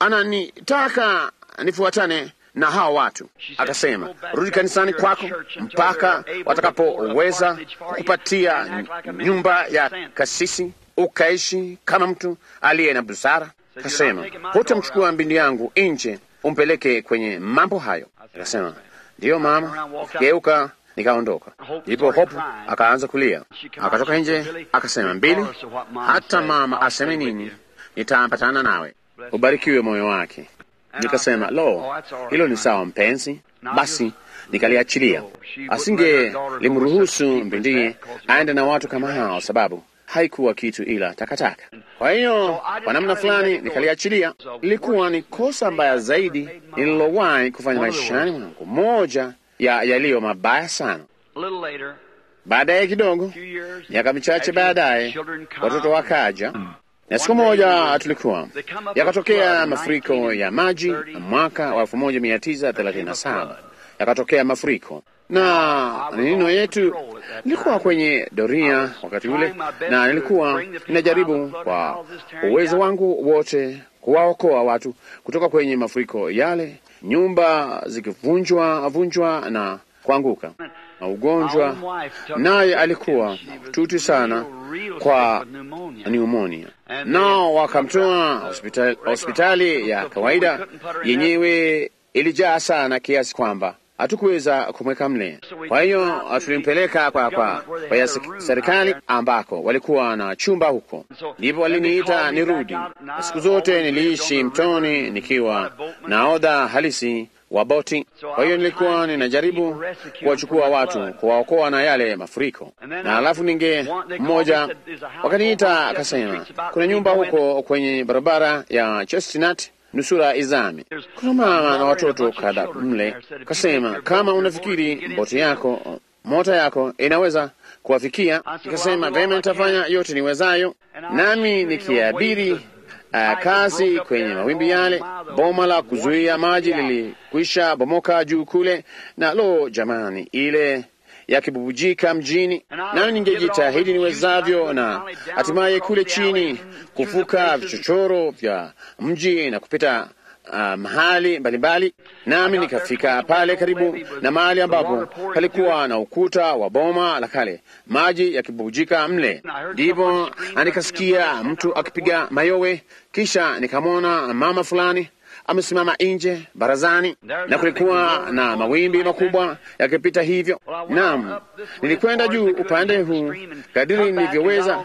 ananitaka nifuatane na hao watu. Akasema rudi kanisani kwako mpaka watakapoweza kukupatia nyumba ya kasisi ukaishi kama mtu aliye na busara. Akasema hutamchukua mbindi yangu nje umpeleke kwenye mambo hayo. Akasema ndiyo mama. Geuka nikaondoka. Ndipo Hopu akaanza kulia, akatoka nje akasema, mbili, hata mama aseme nini, nitaambatana nawe. Ubarikiwe moyo wake. Nikasema lo, hilo ni sawa mpenzi. Basi nikaliachilia. Asinge limruhusu mbindie aende na watu kama hao, sababu haikuwa kitu ila takataka. Kwa hiyo kwa namna fulani nikaliachilia. Ilikuwa ni kosa mbaya zaidi nililowahi kufanya maishani mwangu, moja ya yaliyo mabaya sana. Baadaye kidogo, miaka michache baadaye, watoto wakaja na siku moja tulikuwa yakatokea mafuriko ya maji mwaka wa elfu moja mia tisa thelathini na saba yakatokea mafuriko na nino yetu nilikuwa kwenye doria wakati ule, na nilikuwa ninajaribu kwa uwezo wangu wote kuwaokoa watu kutoka kwenye mafuriko yale, nyumba zikivunjwa vunjwa na kuanguka na ugonjwa, naye alikuwa mahututi sana kwa pneumonia, nao wakamtoa hospitali, hospitali ya kawaida yenyewe ilijaa sana kiasi kwamba hatukuweza kumweka mle. Kwa hiyo tulimpeleka kwa, kwa, kwa ya serikali ambako walikuwa na chumba huko, ndipo waliniita nirudi. Siku zote niliishi mtoni nikiwa nahodha halisi wa boti. Kwa hiyo nilikuwa ninajaribu kuwachukua watu, kuwaokoa na yale mafuriko, na alafu ninge mmoja wakaniita akasema, kuna nyumba huko kwenye barabara ya Chestnut nusura izame. Kuna mama na watoto kadha mle. Kasema kama unafikiri boti yako mota yako inaweza kuwafikia, ikasema vema, nitafanya yote niwezayo, nami nikiabiri uh, kazi kwenye mawimbi yale. Boma la kuzuia maji lilikwisha bomoka juu kule, na lo, jamani, ile yakibubujika mjini, nami ningejitahidi niwezavyo, na hatimaye kule chini kuvuka vichochoro vya mji na kupita uh, mahali mbalimbali, nami nikafika pale karibu na mahali ambapo palikuwa na ukuta wa boma la kale, maji yakibubujika mle. Ndipo nikasikia mtu akipiga mayowe, kisha nikamwona mama fulani amesimama nje barazani, na kulikuwa na mawimbi makubwa yakipita hivyo. Naam, nilikwenda juu upande huu kadiri nilivyoweza,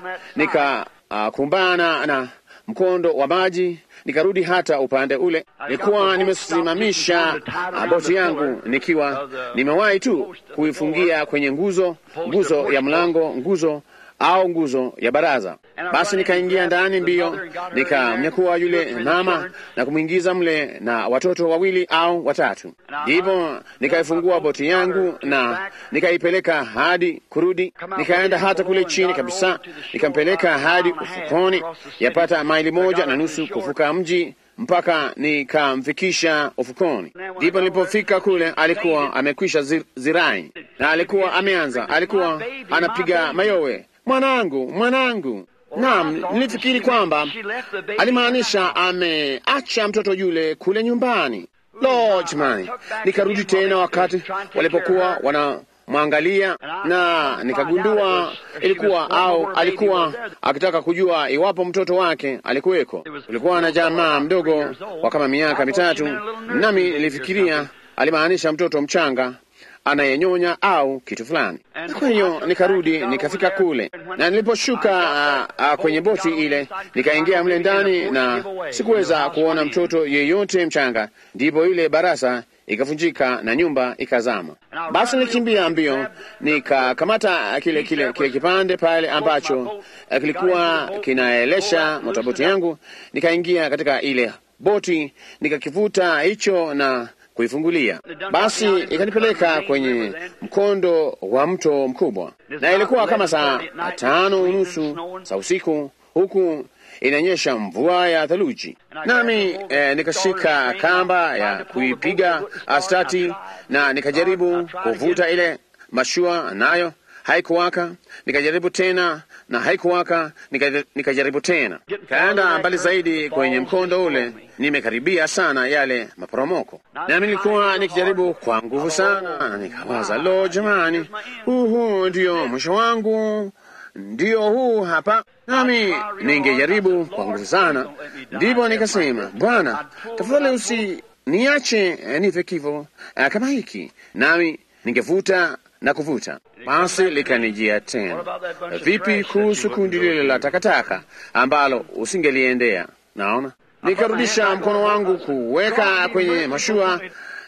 nikakumbana uh, na mkondo wa maji, nikarudi hata upande ule. Nilikuwa nimesimamisha uh, boti yangu nikiwa nimewahi tu kuifungia kwenye nguzo, nguzo ya mlango, nguzo au nguzo ya baraza. Basi nikaingia ndani mbio, nikamnyakua yule mama na kumwingiza mle na watoto wawili au watatu. Ndipo nikaifungua boti yangu na nikaipeleka hadi kurudi, nikaenda hata kule chini kabisa, nikampeleka hadi ufukoni, yapata maili moja na nusu kuvuka mji mpaka nikamfikisha ufukoni. Ndipo nilipofika kule, alikuwa amekwisha zir, zirai na alikuwa ameanza, alikuwa anapiga mayowe Mwanangu, mwanangu. Naam, nilifikiri kwamba alimaanisha ameacha mtoto yule kule nyumbani. Lo, jamani! Nikarudi tena wakati walipokuwa wanamwangalia, na nikagundua ilikuwa au alikuwa akitaka kujua iwapo mtoto wake alikuweko. Kulikuwa na jamaa mdogo wa kama miaka mitatu, nami nilifikiria alimaanisha mtoto mchanga anayenyonya au kitu fulani. Kwa hiyo nikarudi nikafika kule, na niliposhuka uh, uh, kwenye boti ile nikaingia mle ndani, na sikuweza kuona mtoto yeyote mchanga. Ndipo ile barasa ikavunjika na nyumba ikazama. Basi nilikimbia mbio nikakamata kile kile kile kipande pale ambacho uh, kilikuwa kinaelesha motaboti yangu, nikaingia katika ile boti nikakivuta hicho na kuifungulia basi, ikanipeleka kwenye mkondo wa mto mkubwa, na ilikuwa kama saa tano unusu za usiku, huku inanyesha mvua ya theluji, nami eh, nikashika kamba ya kuipiga stati na nikajaribu kuvuta ile mashua, nayo haikuwaka. Nikajaribu tena na haikuwaka, nikajaribu tena, kaenda mbali zaidi kwenye mkondo ule. Nimekaribia sana yale maporomoko, nami nilikuwa nikijaribu kwa nguvu sana, nikawaza lo, jamani, huu ndio mwisho wangu, ndio huu hapa, nami ningejaribu kwa nguvu sana. Ndipo nikasema, Bwana, tafadhali usiniache nife kifo kama hiki, nami ningevuta na kuvuta. Basi likanijia tena, vipi kuhusu kundi lile la takataka ambalo usingeliendea? Naona nikarudisha mkono wangu kuweka kwenye mashua,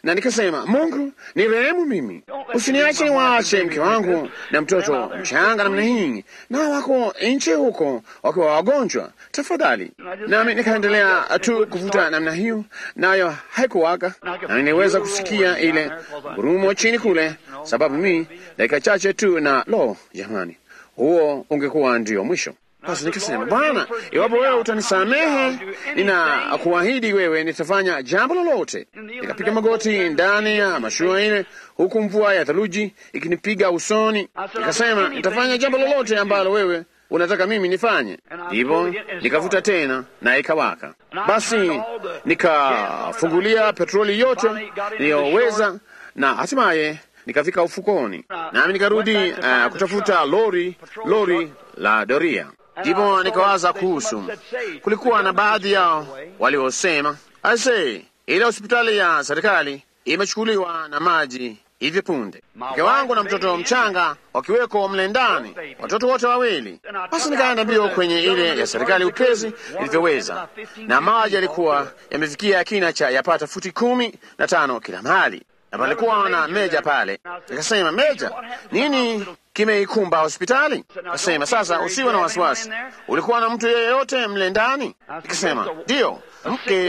na nikasema, Mungu ni rehemu mimi, usiniache niwaache mke wangu na mtoto mchanga namna hii, na wako nje huko wakiwa wagonjwa, tafadhali. Nami nikaendelea tu kuvuta namna hiyo, nayo haikuwaka, na niliweza kusikia ile gurumo chini kule, sababu mimi dakika chache tu, na lo, jamani, huo ungekuwa ndio mwisho. Basi nikasema, Bwana, iwapo wewe utanisamehe, nina kuahidi wewe nitafanya jambo lolote. Nikapiga magoti ndani ya mashua ile, huku mvua ya theluji ikinipiga usoni. Nikasema, nitafanya jambo lolote ambalo wewe unataka mimi nifanye. Ndipo nikavuta tena na ikawaka. Basi nikafungulia petroli yote niliyoweza, na hatimaye nikafika ufukoni, nami nikarudi uh, kutafuta lori lori la doria. Ndipo nikawaza kuhusu, kulikuwa na baadhi yao waliosema, aisee, ile hospitali ya serikali imechukuliwa na maji hivi punde, mke wangu na mtoto mchanga wakiweko mle ndani, watoto wote wawili. Basi nikaenda mbio kwenye ile ya serikali upesi ilivyoweza, na maji yalikuwa yamefikia kina cha yapata futi kumi na tano kila mahali, na palikuwa na meja pale. Nikasema, meja, nini kimeikumba hospitali? Akasema, sasa usiwe na wasiwasi, ulikuwa na mtu yeyote mle ndani? Nikasema, ndiyo, mke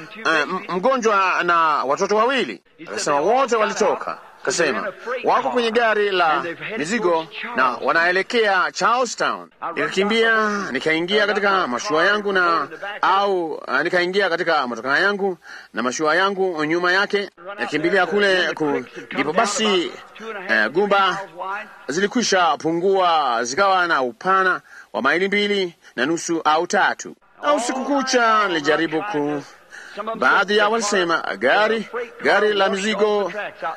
uh, mgonjwa na watoto wawili. Akasema, wote walitoka. Akasema, wako kwenye gari la mizigo na wanaelekea Charlestown. Nikakimbia nikaingia katika mashua yangu na au uh, nikaingia katika motokaa yangu na mashua yangu nyuma yake, nakimbilia kule ku, ndipo basi uh, gumba zilikwisha pungua zikawa na upana wa maili mbili na nusu au tatu. Na usiku kucha nilijaribu ku baadhi ya walisema gari gari la mizigo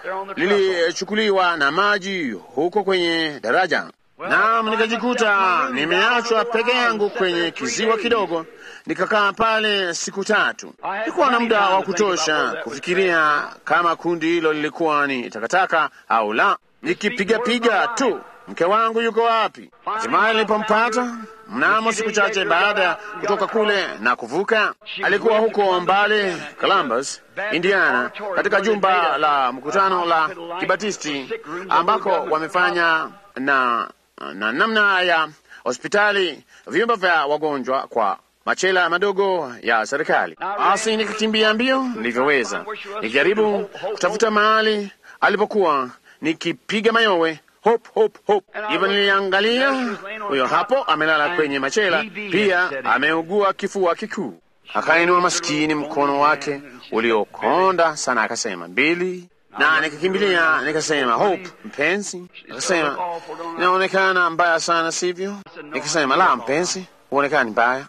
lilichukuliwa na maji huko kwenye daraja, naam, nikajikuta nimeachwa peke yangu kwenye kiziwa kidogo. Nikakaa pale siku tatu. Nilikuwa na muda wa kutosha kufikiria kama kundi hilo lilikuwa ni takataka au la, nikipigapiga tu mke wangu yuko wapi? Hatimaye nilipompata mnamo siku chache baada ya kutoka kule na kuvuka, alikuwa huko mbali Columbus, Indiana, katika jumba la mkutano la Kibatisti ambako wamefanya na, na namna ya hospitali vyumba vya wagonjwa kwa machela madogo ya serikali. Basi nikakimbia mbio nilivyoweza, nikijaribu kutafuta mahali alipokuwa, nikipiga mayowe hop hop hop. Hivyo niliangalia, huyo hapo amelala kwenye machela, pia ameugua kifua kikuu. Akainua maskini mkono wake uliokonda sana, akasema mbili, na nikakimbilia nikasema, Hope mpenzi. Akasema inaonekana mbaya sana, sivyo? Nikasema la, mpenzi, huonekani mbaya.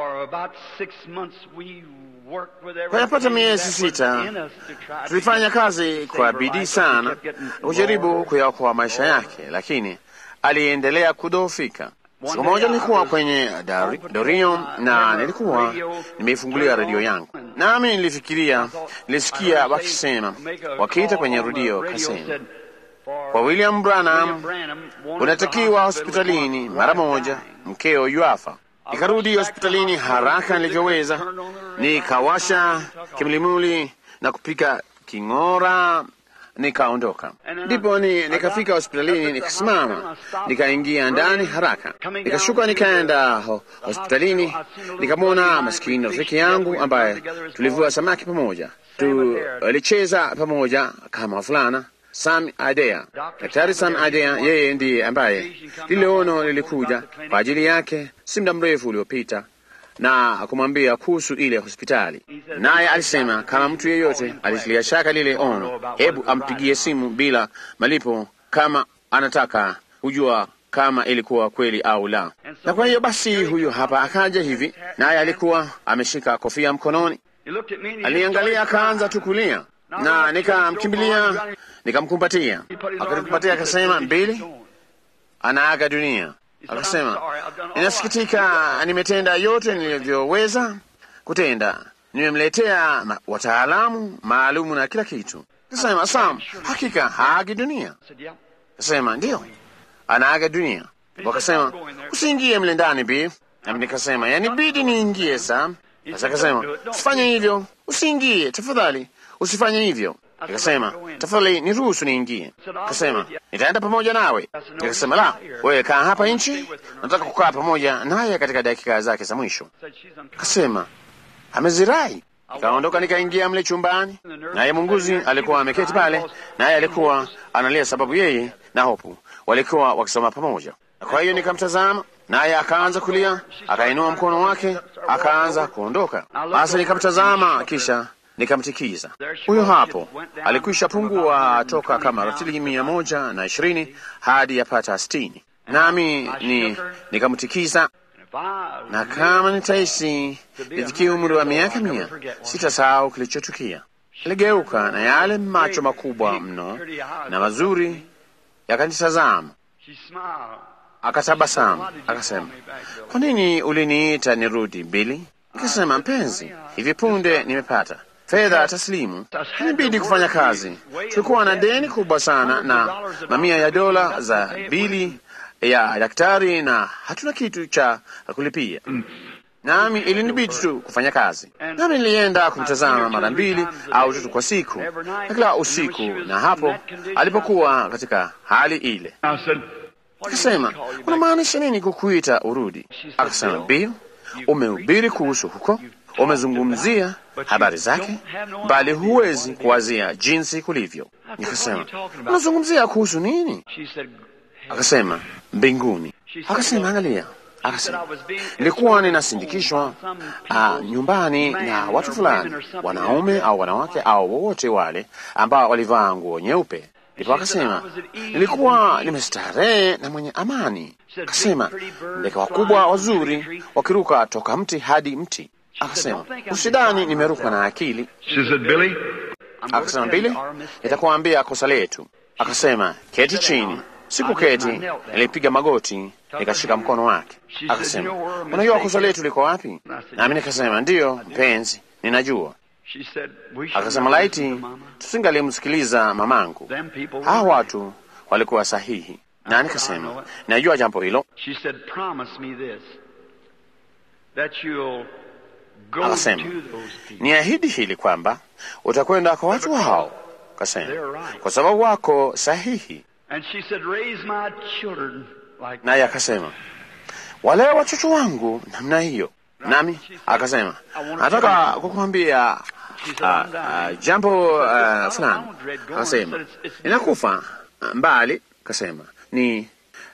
Kwa yapata miezi sita tulifanya kazi kwa bidii sana kujaribu kuyaokoa maisha yake, lakini aliendelea kudhoofika. Siku moja nilikuwa kwenye Dorio na nilikuwa nimeifungulia redio yangu, nami nilifikiria, nilisikia wakisema, wakiita kwenye redio, kasema kwa William Branham unatakiwa hospitalini mara moja, mkeo yuafa. Nikarudi hospitalini haraka nilivyoweza, nikawasha kimlimuli na kupika king'ora, nikaondoka. Ndipo ni, nikafika hospitalini, nikasimama, nikaingia ndani haraka, nikashuka, nikaenda ho, hospitalini, nikamwona maskini rafiki yangu ambaye tulivua samaki pamoja, tulicheza pamoja kama fulana Sam Adea, Daktari Sam Adea, yeye ndiye ambaye lile ono lilikuja kwa ajili yake si muda mrefu uliopita na kumwambia kuhusu ile hospitali, naye alisema kama mtu yeyote alitilia shaka lile ono, hebu ampigie simu bila malipo kama anataka kujua kama ilikuwa kweli au la. Na kwa hiyo basi, huyu hapa akaja hivi, naye alikuwa ameshika kofia mkononi, aliangalia akaanza tu kulia na nikamkimbilia nikamkumbatia, akanikumbatia akasema, mbili, anaaga dunia. Akasema, ninasikitika, nimetenda yote nilivyoweza kutenda, nimemletea wataalamu maalumu na kila kitu. Akasema, Sam, hakika haagi dunia. Akasema, ndiyo, anaaga dunia. Wakasema, usiingie mle ndani bi. Nami nikasema, yani bidi niingie Sam. Sasa akasema, usifanye hivyo, usiingie tafadhali, usifanye hivyo. Nikasema, tafadhali niruhusu niingie. Akasema, nitaenda pamoja nawe. Nikasema, la, wewe kaa hapa nchi, nataka kukaa pamoja naye katika dakika zake za mwisho. Akasema, amezirai. Nikaondoka nikaingia mle chumbani, naye munguzi alikuwa ameketi pale, naye alikuwa analia sababu yeye na Hopu walikuwa wakisoma pamoja. Kwa hiyo nikamtazama, naye akaanza kulia, akainua mkono wake, akaanza kuondoka. Basi nikamtazama, kisha nikamtikiza. Huyo hapo alikwisha pungua toka kama ratili mia moja na ishirini hadi yapata sitini, nami ni nikamtikiza na kama nitaishi nifikie umri wa miaka mia, sitasahau kilichotukia. Aligeuka na yale macho makubwa mno na mazuri yakanitazama, akatabasamu, akasema, kwa nini uliniita nirudi, Bili? Nikasema, mpenzi, hivi punde nimepata fedha taslimu, inabidi kufanya kazi. Tulikuwa na deni kubwa sana na mamia ya dola za bili ya daktari na hatuna kitu cha kulipia, nami ilinibidi tu kufanya kazi. Nami nilienda kumtazama mara mbili au tatu kwa siku, na kila usiku, na hapo alipokuwa katika hali ile, akasema, unamaanisha nini kukuita urudi? Akasema, Bill, umehubiri kuhusu huko, umezungumzia habari zake, bali huwezi kuwazia jinsi kulivyo. Nikasema, unazungumzia kuhusu nini? Akasema mbinguni. Akasema angalia, akasema nilikuwa ninasindikishwa uh, nyumbani na watu fulani, wanaume au wanawake au wowote wale ambao walivaa nguo nyeupe. Ndipo akasema nilikuwa nimestarehe na mwenye amani. Akasema ndege wakubwa wazuri wakiruka toka mti hadi mti. Akasema usidani nimerukwa na akili. Akasema Bili, nitakuambia kosa letu. Akasema keti chini. Sikuketi, nilipiga magoti, nikashika mkono wake. Akasema, unajua kosa letu liko wapi? Nami nikasema, ndiyo mpenzi, ninajua. Akasema, laiti tusingalimsikiliza mamangu, hawa watu walikuwa sahihi. Na nikasema, najua jambo hilo. Akasema, niahidi hili kwamba utakwenda kwa watu hao. Akasema, kwa sababu wako sahihi naye akasema wale watoto wangu namna hiyo. Nami akasema nataka kukuambia uh, uh, jambo uh, fulani. Akasema ninakufa mbali. Akasema ni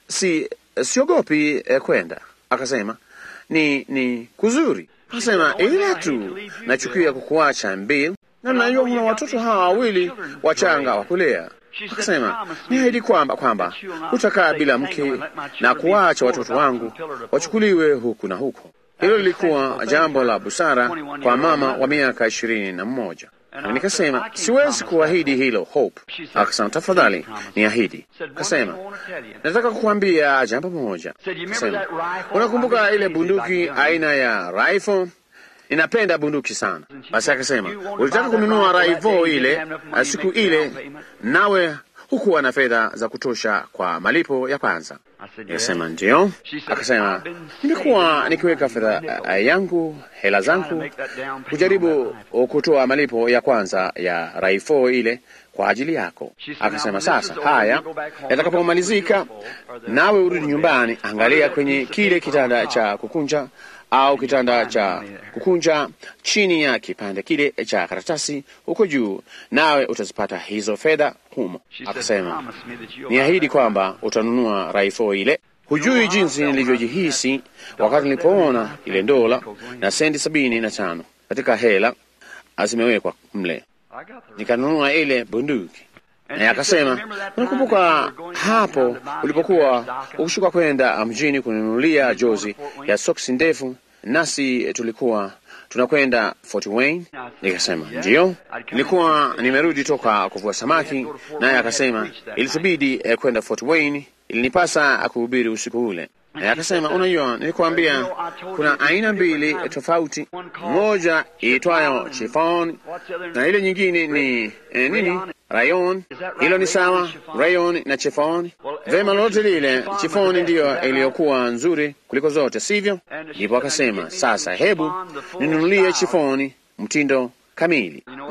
si siogopi eh, kwenda. Akasema ni ni kuzuri. Akasema ila tu nachukia kukuacha mbili, na najua kuna watoto hawa wawili wachanga wa kulea Akasema niahidi kwamba kwamba utakaa bila mke na kuwacha watoto wangu wachukuliwe huku na huko. Hilo lilikuwa jambo la busara kwa mama wa miaka ishirini na mmoja. Na nikasema siwezi kuahidi hilo, Hope. Akasema tafadhali niahidi. Akasema nataka kukuambia jambo moja. Akasema unakumbuka ile bunduki aina ya rifle? Ninapenda bunduki sana. Basi akasema ulitaka kununua rifle ile siku ile, nawe hukuwa na fedha za kutosha kwa malipo ya kwanza. Nikasema ndio. Akasema nimekuwa nikiweka fedha yangu, hela zangu, kujaribu kutoa malipo ya kwanza ya rifle ile kwa ajili yako. Akasema sasa, haya yatakapomalizika, nawe urudi nyumbani, angalia kwenye kile kitanda cha kukunja au kitanda cha kukunja chini ya kipande kile cha karatasi huko juu, nawe utazipata hizo fedha humo. Akasema niahidi kwamba utanunua rifle ile. Hujui jinsi nilivyojihisi wakati nilipoona ile dola na senti sabini na tano katika hela zimewekwa mle, nikanunua ile bunduki. Naye akasema unakumbuka hapo ulipokuwa ukishuka kwenda mjini kununulia jozi ya soksi ndefu, nasi tulikuwa tunakwenda Fort Wayne? Nikasema ndiyo, nilikuwa nimerudi toka kuvua samaki. Naye akasema ilitubidi eh, kwenda Fort Wayne, ilinipasa kuhubiri usiku ule. Naye akasema unajua, nilikuambia kuna aina mbili tofauti, moja iitwayo chiffon na ile nyingine ni eh, nini rayon. Hilo ni sawa, rayon na chiffon. Vema, lolote lile, chiffon ndiyo iliyokuwa nzuri kuliko zote, sivyo? Ndipo akasema sasa, hebu ninunulie chiffon mtindo kamili.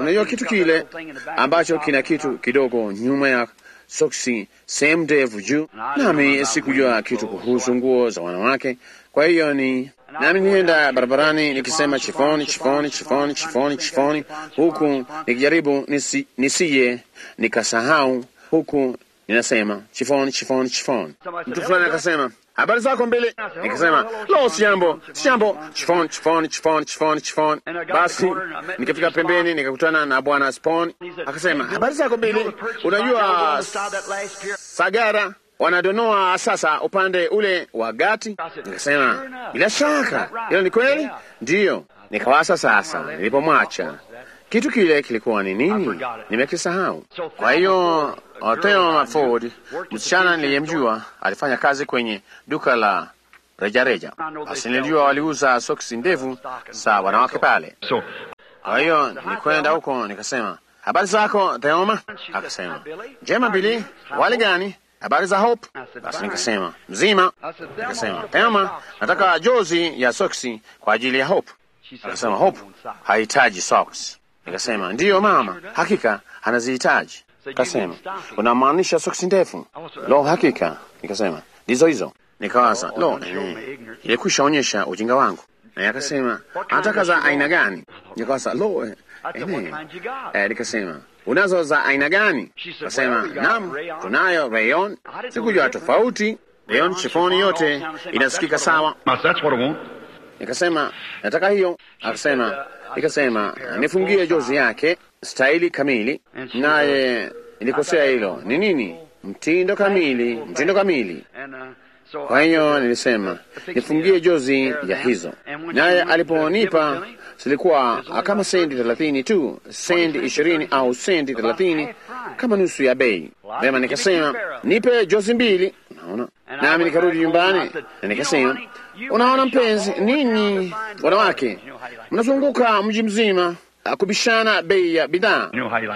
unajua kitu kile ambacho kina kitu kidogo nyuma ya soksi, sehemu ndefu juu. Nami sikujua kitu kuhusu nguo za wanawake, kwa hiyo ni nami nienda barabarani nikisema chifoni, chifoni, chifoni, chifoni, chifoni, huku nikijaribu nisi, nisiye nikasahau, huku ninasema chifoni, chifoni, chifoni. Mtu fulani akasema habari zako mbili, nikasema lo, si jambo, si jambo, chifoni, chifoni, chifoni, chifoni, chifoni. Basi nikafika pembeni nikakutana na bwana Spon, akasema habari zako mbili, unajua Sagara wanadonoa sasa upande ule wa Gati. Nikasema bila shaka, hilo ni kweli. Ndiyo, nikawasa sasa, nilipomwacha kitu kile kilikuwa ni nini, nimekisahau. Kwa hiyo Theo Ford, msichana niliyemjua, alifanya kazi kwenye duka la rejareja. Basi nilijua waliuza soksi ndefu za wanawake pale. Kwa hiyo nikwenda huko nikasema, habari zako Theoma? Akasema njema. Bili, wali gani? habari za Hope? Basi nikasema mzima. Nikasema Theoma, nataka jozi ya soksi kwa ajili ya Hope. Akasema Hope hahitaji socks. Nikasema ndiyo mama, hakika anazihitaji. Kasema unamaanisha soksi ndefu? Lo, hakika. Nikasema ndizo hizo. Nikawaza lo, eh, ilikwisha onyesha ujinga wangu. Naye akasema anataka za aina gani? Nikawaza lo, eh, eh, eh, nikasema unazo za aina gani? Kasema naam, tunayo rayon. Sikujua tofauti. Rayon chifoni yote inasikika sawa. Nikasema nataka hiyo. Akasema nikasema nifungie jozi yake staili kamili, naye nilikosea hilo. Ni nini? Mtindo kamili, mtindo kamili. Kwa hiyo nilisema nifungie jozi ya hizo, naye aliponipa zilikuwa kama sendi thelathini tu, sendi ishirini au sendi thelathini, kama nusu ya bei. Vema, nikasema nipe jozi mbili. Unaona, nami nikarudi nyumbani na nikasema, unaona mpenzi, ninyi wanawake mnazunguka mji mzima kubishana bei ya bidhaa.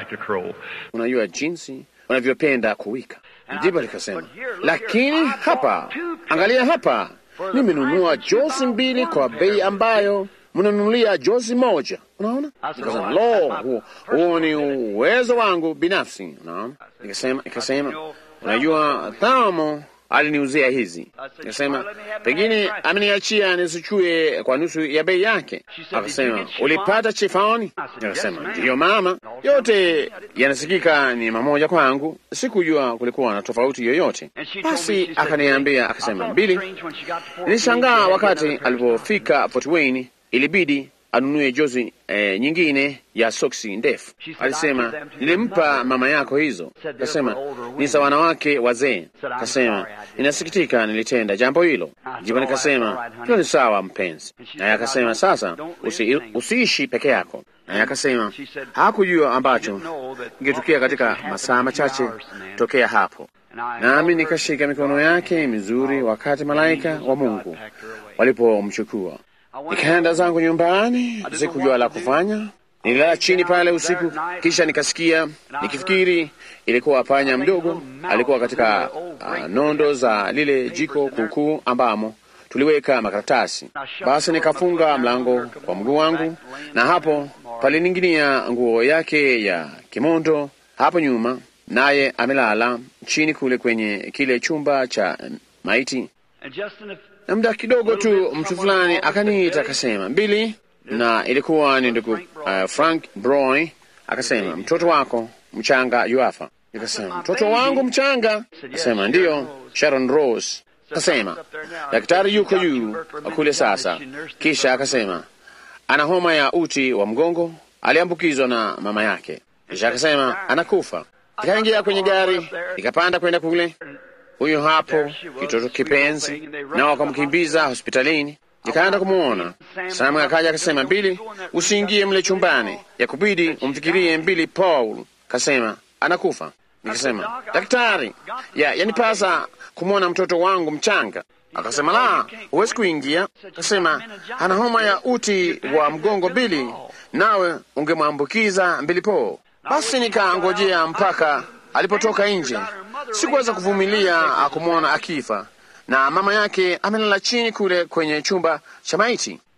Unajua jinsi unavyopenda kuwika. Ndipo likasema, lakini hapa, angalia hapa, nimenunua jozi mbili kwa bei ambayo mnanunulia jozi moja. Unaona, nikasema lo, huo, huo ni uwezo wangu binafsi. Unaona, nikasema nikasema, unajua Thamo aliniuzia hizi. Nikasema pengine ameniachia nisichue kwa nusu ya bei yake. Akasema ulipata chifoni? Nikasema ndiyo mama, yote yanasikika ni mamoja kwangu. Sikujua kulikuwa na tofauti yoyote. Basi akaniambia akasema, mbili. Nilishangaa wakati alipofika Fort Wayne, ilibidi anunue jozi eh, nyingine ya soksi ndefu. Alisema nilimpa mama yako hizo. Kasema ni za wanawake wazee. Kasema ninasikitika, nilitenda jambo hilo. Ndipo nikasema hilo ni sawa mpenzi. Naye akasema sasa usi, usiishi peke yako. Naye akasema hakujua ambacho kingetukia katika masaa machache tokea hapo. Nami nikashika mikono yake mizuri wakati malaika wa Mungu walipomchukua. Nikaenda zangu nyumbani, sikujua la kufanya. Nililala chini pale usiku, kisha nikasikia nikifikiri ilikuwa panya mdogo alikuwa katika uh, nondo za lile jiko kuukuu ambamo tuliweka makaratasi. Basi nikafunga mlango kwa mguu wangu, na hapo palining'inia nguo yake ya kimondo hapo nyuma, naye amelala chini kule kwenye kile chumba cha maiti na muda kidogo tu mtu fulani akaniita akasema, Mbili, na ilikuwa ni ndugu uh, Frank Broy. Akasema mtoto wako mchanga yuafa. Nikasema mtoto wangu mchanga? Akasema ndiyo, Sharon Rose. Akasema daktari yuko juu kule sasa. Kisha akasema ana homa ya uti wa mgongo, aliambukizwa na mama yake. Kisha akasema anakufa. Nikaingia kwenye gari nikapanda kwenda kule huyo hapo kitoto kipenzi, na wakamkimbiza hospitalini. Nikaenda kumwona Samu, akaja akasema, Mbili, usiingie mle chumbani, ya kubidi umfikirie Mbili Paul. Kasema anakufa. Nikasema daktari, ya yanipasa kumwona mtoto wangu mchanga. Akasema la, huwezi kuingia. Kasema ana homa ya uti wa mgongo Bili, nawe ungemwambukiza Mbili Paul. Basi nikaangojea mpaka alipotoka nje. Sikuweza kuvumilia kumwona akifa na mama yake amelala chini kule kwenye chumba cha maiti.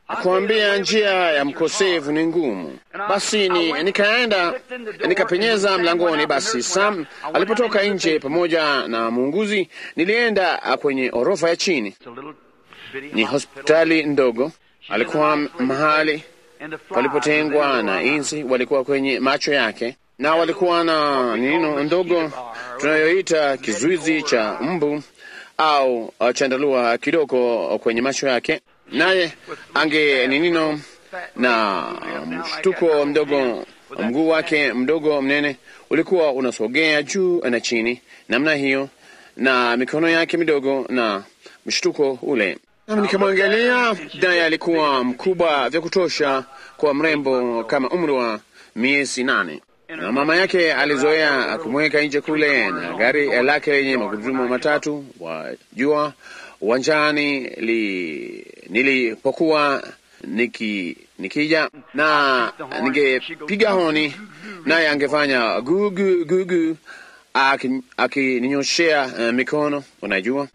kuambia njia ya mkosefu ni ngumu. Basi ni, nikaenda nikapenyeza mlangoni. Basi Sam alipotoka nje pamoja na muunguzi, nilienda kwenye orofa ya chini. Ni hospitali ndogo, alikuwa mahali palipotengwa na inzi walikuwa kwenye macho yake, na walikuwa na nino ndogo tunayoita kizuizi cha mbu au chandarua kidogo kwenye macho yake, naye ange ninino na mshtuko mdogo. Mguu wake mdogo mnene ulikuwa unasogea juu na chini namna hiyo, na mikono yake midogo na mshtuko ule. Nami nikamwangalia, naye alikuwa mkubwa vya kutosha kwa mrembo kama umri wa miezi nane na mama yake alizoea kumweka nje kule na gari lake lenye magurudumu matatu wajua, uwanjani li, nilipokuwa niki, nikija na ningepiga honi, naye angefanya gugu gugu akininyoshea aki, uh, mikono unajua,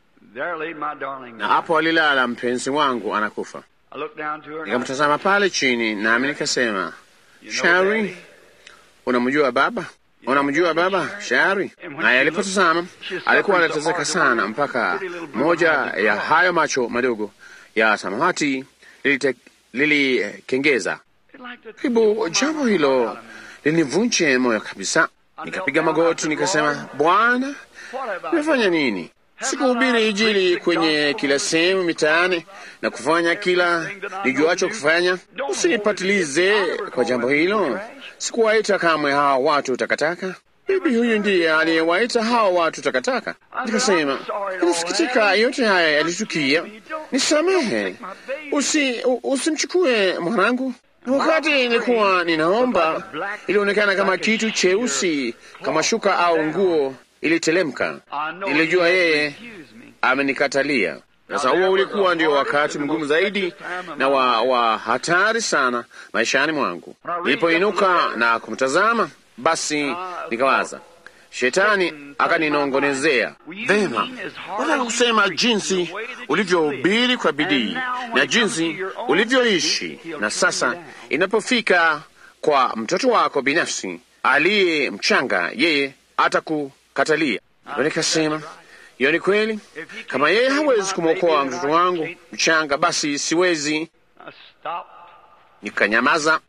na hapo alilala mpenzi wangu anakufa. Nikamtazama pale chini, nami nikasema, Shari, unamjua baba? Unamjua baba Shari? Naye alipotazama alikuwa anatezeka sana, mpaka moja ya hayo macho madogo ya samawati lilikengeza. Karibu jambo hilo linivunje moyo kabisa. Nikapiga magoti nikasema, Bwana, nimefanya nini? Sikuhubiri Injili kwenye kila sehemu mitaani na kufanya kila nijuacho kufanya. Usinipatilize kwa jambo hilo. Sikuwaita kamwe hawa watu takataka. Bibi huyu ndiye aliyewaita hawa watu takataka. Nikasema, nasikitika, yote haya yalitukia, nisamehe, usi usimchukue mwanangu. Wakati nilikuwa ninaomba, ilionekana kama kitu cheusi kama shuka au nguo ilitelemka. Nilijua yeye amenikatalia. Sasa huo ulikuwa ndio wakati mgumu zaidi na wa, wa hatari sana maishani mwangu. Nilipoinuka na kumtazama, basi nikawaza, shetani akaninongonezea vema. Nataka kusema jinsi ulivyohubiri kwa bidii na jinsi ulivyoishi, na sasa inapofika kwa mtoto wako binafsi aliye mchanga, yeye atakukatalia. Nikasema hiyo ni kweli. Kama yeye hawezi kumwokoa mtoto wangu mchanga, basi siwezi. Nikanyamaza,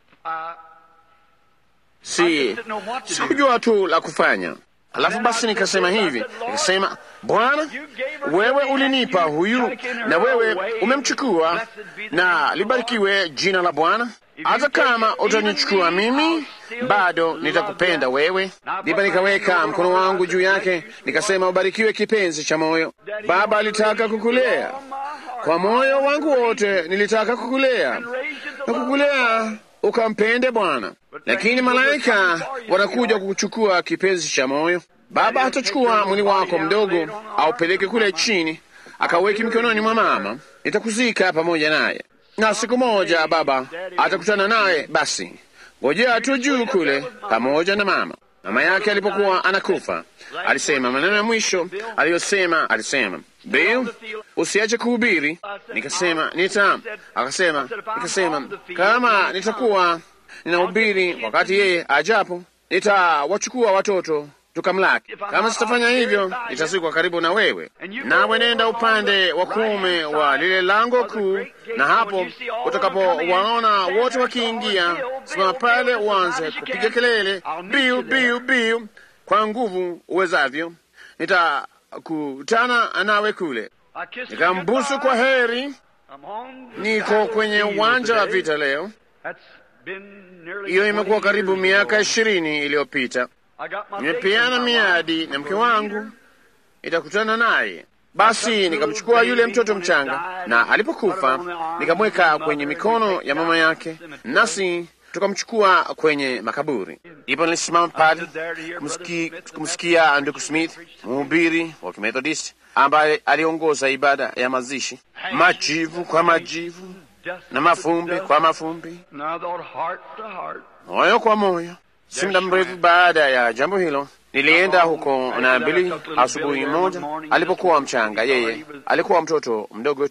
si sikujua tu la kufanya. Alafu basi nikasema hivi, nikasema, Bwana, wewe ulinipa huyu na wewe umemchukua, na libarikiwe jina la Bwana. Hata kama utanichukua mimi, bado nitakupenda wewe. Ndipo nikaweka mkono wangu juu yake, nikasema, ubarikiwe kipenzi cha moyo. Baba alitaka kukulea kwa moyo wangu wote, nilitaka kukulea na kukulea ukampende Bwana, lakini malaika wanakuja kukuchukua kipenzi cha moyo. Baba hatachukua mwili wako mdogo aupeleke kule chini akaweki mikononi mwa mama, nitakuzika pamoja naye na siku moja baba atakutana naye. Basi ngojea tu juu kule pamoja na mama. Mama yake alipokuwa anakufa alisema maneno ya mwisho aliyosema, alisema Bill, usiache kuhubiri. Nikasema nita, akasema, nikasema kama nitakuwa ninahubiri wakati yeye ajapo, nitawachukua watoto tukamlaki. Kama sitafanya hivyo, nitazikwa karibu na wewe, nawe nenda upande wa kuume wa lile lango kuu, na hapo utakapowaona wote wakiingia, simama pale, uanze kupiga kelele, biu biu biu, kwa nguvu uwezavyo. Nitakutana nawe kule. Nikambusu kwa heri. Niko kwenye uwanja wa vita leo. Hiyo imekuwa karibu miaka ishirini iliyopita. Nimepeana miadi na mke wangu, nitakutana naye. Basi nikamchukua yule mtoto mchanga, na alipokufa nikamweka kwenye mikono ya mama yake, nasi tukamchukua kwenye makaburi. Ndipo nilisimama pale kumsikia ndugu Smith, mhubiri wa Kimethodist ambaye aliongoza ibada ya mazishi, majivu kwa majivu na mafumbi kwa mafumbi, moyo kwa moyo. Si muda mrefu baada ya jambo hilo, nilienda huko na mbili asubuhi moja, alipokuwa mchanga. Yeye alikuwa mtoto mdogo tu,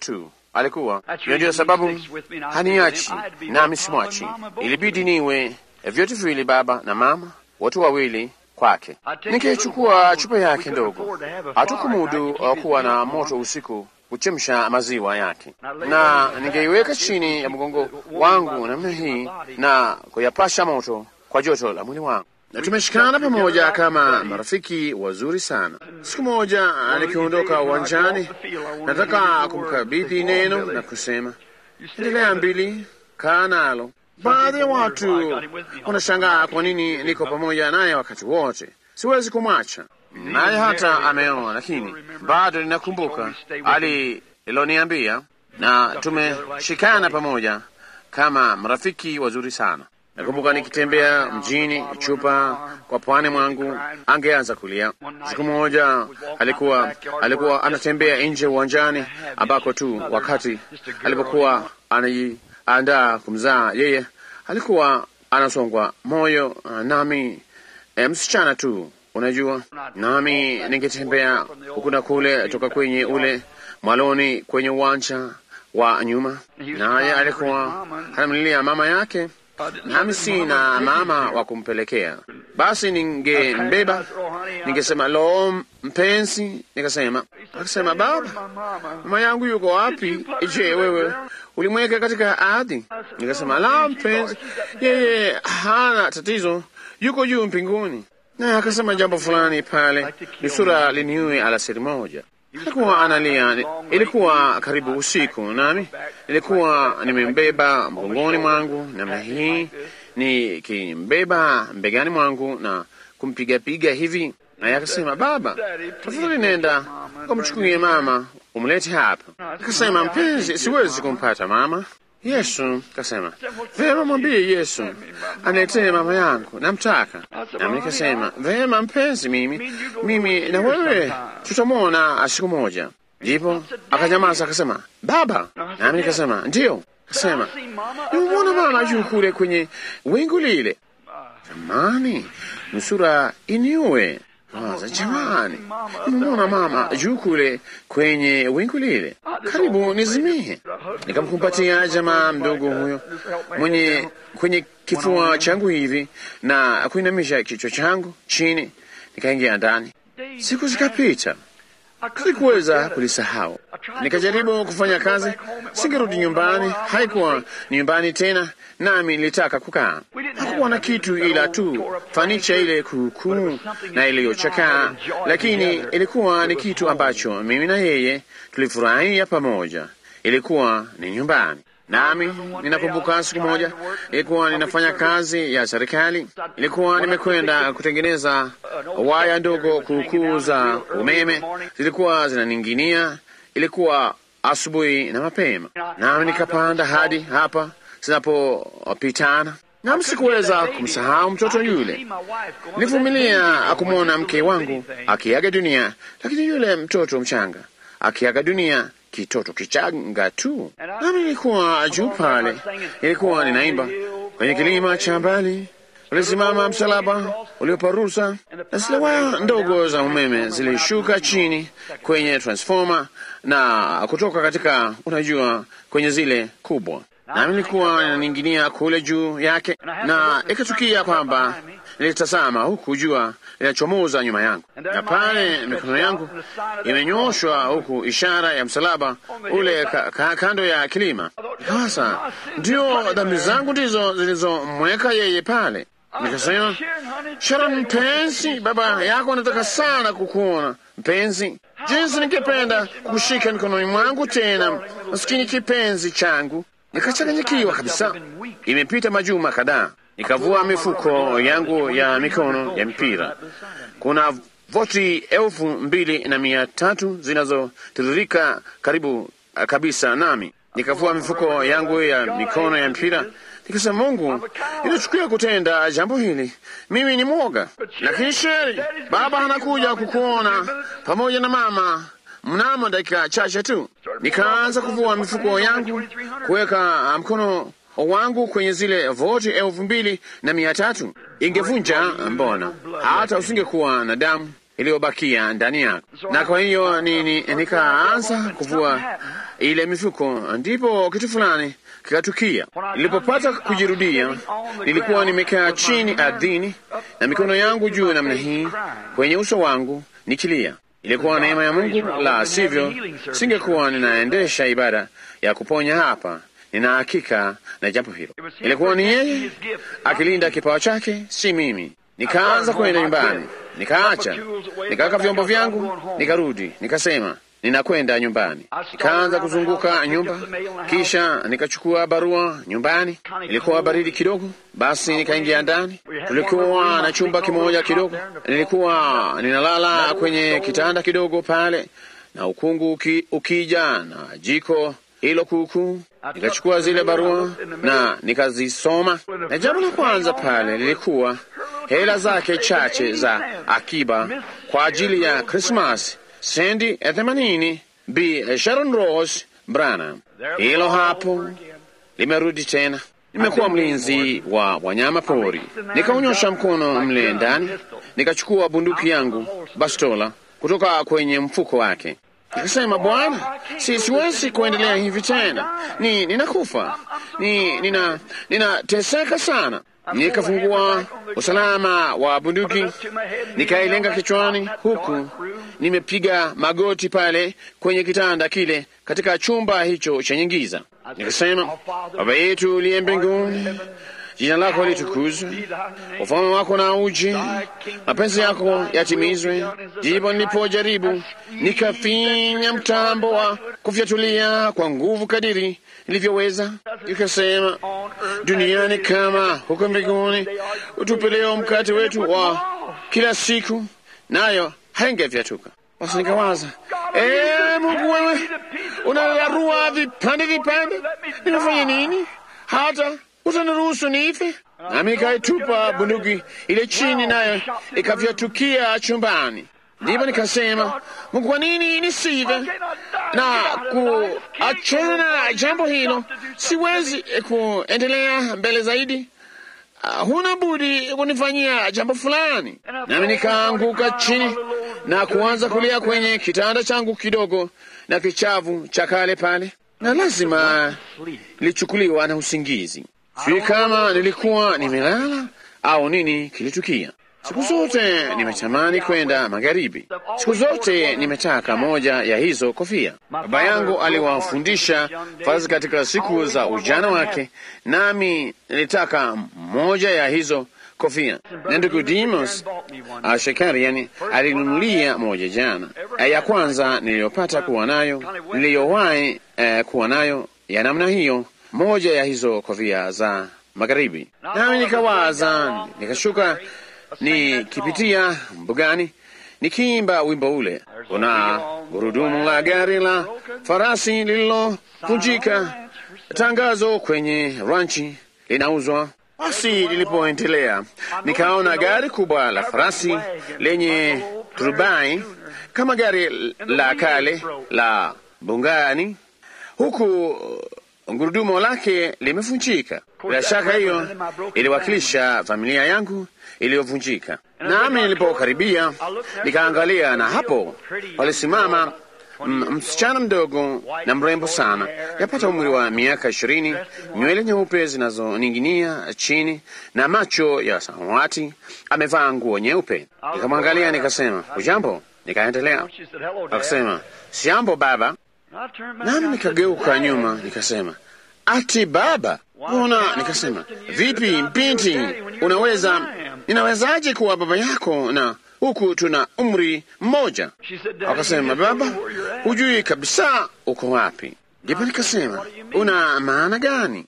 alikuwa hiyo. Ndiyo sababu haniachi nami simwachi. Ilibidi niwe vyote viwili, baba na mama, watu wawili kwake. Nikichukua chupa yake ndogo, hatukumudu kuwa na moto usiku kuchemsha maziwa yake, na ningeiweka chini ya mgongo wangu namna hii na kuyapasha moto kwa joto la mwili wangu na tumeshikana pamoja kama marafiki wazuri sana. Siku moja nikiondoka uwanjani, nataka kumkabidhi neno na kusema, endelea mbili, kaa nalo. Baadhi ya watu wanashangaa kwa nini niko pamoja naye wakati wote, siwezi kumwacha naye hata ameoa, lakini bado ninakumbuka aliloniambia, na tumeshikana pamoja kama marafiki wazuri sana. Nakumbuka nikitembea mjini, chupa kwa pwani mwangu, angeanza kulia. Siku moja alikuwa alikuwa anatembea nje uwanjani, ambako tu wakati alipokuwa anajiandaa kumzaa yeye, alikuwa anasongwa moyo, nami e, msichana tu, unajua, nami ningetembea huku na kule toka kwenye ule mwaloni kwenye uwanja wa nyuma, naye alikuwa anamlilia mama yake nami sina mama wa kumpelekea. Basi ningembeba, ningesema lo, mpenzi, nikasema, akasema, baba, mama yangu yuko wapi? Je, wewe ulimweka katika ardhi? Nikasema, la, mpenzi, yeye hana tatizo, yuko juu mbinguni. Na akasema jambo fulani pale, nusura liniue alasiri moja. Alikuwa analia, ilikuwa karibu usiku, nami nilikuwa nimembeba mgongoni mwangu namna hii, nikimbeba mbegani mwangu na kumpigapiga hivi, naye akasema, baba, tafadhali nenda ukamchukulie mama umlete hapa. Akasema, mpenzi, siwezi kumpata mama. Yesu kasema, vema, mwambie Yesu aniletee mama yangu, namtaka. Nami nikasema, vema mpenzi, mimi mimi na wewe tutamwona siku moja. Ndipo akanyamaza akasema, baba. Nami nikasema, ndiyo. Akasema, nimemwona mama juu kule kwenye wingu lile. Jamani, nusura iniue Waza, jamani, nimemwona mama juu kule kwenye wingu lile, karibu nizimie. Nikamkumbatia jamaa mdogo huyo mwenye kwenye kifua changu hivi na kuinamisha kichwa changu chini, nikaingia ndani. Siku zikapita, sikuweza kulisahau. Nikajaribu kufanya kazi, singerudi nyumbani. Haikuwa ni nyumbani tena, nami nilitaka kukaa. Hakuwa na kitu ila tu fanicha ile kuukuu na iliyochakaa, lakini ilikuwa ni kitu ambacho mimi na yeye tulifurahia pamoja. Ilikuwa ni nyumbani. Nami ninakumbuka siku moja ilikuwa ninafanya kazi ya serikali, ilikuwa nimekwenda kutengeneza waya ndogo kuukuu za umeme, zilikuwa zinaning'inia. Ilikuwa asubuhi na mapema, nami nikapanda hadi hapa zinapopitana, nami sikuweza kumsahau mtoto yule. Nilivumilia kumwona mke wangu akiaga dunia, lakini yule mtoto mchanga akiaga dunia kitoto kichanga tu, nami nilikuwa juu pale, ilikuwa ninaimba kwenye kilima cha mbali, ulisimama msalaba ulioparusa, na zile waya ndogo za umeme zilishuka chini kwenye transforma na kutoka katika, unajua, kwenye zile kubwa, nami nilikuwa ninaning'inia kule juu yake, na ikatukia kwamba nilitazama huku jua linachomoza nyuma yangu, na pale mikono yangu imenyoshwa huku ishara ya msalaba ule ka, ka, kando ya kilima. Sasa ndio dhambi zangu ndizo zilizomweka yeye pale. Nikasema, Sharon mpenzi, baba yako anataka sana kukuona mpenzi. Jinsi ningependa kukushika mikononi mwangu tena, maskini kipenzi changu. Nikachanganyikiwa kabisa. Imepita majuma kadhaa nikavua mifuko yangu ya mikono ya mpira. Kuna voti elfu mbili na mia tatu zinazotiririka karibu kabisa nami. Nikavua mifuko yangu ya mikono ya mpira, nikasema, Mungu, inachukia kutenda jambo hili, mimi ni mwoga. Lakini sheri, baba anakuja kukuona pamoja na mama mnamo dakika chache tu. Nikaanza kuvua mifuko yangu, kuweka mkono wangu kwenye zile voti elfu mbili na mia tatu ingevunja, mbona hata usingekuwa na damu iliyobakia ndani yako. Na kwa hiyo nini, nikaanza kuvua ile mifuko, ndipo kitu fulani kikatukia. Nilipopata kujirudia, nilikuwa nimekaa chini ardhini na mikono yangu juu namna hii kwenye uso wangu nikilia. Ilikuwa neema ya Mungu, la sivyo singekuwa ninaendesha ibada ya kuponya hapa. Nina hakika na jambo hilo. Ilikuwa ni yeye akilinda kipawa chake, si mimi. Nikaanza kwenda nyumbani, nikaacha, nikaweka vyombo vyangu, nikarudi, nikasema ninakwenda nyumbani. Nikaanza kuzunguka nyumba, kisha nikachukua barua nyumbani. Ilikuwa baridi kidogo, basi nikaingia ndani. Tulikuwa na chumba kimoja kidogo, nilikuwa ninalala kwenye kitanda kidogo pale, na ukungu uki, ukija na jiko hilo kuukuu. Nikachukua zile barua na nikazisoma, na jambo la kwanza pale lilikuwa hela zake chache za akiba kwa ajili ya Krismasi sendi ya themanini Bi Sharon Rose Branham. Hilo hapo limerudi tena. Nimekuwa mlinzi wa wanyama pori, nikaunyosha mkono mle ndani, nikachukua bunduki yangu bastola kutoka kwenye mfuko wake, nikasema, Bwana, si siwezi kuendelea hivi tena, ni ninakufa, ni nina ninateseka sana. Nikafungua usalama wa bunduki nikailenga kichwani, huku nimepiga magoti pale kwenye kitanda kile katika chumba hicho chenye giza. Nikasema, Baba yetu uliye mbinguni, jina lako litukuzwe, ufalme wako na uje, mapenzi yako yatimizwe. Ndipo nilipojaribu nikafinya mtambo wa kufyatulia kwa nguvu kadiri nilivyoweza, nikasema, duniani kama huko mbinguni, utupe leo mkate wetu wa kila siku, nayo haingefyatuka. Basi nikawaza, ee Mungu, wewe unalarua vipande vipande, nimefanya nini hata utaniruhusu nife? Nami nikaitupa bunduki ile chini, nayo ikafyatukia chumbani. Ndipo nikasema, Mungu, kwa nini nisive na kuachana na jambo hilo? Siwezi kuendelea mbele zaidi. Uh, huna budi kunifanyia jambo fulani. Nami nikaanguka chini na kuanza kulia kwenye kitanda changu kidogo na kichavu cha kale pale, na lazima nilichukuliwa na usingizi. Sijui kama nilikuwa nimelala au nini kilitukia. Siku zote nimetamani kwenda magharibi. Siku zote nimetaka moja ya hizo kofia. Baba yangu aliwafundisha farasi katika siku za ujana wake, nami nilitaka moja ya hizo kofia, na ndugu Dimos Shekarian alinunulia moja jana. Ya kwanza niliyopata kuwa nayo, niliyowahi eh, kuwa nayo ya namna hiyo, moja ya hizo kofia za magharibi. Nami nikawaza, nikashuka nikipitia mbugani nikiimba wimbo ule, kuna gurudumu la gari la farasi lililovunjika, tangazo kwenye ranchi linauzwa. Basi lilipoendelea, nikaona gari kubwa la farasi lenye turubai kama gari la kale la bungani, huku gurudumu lake limevunjika. Bila shaka hiyo iliwakilisha familia yangu iliyovunjika. Nami nilipokaribia nikaangalia, na hapo walisimama msichana mdogo na mrembo sana, yapata umri wa miaka ishirini, nywele nyeupe zinazoning'inia chini na macho ya samawati, amevaa nguo nyeupe. Nikamwangalia nikasema, ujambo? Nikaendelea, akasema sijambo baba. Nami nikageuka nyuma nikasema, ati baba Mbona? Nikasema, vipi binti, unaweza ninawezaje kuwa baba yako na huku tuna umri mmoja? Akasema, baba, hujui kabisa uko wapi. Ndipo nikasema, una maana gani?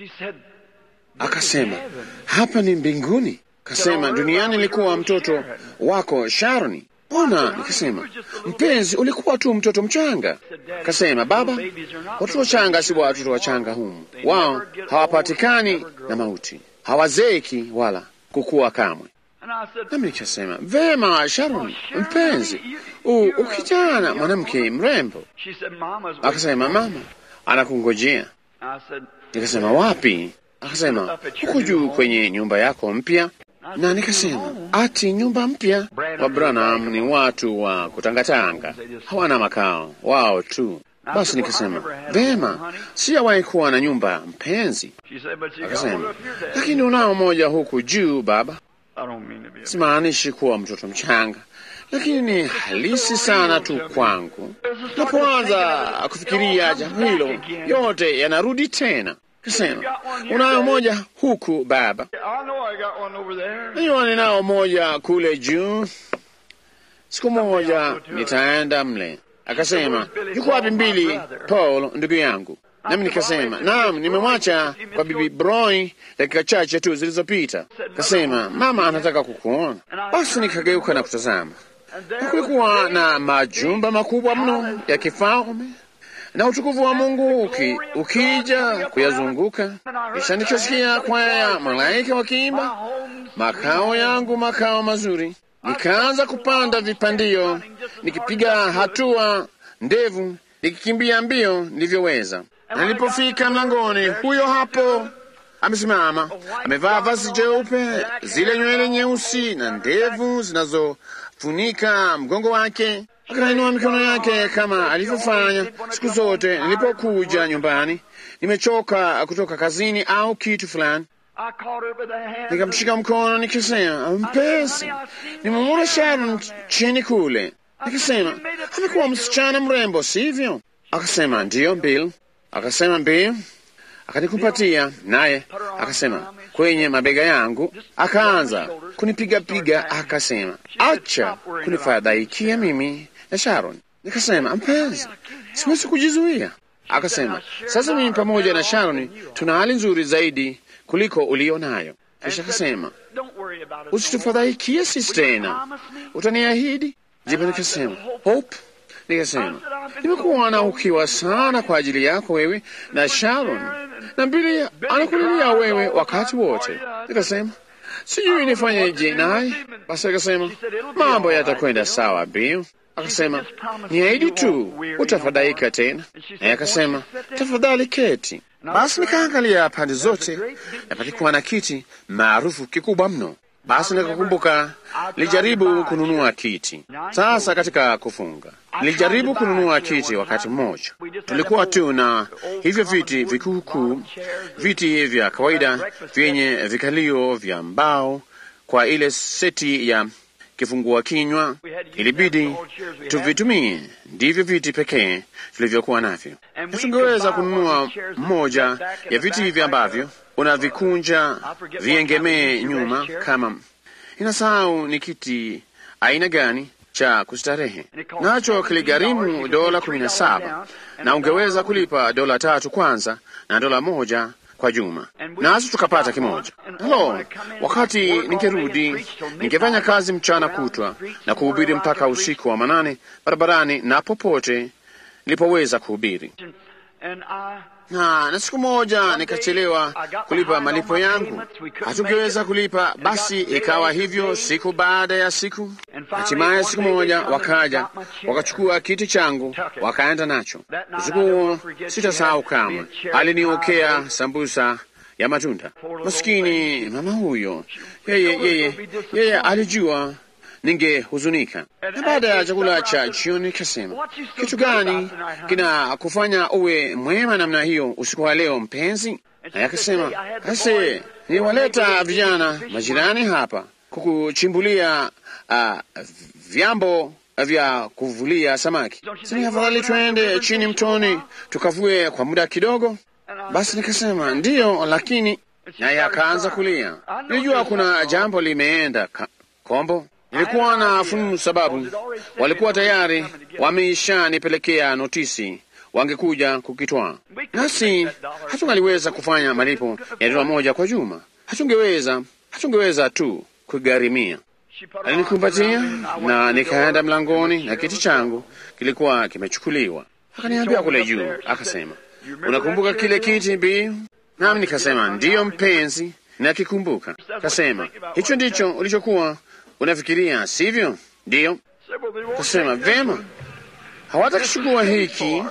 Akasema, hapa ni mbinguni. Akasema, duniani nilikuwa mtoto wako Sharoni. Mbona? Nikasema, mpenzi, ulikuwa tu mtoto mchanga. Kasema, baba, watoto wachanga si watoto wachanga humu, wao hawapatikani na mauti, hawazeki wala kukua kamwe. Nami nikasema, vema, Sharon mpenzi, ukijana mwanamke mrembo. Akasema, mama anakungojea. Nikasema, wapi? Akasema, huko juu kwenye nyumba yako mpya na nikasema ati nyumba mpya? Wa Branham ni watu wa kutangatanga, hawana makao wao tu. Basi nikasema vema, sijawahi kuwa na nyumba mpenzi. She said, but you got one Akasema up here, Dad. lakini unao moja huku juu baba. I don't mean to be a Simaanishi kuwa mtoto mchanga, lakini ni halisi sana tu kwangu. Napoanza kufikiria jambo hilo, yote yanarudi tena. Kasema unayo moja huku baba, I know I got one over there. najua ninao moja kule juu. Siku moja nitaenda mle. Akasema yuko wapi mbili Paul ndugu yangu? Nami nikasema naam, nimemwacha kwa bibi Broy dakika chache tu zilizopita. Kasema mama anataka kukuona. Basi nikageuka na kutazama, And na there kulikuwa na majumba makubwa mno ya kifalme na utukufu wa Mungu uki, ukija kuyazunguka. Kisha nikasikia kwaya ya malaika wakiimba, makao yangu makao mazuri. Nikaanza kupanda vipandio nikipiga hatua ndevu nikikimbia mbio nilivyoweza. Na nilipofika mlangoni, huyo hapo amesimama, amevaa vazi jeupe, zile nywele nyeusi na ndevu zinazofunika mgongo wake. Akainua mikono yake kama alivyofanya siku zote nilipokuja nyumbani, nimechoka kutoka kazini au kitu fulani. I caught her by the hand. Nikamshika mkono nikisema, mpenzi, nimemwona Sharon chini kule. Nikisema, amekuwa msichana mrembo, sivyo? Akasema ndiyo, Bill. Akasema Bill, akanikumbatia naye akasema kwenye mabega yangu, akaanza kunipigapiga, akasema acha kunifadhaikia mimi na Sharon. Nikasema mpenzi, siwezi kujizuia. Akasema sasa mimi pamoja na Sharon tuna hali nzuri zaidi kuliko ulio nayo. Kisha akasema Don't worry about it. usitufadhaikie sisi tena, utaniahidi? Ndipo nikasema Hope, nikasema nimekuwa ukiwa sana kwa ajili yako wewe na Sharon, na Bili anakulilia wewe wakati wote. Nikasema sijui nifanyeje naye. Basi akasema mambo yatakwenda sawa, Bill. Akasema niahidi tu utafadhaika tena. Naye akasema tafadhali keti. Basi nikaangalia pande zote, na palikuwa na kiti maarufu kikubwa mno. Basi nikakumbuka nilijaribu kununua kiti. Sasa katika kufunga, nilijaribu kununua kiti wakati mmoja. Tulikuwa tu na hivyo viti vikuukuu, viti vya kawaida vyenye vikalio vya mbao kwa ile seti ya kifungua kinywa. Ilibidi tuvitumie, ndivyo viti pekee tulivyokuwa navyo. Hatungeweza kununua mmoja ya viti hivi ambavyo unavikunja viengemee nyuma kama inasahau ni kiti aina gani cha kustarehe, nacho kiligharimu dola kumi na saba na ungeweza kulipa dola tatu kwanza na dola moja kwa juma, nasi tukapata kimoja. Lo, wakati ningerudi ningefanya kazi mchana kutwa na kuhubiri mpaka usiku wa manane barabarani na popote nilipoweza kuhubiri And I na na siku moja nikachelewa kulipa malipo yangu, hatungeweza kulipa. Basi ikawa hivyo siku baada ya siku. Hatimaye siku moja wakaja wakachukua kiti changu wakaenda nacho. Usiku huo sitasahau kamwe, aliniokea sambusa ya matunda. Maskini mama huyo, yeye yeye yeye alijua ningehuzunika. Na baada ya chakula cha jioni kasema, kitu gani kina kufanya uwe mwema namna hiyo usiku wa leo mpenzi? Naye akasema, ase niwaleta vijana majirani hapa kukuchimbulia uh, vyambo vya kuvulia samaki. Sini afadhali twende chini mtoni tukavue kwa muda kidogo. Basi nikasema ndiyo, lakini naye akaanza kulia. Nilijua kuna jambo limeenda ka- kombo. Nilikuwa na fununu sababu walikuwa tayari wameishanipelekea notisi wangekuja kukitwaa, nasi hatungaliweza kufanya malipo ya dola moja kwa juma. Hatungeweza, hatungeweza tu kugharimia. Alinikumbatia na nikaenda mlangoni, na kiti changu kilikuwa kimechukuliwa. Akaniambia kule juu, akasema, unakumbuka kile kiti Bi? Nami nikasema ndiyo mpenzi, nakikumbuka. Kasema hicho ndicho ulichokuwa unafikiria, sivyo? Ndiyo. Kasema vema, hawatakichukua hiki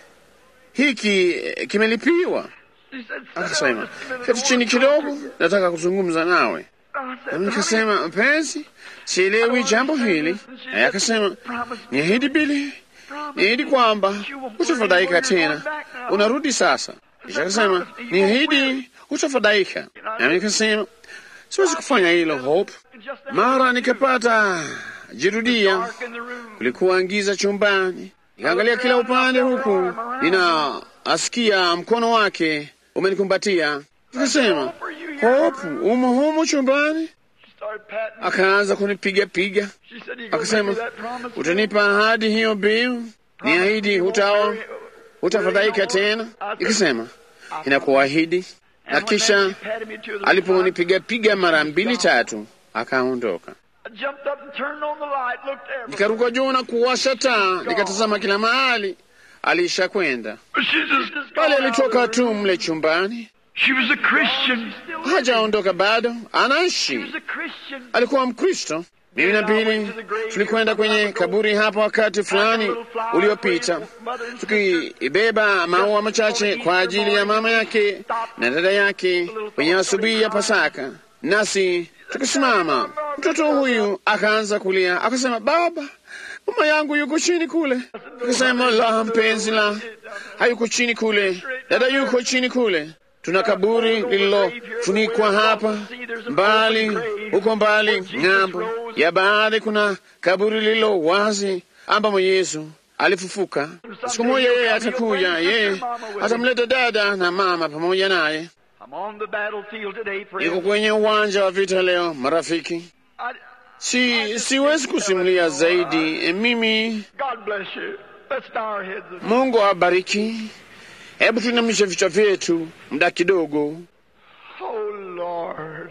hiki eh, kimelipiwa. Akasema keti chini kidogo, nataka kuzungumza nawe. Nami nikasema mpenzi, sielewi jambo hili. Naye akasema niahidi Bili niahidi kwamba hutafadhaika tena, unarudi sasa. Kisha akasema niahidi hutafadhaika, nami nikasema siwezi kufanya hilo Hope. Mara nikapata jirudia, kulikuwa giza chumbani, nikaangalia kila upande, huku ninaasikia mkono wake umenikumbatia. Nikasema Hope, umo humo chumbani? Akaanza kunipiga piga, akasema utanipa ahadi hiyo, Bill? Niahidi hutawa hutafadhaika tena. Nikasema inakuahidi. Na kisha aliponipiga piga mara mbili tatu, akaondoka. Nikaruka juu na kuwasha taa, nikatazama kila mahali, aliisha kwenda pale. Alitoka tu mle chumbani, hajaondoka bado, anaishi. Alikuwa Mkristo. Mimi na Bili tulikwenda kwenye kaburi hapo wakati fulani uliopita, tukibeba maua machache kwa ajili ya mama yake na dada yake kwenye asubuhi ya Pasaka, nasi tukisimama, mtoto huyu akaanza kulia, akasema, baba, mama yangu yuko chini kule. Tukasema, la, mpenzi, la, hayuko chini kule, dada yuko chini kule tuna kaburi lililofunikwa hapa mbali, huko mbali ng'ambo ya bahari kuna kaburi lililo wazi ambamo Yesu alifufuka. Siku moja yeye atakuja, yeye atamleta dada na mama pamoja naye. Niko kwenye uwanja wa vita leo, marafiki. Si siwezi kusimulia zaidi. Mimi, Mungu awabariki. Hebu tuinamishe vichwa vyetu muda kidogo. Oh Lord.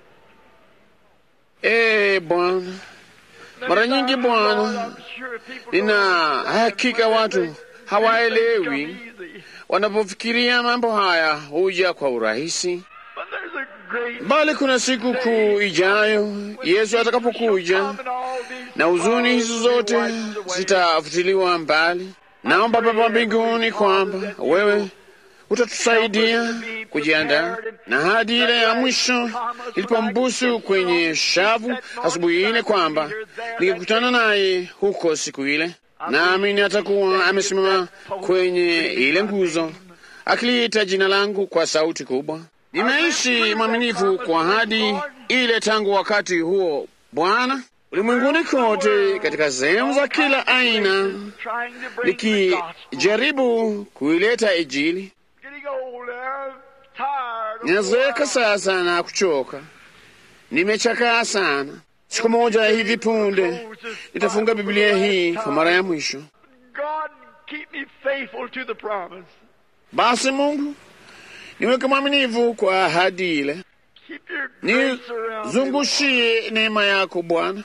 Ee Bwana, mara nyingi Bwana, nina hakika watu hawaelewi wanapofikiria mambo haya huja kwa urahisi, bali kuna siku kuu ijayo Yesu atakapokuja na huzuni hizo zote zitafutiliwa mbali. Naomba Baba mbinguni kwamba wewe utatusaidia kujiandaa na hadi ile ya mwisho ilipombusu kwenye shavu asubuhi ile, kwamba nikikutana naye huko siku ile, naamini atakuwa amesimama kwenye ile nguzo akiliita jina langu kwa sauti kubwa. Nimeishi mwaminifu kwa hadi ile tangu wakati huo, Bwana, ulimwenguni kote, katika sehemu za kila aina, nikijaribu kuileta Injili. Ninazeeka sasa na kuchoka, nimechakaa sana. Siku moja hivi punde nitafunga Biblia hii kwa mara ya mwisho. Basi Mungu, niweke mwaminifu kwa ahadi ile, nizungushie neema yako Bwana.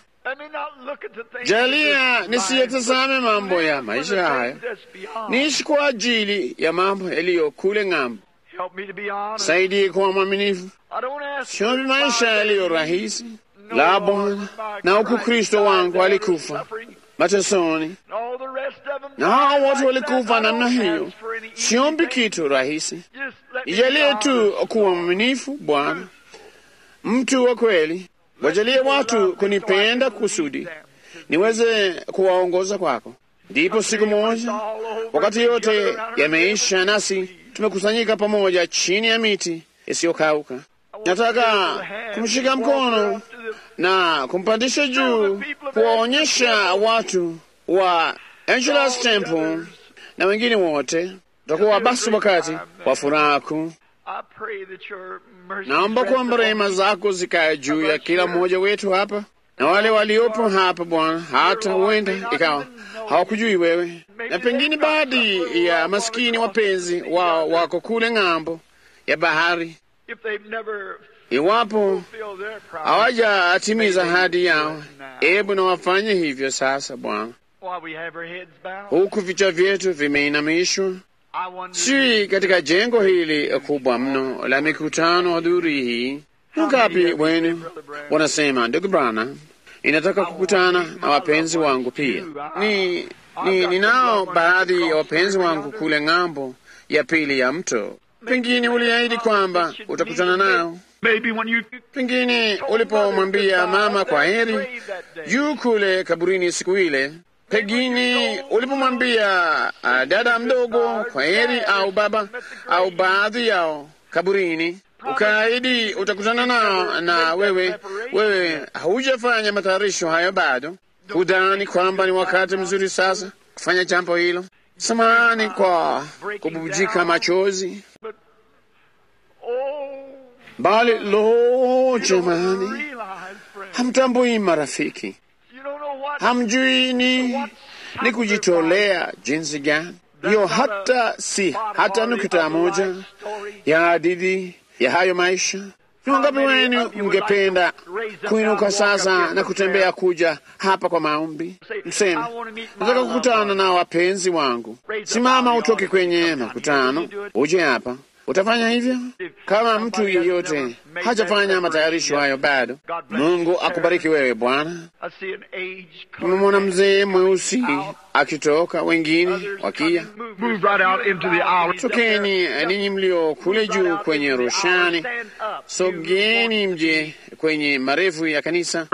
Jalia nisiyetazame mambo ya maisha haya, niishi kwa ajili ya mambo yaliyo kule ng'ambo. Saidie kuwa mwaminifu, siombi maisha yaliyo rahisi la Bwana, na huku Kristo wangu alikufa matesoni, na hao wote walikufa namna hiyo. Siombi kitu rahisi, ijalie tu kuwa mwaminifu Bwana, mtu wa kweli. Wajalie watu kunipenda kusudi niweze kuwaongoza kwako. Ndipo siku moja, wakati yote yameisha, nasi tumekusanyika pamoja chini ya miti isiyokauka, nataka kumshika mkono na kumpandisha juu, kuwaonyesha watu wa Angelus Temple na wengine wote. Utakuwa basi wakati wa furaha kuu. Naomba kwamba rehema zako zikae juu ya kila mmoja wetu hapa na wale waliopo hapa Bwana, hata huenda ikawa hawakujui wewe, na pengine baadhi ya maskini wapenzi wao wako kule ng'ambo ya bahari, iwapo hawajatimiza ahadi yao. Ebu na wafanye hivyo sasa Bwana, huku vichwa vyetu vimeinamishwa si katika jengo hili kubwa mno la mikutano adhuri hii. Ngapi wenu wanasema, ndugu Brana, inataka kukutana na wapenzi wangu pia. Ni, ni ninao baadhi ya wapenzi wangu kule ng'ambo ya pili ya mto. Pengine uliahidi kwamba utakutana nao. Pengine ulipomwambia mama kwa heri juu kule kaburini siku ile Pengine ulipomwambia uh, dada mdogo kwa heri au baba au baadhi yao kaburini, ukaahidi utakutana nao, na wewe wewe haujafanya matayarisho hayo bado, hudhani kwamba ni wakati mzuri sasa kufanya jambo hilo. Samahani kwa kububujika machozi, bali lo, jamani, hamtambui marafiki, hamjui ni ni kujitolea jinsi gani hiyo, hata si hata nukta moja ya hadithi ya hayo maisha. Ni wangapi wenu mngependa kuinuka sasa na kutembea kuja hapa kwa maombi? Mseme, nataka kukutana na wapenzi wangu. Simama utoke kwenye makutano uje hapa. Utafanya hivyo? Kama mtu yeyote hajafanya matayarisho hayo bado, Mungu akubariki wewe Bwana. Nimemwona mzee mweusi akitoka, wengine wakia. Tokeni ninyi mlio kule juu kwenye roshani, sogeni mje kwenye marefu ya kanisa,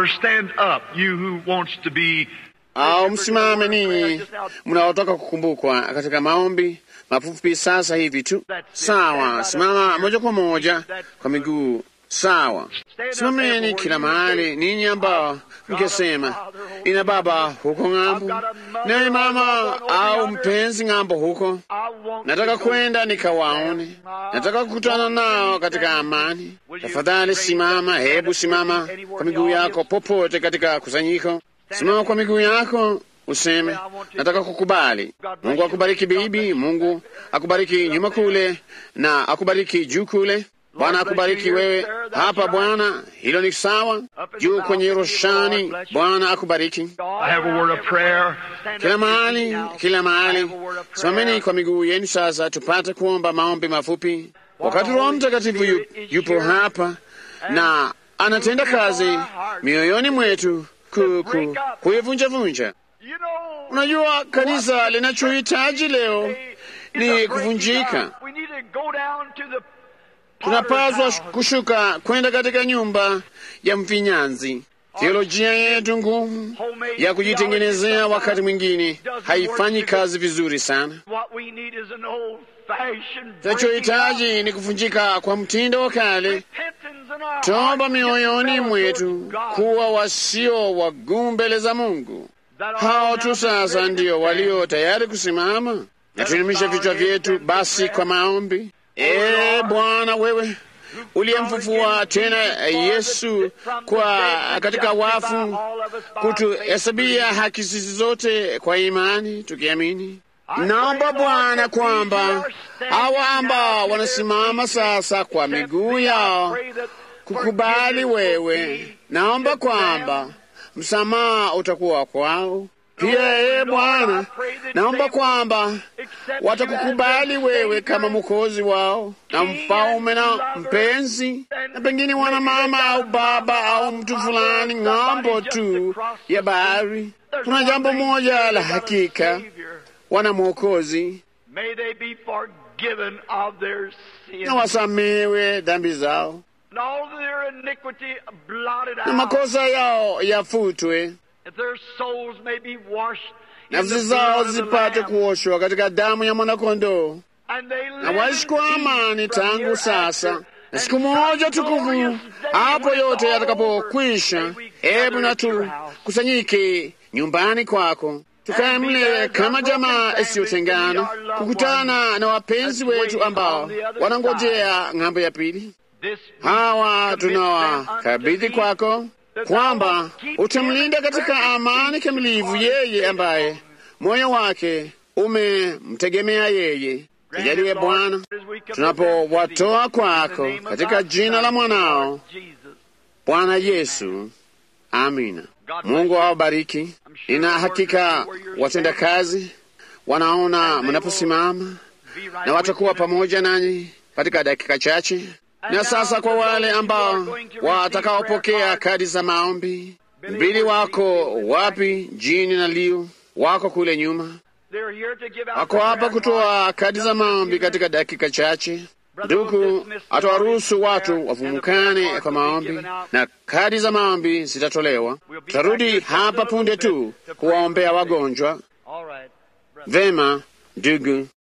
au msimame ninyi mnaotaka kukumbukwa katika maombi mafupi sasa hivi tu. Sawa, simama moja kwa moja kwa miguu. Sawa, simameni kila mahali, ninyi ambao mkisema ina baba huko ng'ambo, naye mama au mpenzi ng'ambo huko, nataka kwenda nikawaone, nataka kukutana nao katika amani. Tafadhali simama, hebu simama kwa miguu yako popote katika kusanyiko. Simama kwa miguu yako useme nataka kukubali. Mungu akubariki bibi, Mungu akubariki nyuma kule na akubariki juu kule. Bwana akubariki wewe hapa Bwana, hilo ni sawa. Juu kwenye roshani, Bwana akubariki kila mahali, kila mahali. Simameni kwa miguu yenu sasa, tupate kuomba maombi mafupi. Wakati Roho Mtakatifu yu, yupo hapa na anatenda kazi mioyoni mwetu ku, ku, kuivunjavunja Unajua, kanisa linachohitaji leo ni kuvunjika. Tunapaswa kushuka kwenda katika nyumba ya mfinyanzi. Teolojia yetu ngumu ya kujitengenezea wakati mwingine haifanyi kazi vizuri sana. Tunachohitaji ni kuvunjika kwa mtindo wa kale, toba mioyoni mwetu, kuwa wasio wagumu mbele za Mungu. Hao tu sasa ndio walio tayari kusimama na tuinamisha vichwa vyetu basi kwa maombi. Ee Bwana, wewe uliyemfufua tena Yesu kwa katika wafu, kutuhesabia haki sisi zote kwa imani, tukiamini. Naomba Bwana kwamba hawa ambao wanasimama sasa kwa miguu yao kukubali wewe, naomba kwamba msamaha utakuwa kwao pia. Ee Bwana, naomba kwamba watakukubali wewe kama mwokozi wao na mfalme na mpenzi, na pengine wana mama au baba au mtu fulani ng'ambo tu ya bahari. Kuna jambo moja la hakika, wana mwokozi na wasamewe dhambi zao na makosa yao yafutwe, nafsi zao zipate kuoshwa katika damu ya mwanakondoo, na waishi kwa amani tangu sasa na siku moja tukufu, hapo yote yatakapokwisha. Hebu na tukusanyike nyumbani kwako, tukae mle kama jamaa isiyotengana, kukutana na wapenzi wetu ambao wanangojea ng'ambo ya pili. Hawa tunawakabidhi kwako, kwamba utamlinda katika amani kamilivu yeye ambaye moyo wake umemtegemea yeye. Tujalie Bwana, tunapowatoa kwako katika jina la mwanao Bwana Yesu, amina. Mungu awabariki. Nina hakika watendakazi wanaona mnaposimama na watakuwa pamoja nanyi katika dakika chache. Na sasa kwa wale ambao watakaopokea kadi za maombi, mbili wako wapi? Jini na Liu wako kule nyuma, wako hapa kutoa kadi za maombi katika dakika chache. Ndugu atawaruhusu watu wavumukane kwa maombi na kadi za maombi zitatolewa. Tutarudi hapa punde tu kuwaombea wagonjwa. Vema ndugu.